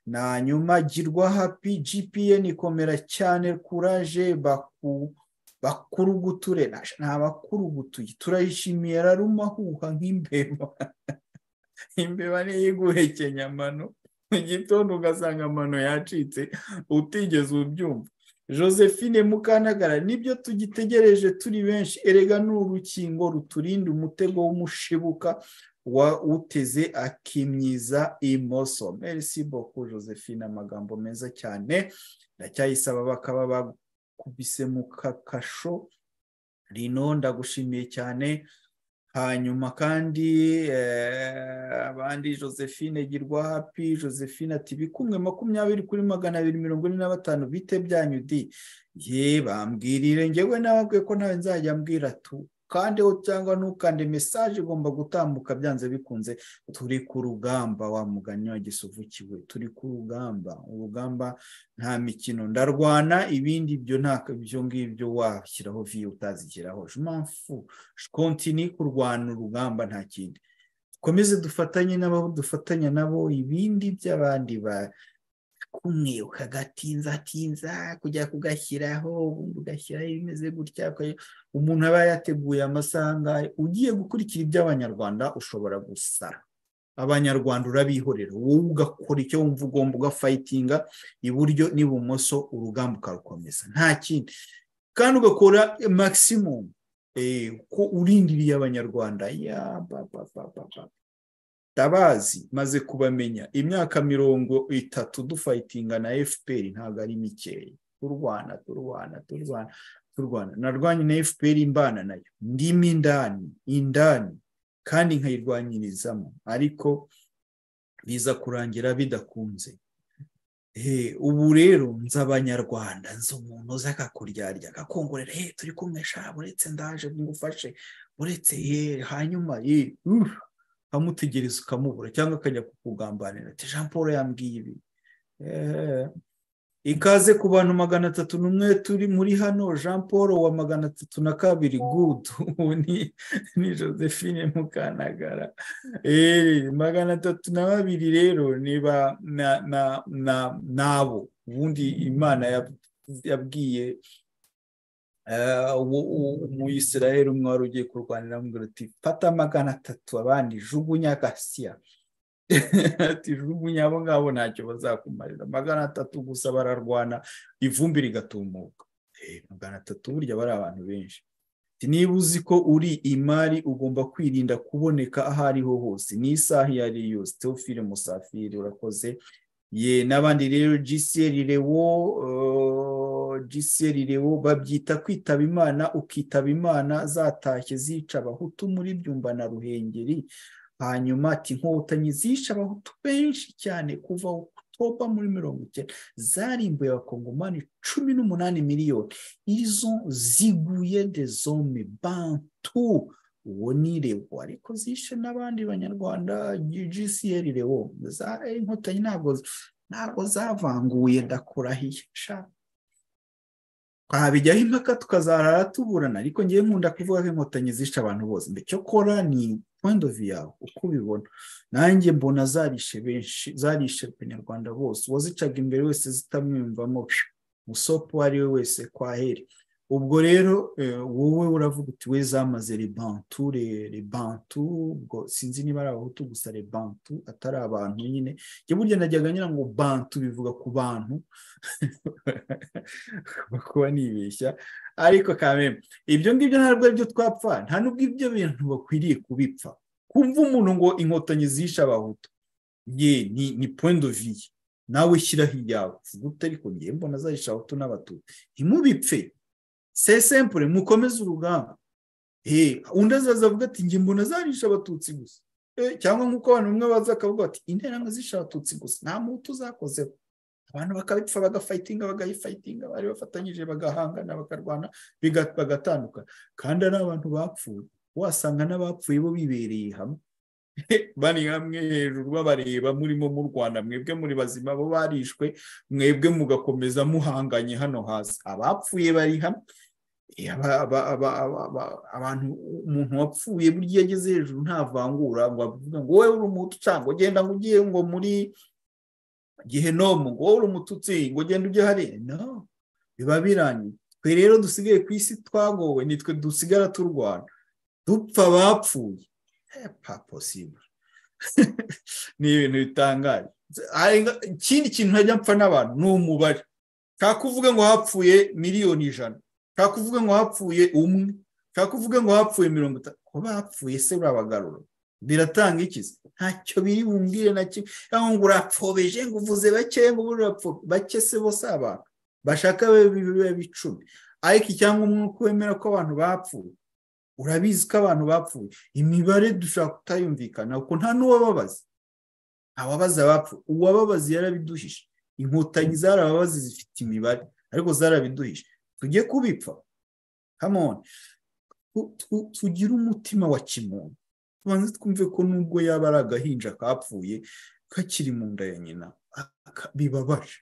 na nyuma girwa happy GPN ikomera cyane courage baku bakuruguture nta bakurugutuye turayishimiye rarumahuha nk'imbeba imbeba niyo iguhekenya amano mu gitondo ugasanga amano yacitse utigeze ubyumva josephine mukanagara nibyo tugitegereje turi benshi erega ni urukingo ruturinda umutego w'umushibuka wa uteze akimyiza imoso merci beaucoup josephine amagambo meza cyane ndacyayisaba bakaba bakubise mu kakasho rino ndagushimiye cyane hanyuma kandi abandi josephine girwa happy josephine ati bikumwe makumyabiri kuri magana abiri mirongo ine na batanu bite byanyu di ye bambwirire ngewe nababwiye ko nawe nzajya mbwira tu kandeho cyangwa ntukande mesaje igomba gutambuka byanze bikunze turi ku rugamba wa mugani wa gisuvukiwe turi ku rugamba urugamba nta mikino ndarwana ibindi byo nta ibyo ngibyo washyiraho viyo utazigeraho jumamfu kontini kurwana urugamba nta kindi dukomeze dufatanye n'abo dufatanya nabo ibindi by'abandi ba kumwe ukagatinzatinza kujya kugashyiraho ubundi ugashyiraho ibimeze gutya umuntu aba yateguye amasanga ugiye gukurikira iby'abanyarwanda ushobora gusara abanyarwanda urabihorera wowe ugakora icyo wumva ugomba ugafayitinga iburyo n'ibumoso urugamba ukarukomeza nta kindi kandi ugakora magisimumu ko urindiriye abanyarwanda yaba tabazi maze kubamenya imyaka mirongo itatu dufayitinga na fpr ntabwo ari mikeya turwana turwana turwana turwana narwanye na fpr imbana nayo ndimo indani indani kandi nkayirwanyirizamo ariko biza kurangira bidakunze ubu rero nzi abanyarwanda nzi umuntu uza akakuryarya akakongorera he turi kumwesha uretse ndaje ngufashe uretse he hanyuma ye ukamutegereza ukamubura cyangwa akajya kukugambanira ati jean paul yambwiye ibi ikaze ku bantu magana atatu n'umwe turi muri hano jean paul wa magana atatu na kabiri gudu ubu ni josephine mukanagara magana atatu na babiri rero niba nabo ubundi imana yabwiye umuyisiraheli umwe wari ugiye kurwanira mu ati fata magana atatu abandi jugunya gasiya ati jugunya abo ngabo ntacyo bazakumarira magana atatu gusa bararwana ivumbi rigatumuka magana atatu burya bari abantu benshi niba uzi ko uri imari ugomba kwirinda kuboneka aho ariho hose n'isaha iyo ari yo yose teofile musafiri urakoze ye n'abandi rero giseri rewo giseri rewo babyita kwitaba imana ukitaba imana zatashye zica abahutu muri byumba na ruhengeri hanyuma ati inkotanyi zica abahutu benshi cyane kuva topa muri mirongo icyenda zarimbuye abakongomani cumi n'umunani miliyoni izo ziguye de zome bantu uwo ni rewo ariko zishe n'abandi banyarwanda giseri rewo inkotanyi ntabwo zavanguye ndakurahiye shaka twabijyaho impaka tukazarara tuburana ariko ngewe nkunda kuvuga ko inkotanyi zica abantu bose mbe cyo kora ni of yawe uko ubibona nanjye mbona zarishe benshi zarishe abanyarwanda bose uwazicaga imbere wese zitamwiyumvamo musopo uwo ari we wese kwaheri ubwo rero wowe uravuga uti we zamaze rebantu rebantu ubwo sinzi niba ari abahutu gusa rebantu atari abantu nyine njye burya najyaga ngira ngo bantu bivuga ku bantu kuba nibeshya ariko kameme ibyo ngibyo ntabwo ari byo twapfa nta nubwo ibyo bintu bakwiriye kubipfa kumva umuntu ngo inkotanyi zishe abahutu ye ni viye nawe shyiraho iyawe uvuga uti ariko ngiye mbona zayisha abahutu n'abatutsi ntimubipfe se sempure mukomeze urugamba undi azaza avuga ati njye mbona zarisha abatutsi gusa cyangwa nk'uko abantu bamwe baza bakavuga bati interahamwe zisha abatutsi gusa nta muntu uzakozeho abantu bakabipfa bagafayitinga bagayifayitinga bari bafatanyije bagahangana bakarwana bagatandukana kandi ari abantu bapfuye wasanga n'abapfuye bo bibereye hamwe bari hamwe hejuru babareba murimo mu rwanda mwebwe muri bazima bo barishwe mwebwe mugakomeza muhanganye hano hasi abapfuye bari hamwe abantu umuntu wapfuye burya iyo ageze hejuru ntavangura ngo avuga ngo wowe uri umuhutu cyangwa ugenda ngo ugiye ngo muri gihenomu ngo wowe uri umututsi ngo ugende ujye hariya no biba birangiye twe rero dusigaye ku isi twagowe nitwe dusigara turwana dupfa abapfuye posible ni ibintu bitangaje ikindi kintu ntajya mpfa n'abantu ni umubare kuvuga ngo hapfuye miliyoni ijana kuvuga ngo hapfuye umwe kuvuga ngo hapfuye mirongo itanu kuba hapfuye se urabagarura biratanga ikizi ntacyo biri bumbwire na kimwe cyangwa ngo urapfobeje ngo uvuze bake ngo bake se bose abantu bashaka bibe icumi ariko icyangombwa umwuka wemera ko abantu bapfuye urabizi ko abantu bapfuye imibare dushobora kutayumvikana kuko nta n'uwababaza ababaza bapfuye uwababaza yarabiduhishe inkotanyi zarababazi zifite imibare ariko zarabiduhishe tujye kubipfa kamoni tugire umutima wa kimuntu tubanze twumve ko nubwo yaba ari agahinja kapfuye kakiri mu nda ya nyina bibabaje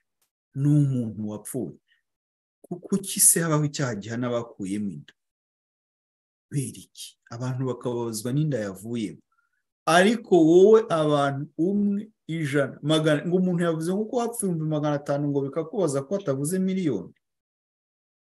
ni umuntu wapfuye kuki se habaho icyaha gihana bakuyemo inda iki abantu bakababazwa n'inda yavuyemo ariko wowe abantu umwe ijana magana ngo umuntu yavuze ngo uko wapfa ibihumbi magana atanu ngo bikakubaza ko atavuze miliyoni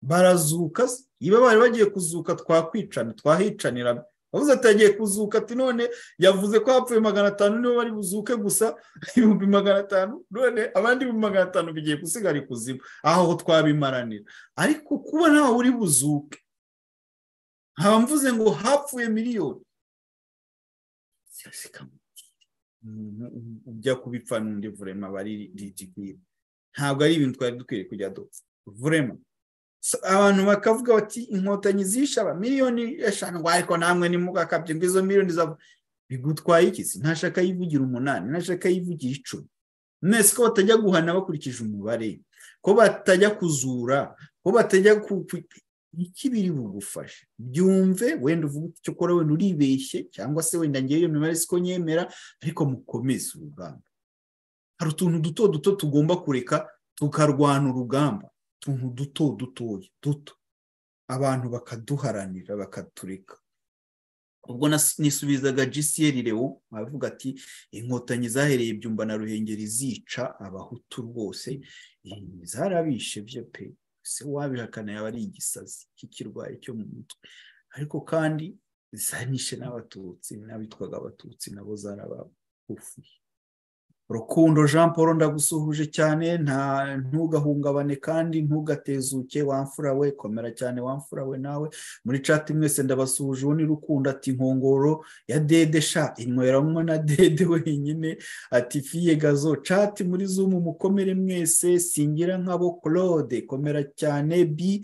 barazuka niba bari bagiye kuzuka twakwicana twahicanirana bavuze ati yagiye kuzuka ati none yavuze ko hapfuye magana atanu niba bari buzuke gusa ibihumbi magana atanu none abandi ibihumbi magana atanu bigiye gusigara ikuzimu aho twabimaranira ariko kuba ntawe uri buzuke nkaba mvuze ngo hapfuye miliyoni ujya kubipfa n'undi vurema bari rigikwiye ntabwo ari ibintu twari dukwiriye kujya dupfa vurema abantu bakavuga bati inkotanyi zishe aba miliyoni eshanu ngo ariko namwe nimugakabye ngo izo miliyoni zavu bigutwaye ikisi ntashaka yivugira umunani ntashaka yivugira icumi mwese ko batajya guhana bakurikije umubare ko batajya kuzura ko batajya iki biri bugufashe byumve wenda uvuga icyo ukora wenda uribeshye cyangwa se wenda ngewe iyo mibare siko nyemera ariko mukomeze urugamba hari utuntu duto duto tugomba kureka tukarwana urugamba utuntu duto dutoya duto abantu bakaduharanira bakatureka ubwo nisubizaga gcr rewo bavuga ati inkotanyi zahereye ibyumba na ruhengeri zica abahutu rwose zarabishe byo pe se wabihakana yaba ari igisazi cy'ikirwayi cyo mu mutwe ariko kandi zanishe n'abatutsi n'abitwaga abatutsi nabo zarabagufuye rukundo jean paul ndagusuhuje cyane nta ntugahungabane kandi ntugatezuke wamfura we komera cyane wamfura we nawe muri cati mwese ndabasuhuje uwo ni rukundo ati nkongoro ya dede sha inyweramo na dede wenyine ati fiye gazo cati muri zumu mukomere mwese singira nk'abo claude komera cyane bi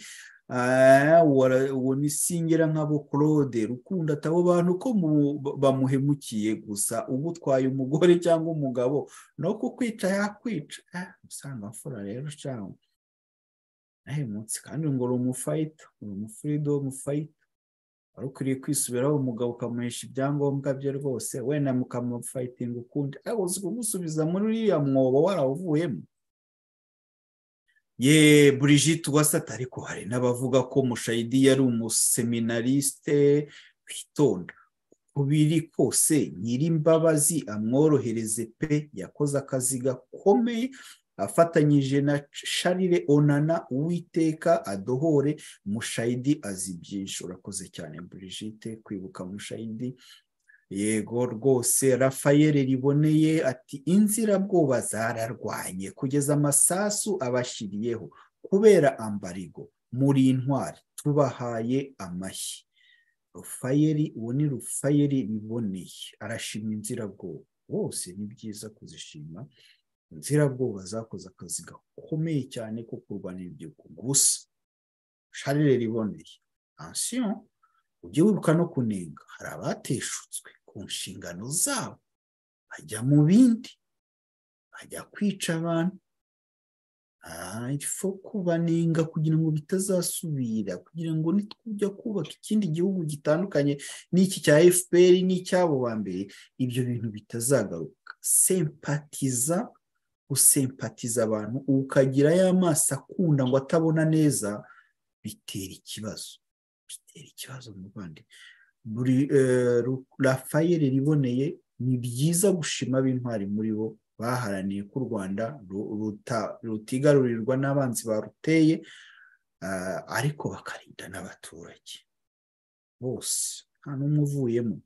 uwo ni singira nk'abo claude rukundo atabo bantu ko bamuhemukiye gusa uba utwaye umugore cyangwa umugabo no kukwica yakwica usanga mfura rero cyangwa munsi kandi ngo uri umufayita uri umufurido w'umufayita wari ukwiriye kwisubiraho umugabo ukamuhesha ibyangombwa bye rwose wenda mukamufayitinga ukundi ariko kumusubiza muri uriya mwobo warawuvuyemo ye burigite uwasata ariko hari n'abavuga ko mushayidi yari umuseminarisite witonda uko biri kose nyir'imbabazi amworohereze pe yakoze akazi gakomeye afatanyije na sharire onana uwiteka adohore mushayidi azi byinshi urakoze cyane Brigitte kwibuka mushayidi yego rwose rafayeli riboneye ati inzirabwoba zararwanye kugeza amasasu abashyiriyeho kubera ambarigo muri intwari tubahaye amashyi rufayeli uwo ni rufayeli biboneye arashima inzirabwoba bose ni byiza kuzishima inzirabwoba zakoze akazi gakomeye cyane ko kurwanira urubyiruko gusa sharire riboneye ansiyo ujye wibuka no kunenga hari abateshutswe ku nshingano zabo bajya mu bindi bajya kwica abantu ifo kubanenga kugira ngo bitazasubira kugira ngo nitujya kubaka ikindi gihugu gitandukanye n'iki cya fpr n'icy'abo ba mbere ibyo bintu bitazagaruka sempatiza usempatiza abantu ukagira y'amaso akunda ngo atabona neza bitera ikibazo bitera ikibazo mu rwanda buri rafayeli riboneye ni byiza gushima ab'intwari muri bo baharaniye ko u rwanda rutigarurirwa n'abanzi baruteye ariko bakarinda n'abaturage bose nta n'umwe uvuyemo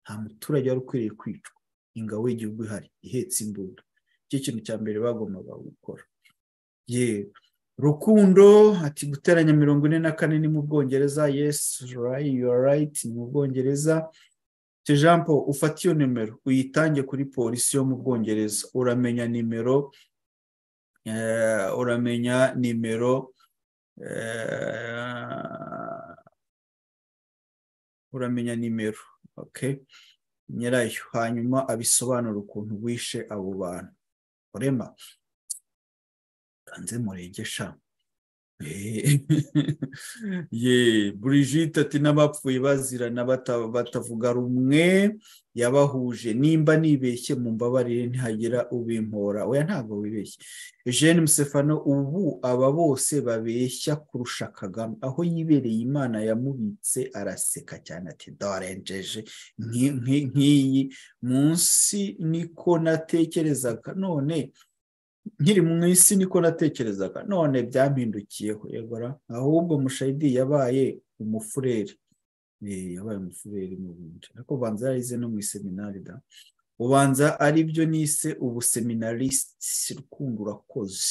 nta muturage wari ukwiriye kwicwa ingabo y'igihugu ihari ihetse imbunda icyo kintu cya mbere bagombaga gukora yego rukundo ati guteranya mirongo ine na kane ni mu bwongereza yesi you are right ni mu bwongereza jean paul ufate iyo nimero uyitange kuri polisi yo mu bwongereza uramenya nimero uramenya nimero uramenya nimero nyirayo hanyuma abisobanura ukuntu wishe abo bantu urema kanze muregesha ye Brigitte ati n'abapfuye bazirana batavuga rumwe yabahuje nimba nibeshye mu mbabarire ntihagira ubimpora oya ntabwo wibeshye Jeanne Musefano ubu aba bose babeshya kurusha Kagame aho yibereye imana yamubitse araseka cyane ati dorenjeje nk'iyi munsi niko natekerezaga none nkiri mu isi niko natekerezaga none byampindukiyeho yegora ahubwo mushayidi yabaye umufureri yabaye umufureri mu bundi ariko ubanza yarize no mu iseminari da ubanza aribyo nise ubuseminarisiti rukundo urakoze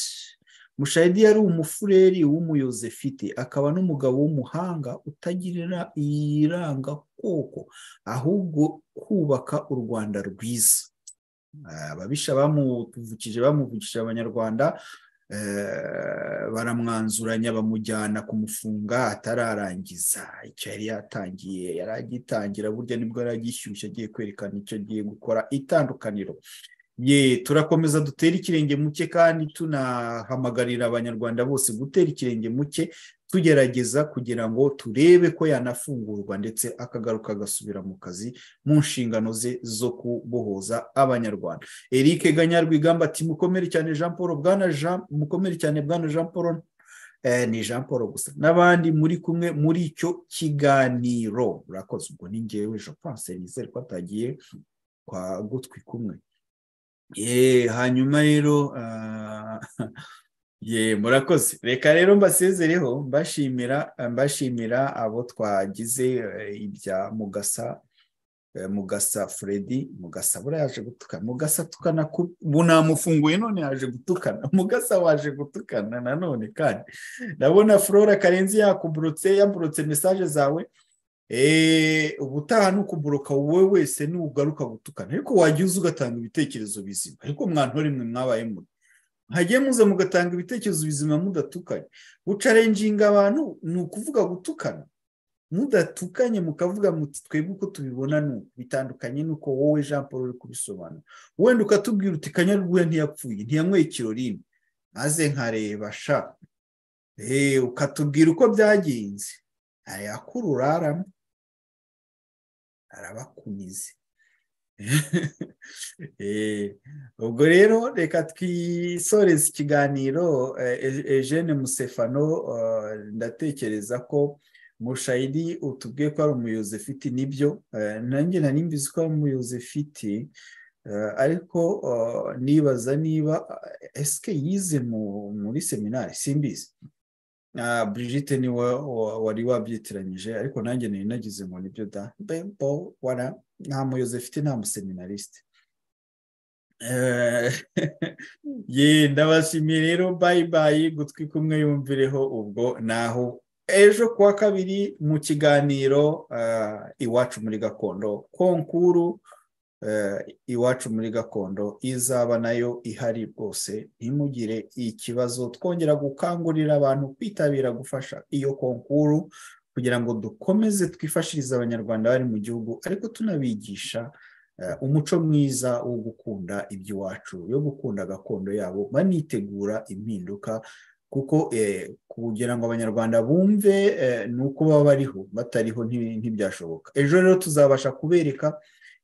mushayidi yari umufureri w'umuyozefite akaba n'umugabo w'umuhanga utagirira iranga koko ahubwo kubaka u rwanda rwiza ababisha bamuvukije bamuvukije abanyarwanda baramwanzuranya bamujyana kumufunga atararangiza icyo yari yatangiye yari agitangira burya nibwo yari agishyushye agiye kwerekana icyo agiye gukora itandukaniro ye turakomeza dutera ikirenge muke kandi tunahamagarira abanyarwanda bose gutera ikirenge muke tugerageza kugira ngo turebe ko yanafungurwa ndetse akagaruka agasubira mu kazi mu nshingano ze zo kubohoza abanyarwanda eric ganyarwigamba ati mukomere cyane jean paul bwana jean mukomere cyane bwana jean paul ni jean paul gusa n'abandi muri kumwe muri icyo kiganiro urakoze ubwo ni ngewe jean paul senizeri ko atagiye kwa gutwi kumwe hanyuma rero ye murakoze reka rero mbasezereho mbashimira mbashimira abo twagize ibya mugasa mugasa furedi mugasa buriya yaje gutukana mugasa atukana ubu namufunguye none yaje gutukana mugasa waje gutukana nanone kandi ndabona flora karenzi yakuburutse yaburutse mesaje zawe ubutaha ni ukuburuka wowe wese nugaruka gutukana ariko wajya uza ugatanga ibitekerezo bizima ariko mwantore mwe mwabaye muto hagiye muza mugatanga ibitekerezo bizima mudatukanye gucarenjinga abantu ni ukuvuga gutukana mudatukanye mukavuga muti twebwe uko tubibona ni uku bitandukanye n'uko wowe jean paul uri kubisobanura wenda ukatubwira uti kanyarwuya ntiyapfuye ntiyanyweye ikirorine maze nkareba sha ukatubwira uko byagenze ntayakuru uraramo arabakunize ubwo rero reka twisoreze ikiganiro eugene musefano ndatekereza ko mushayidi utubwiye ko ari umuyozefiti nibyo nanjye nari mbizi ko ari umuyozefiti ariko nibaza niba esike yize muri seminari simbizi Brigitte niwe wari wabyitiranyije ariko nanjye nari nagize ngo nibyo da bembo wara nta muyobozi afite nta museminarisite ye ndabashimiye rero bayibayi gutwi kumwe yumvireho ubwo naho ejo kuwa kabiri mu kiganiro iwacu muri gakondo konkuru iwacu muri gakondo izaba nayo ihari rwose ntimugire ikibazo twongera gukangurira abantu kwitabira gufasha iyo konkuru kugira ngo dukomeze twifashirize abanyarwanda bari mu gihugu ariko tunabigisha umuco mwiza wo gukunda iby'iwacu yo gukunda gakondo yabo banitegura impinduka kuko kugira ngo abanyarwanda bumve ni uko baba bariho batariho ntibyashoboka ejo rero tuzabasha kubereka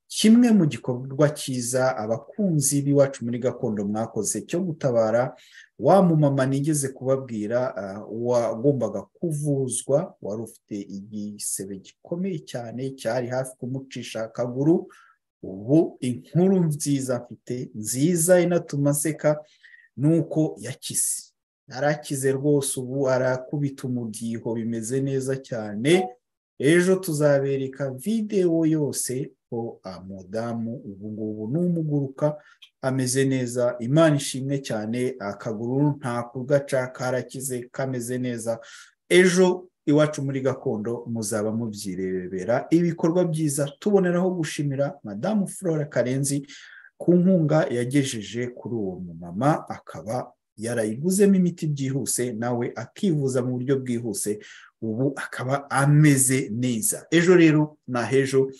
kimwe mu gikorwa cyiza abakunzi b'iwacu muri gakondo mwakoze cyo gutabara wa mumama nigeze kubabwira wagombaga kuvuzwa wari ufite igisebe gikomeye cyane cyari hafi kumucisha akaguru ubu inkuru nziza mfite nziza inatuma aseka ni uko yakize arakize rwose ubu arakubita umudiho bimeze neza cyane ejo tuzabereka videwo yose ko umudamu ubu ngubu ni umuguruka ameze neza imana ishimwe cyane akaguru nta kugaca karakize kameze neza ejo iwacu muri gakondo muzaba mubyirebera ibikorwa byiza tuboneraho gushimira madamu flora karenzi ku nkunga yagejeje kuri uwo mumama akaba yarayiguzemo imiti byihuse nawe akivuza mu buryo bwihuse ubu akaba ameze neza ejo rero na hejo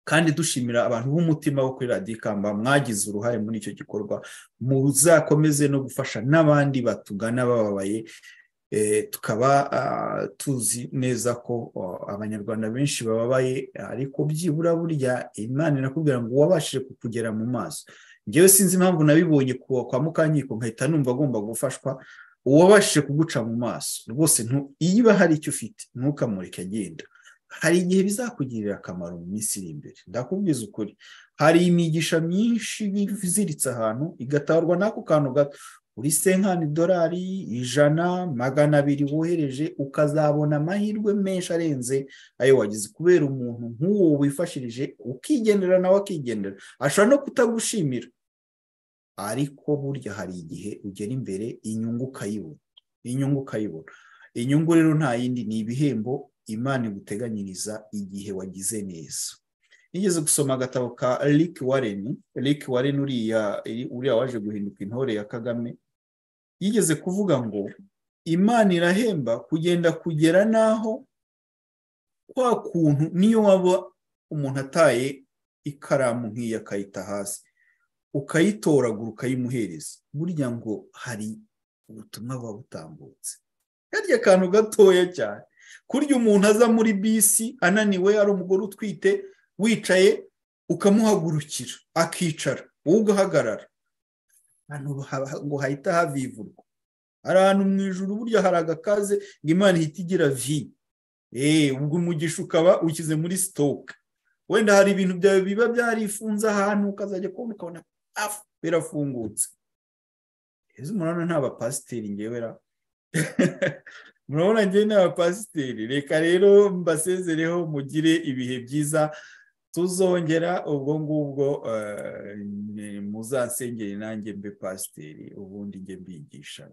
kandi dushimira abantu b'umutima wo kuri radikamba mwagize uruhare muri icyo gikorwa muzakomeze no gufasha n'abandi batugana bababaye tukaba tuzi neza ko abanyarwanda benshi bababaye ariko byibura burya imana irakubwira ngo wabashije kukugera mu maso ngewe sinzi impamvu nabibonye kwa mukanyiko nkahita numva agomba gufashwa uwabashije kuguca mu maso rwose iba hari icyo ufite ntukamureke agenda hari igihe bizakugirira akamaro mu minsi iri imbere ndakubwiza ukuri hari imigisha myinshi iziritse ahantu igatabarwa n'ako kantu gato uri senkani idolari ijana magana abiri wohereje ukazabona amahirwe menshi arenze ayo wagize kubera umuntu nk'uwo wifashirije ukigendera nawe akigendera ashobora no kutagushimira ariko burya hari igihe ugera imbere inyungu ukayibona inyungu ukayibona inyungu rero nta yindi ni ibihembo imana iguteganyiriza igihe wagize neza nigeze gusoma agatabo ka Rick Warren Rick Warren uriya waje guhinduka intore ya kagame yigeze kuvuga ngo imana irahemba kugenda kugera n'aho kwa kuntu niyo waba umuntu ataye ikaramu nk'iyo akayita hasi ukayitoragura ukayimuhereza burya ngo hari ubutumwa buba butambutse karya kantu gatoya cyane kurya umuntu aza muri bisi ananiwe ari umugore utwite wicaye ukamuhagurukira akicara wowe ugahagarara ngo hahita havivurwa hari ahantu mu ijoro burya hari agakaze ngo imana ihita igira vi ubwo umugisha ukaba ukize muri sitoke wenda hari ibintu byawe biba byarifunze ahantu ukazajya kubona ukabona birafungutse izi murabona nta bapasiteri ngewe murabona ngewe ni abapasiteri reka rero mbasezereho mugire ibihe byiza tuzongera ubwo ngubwo muzansengere nanjye mbe pasiteri ubundi njye mbigisha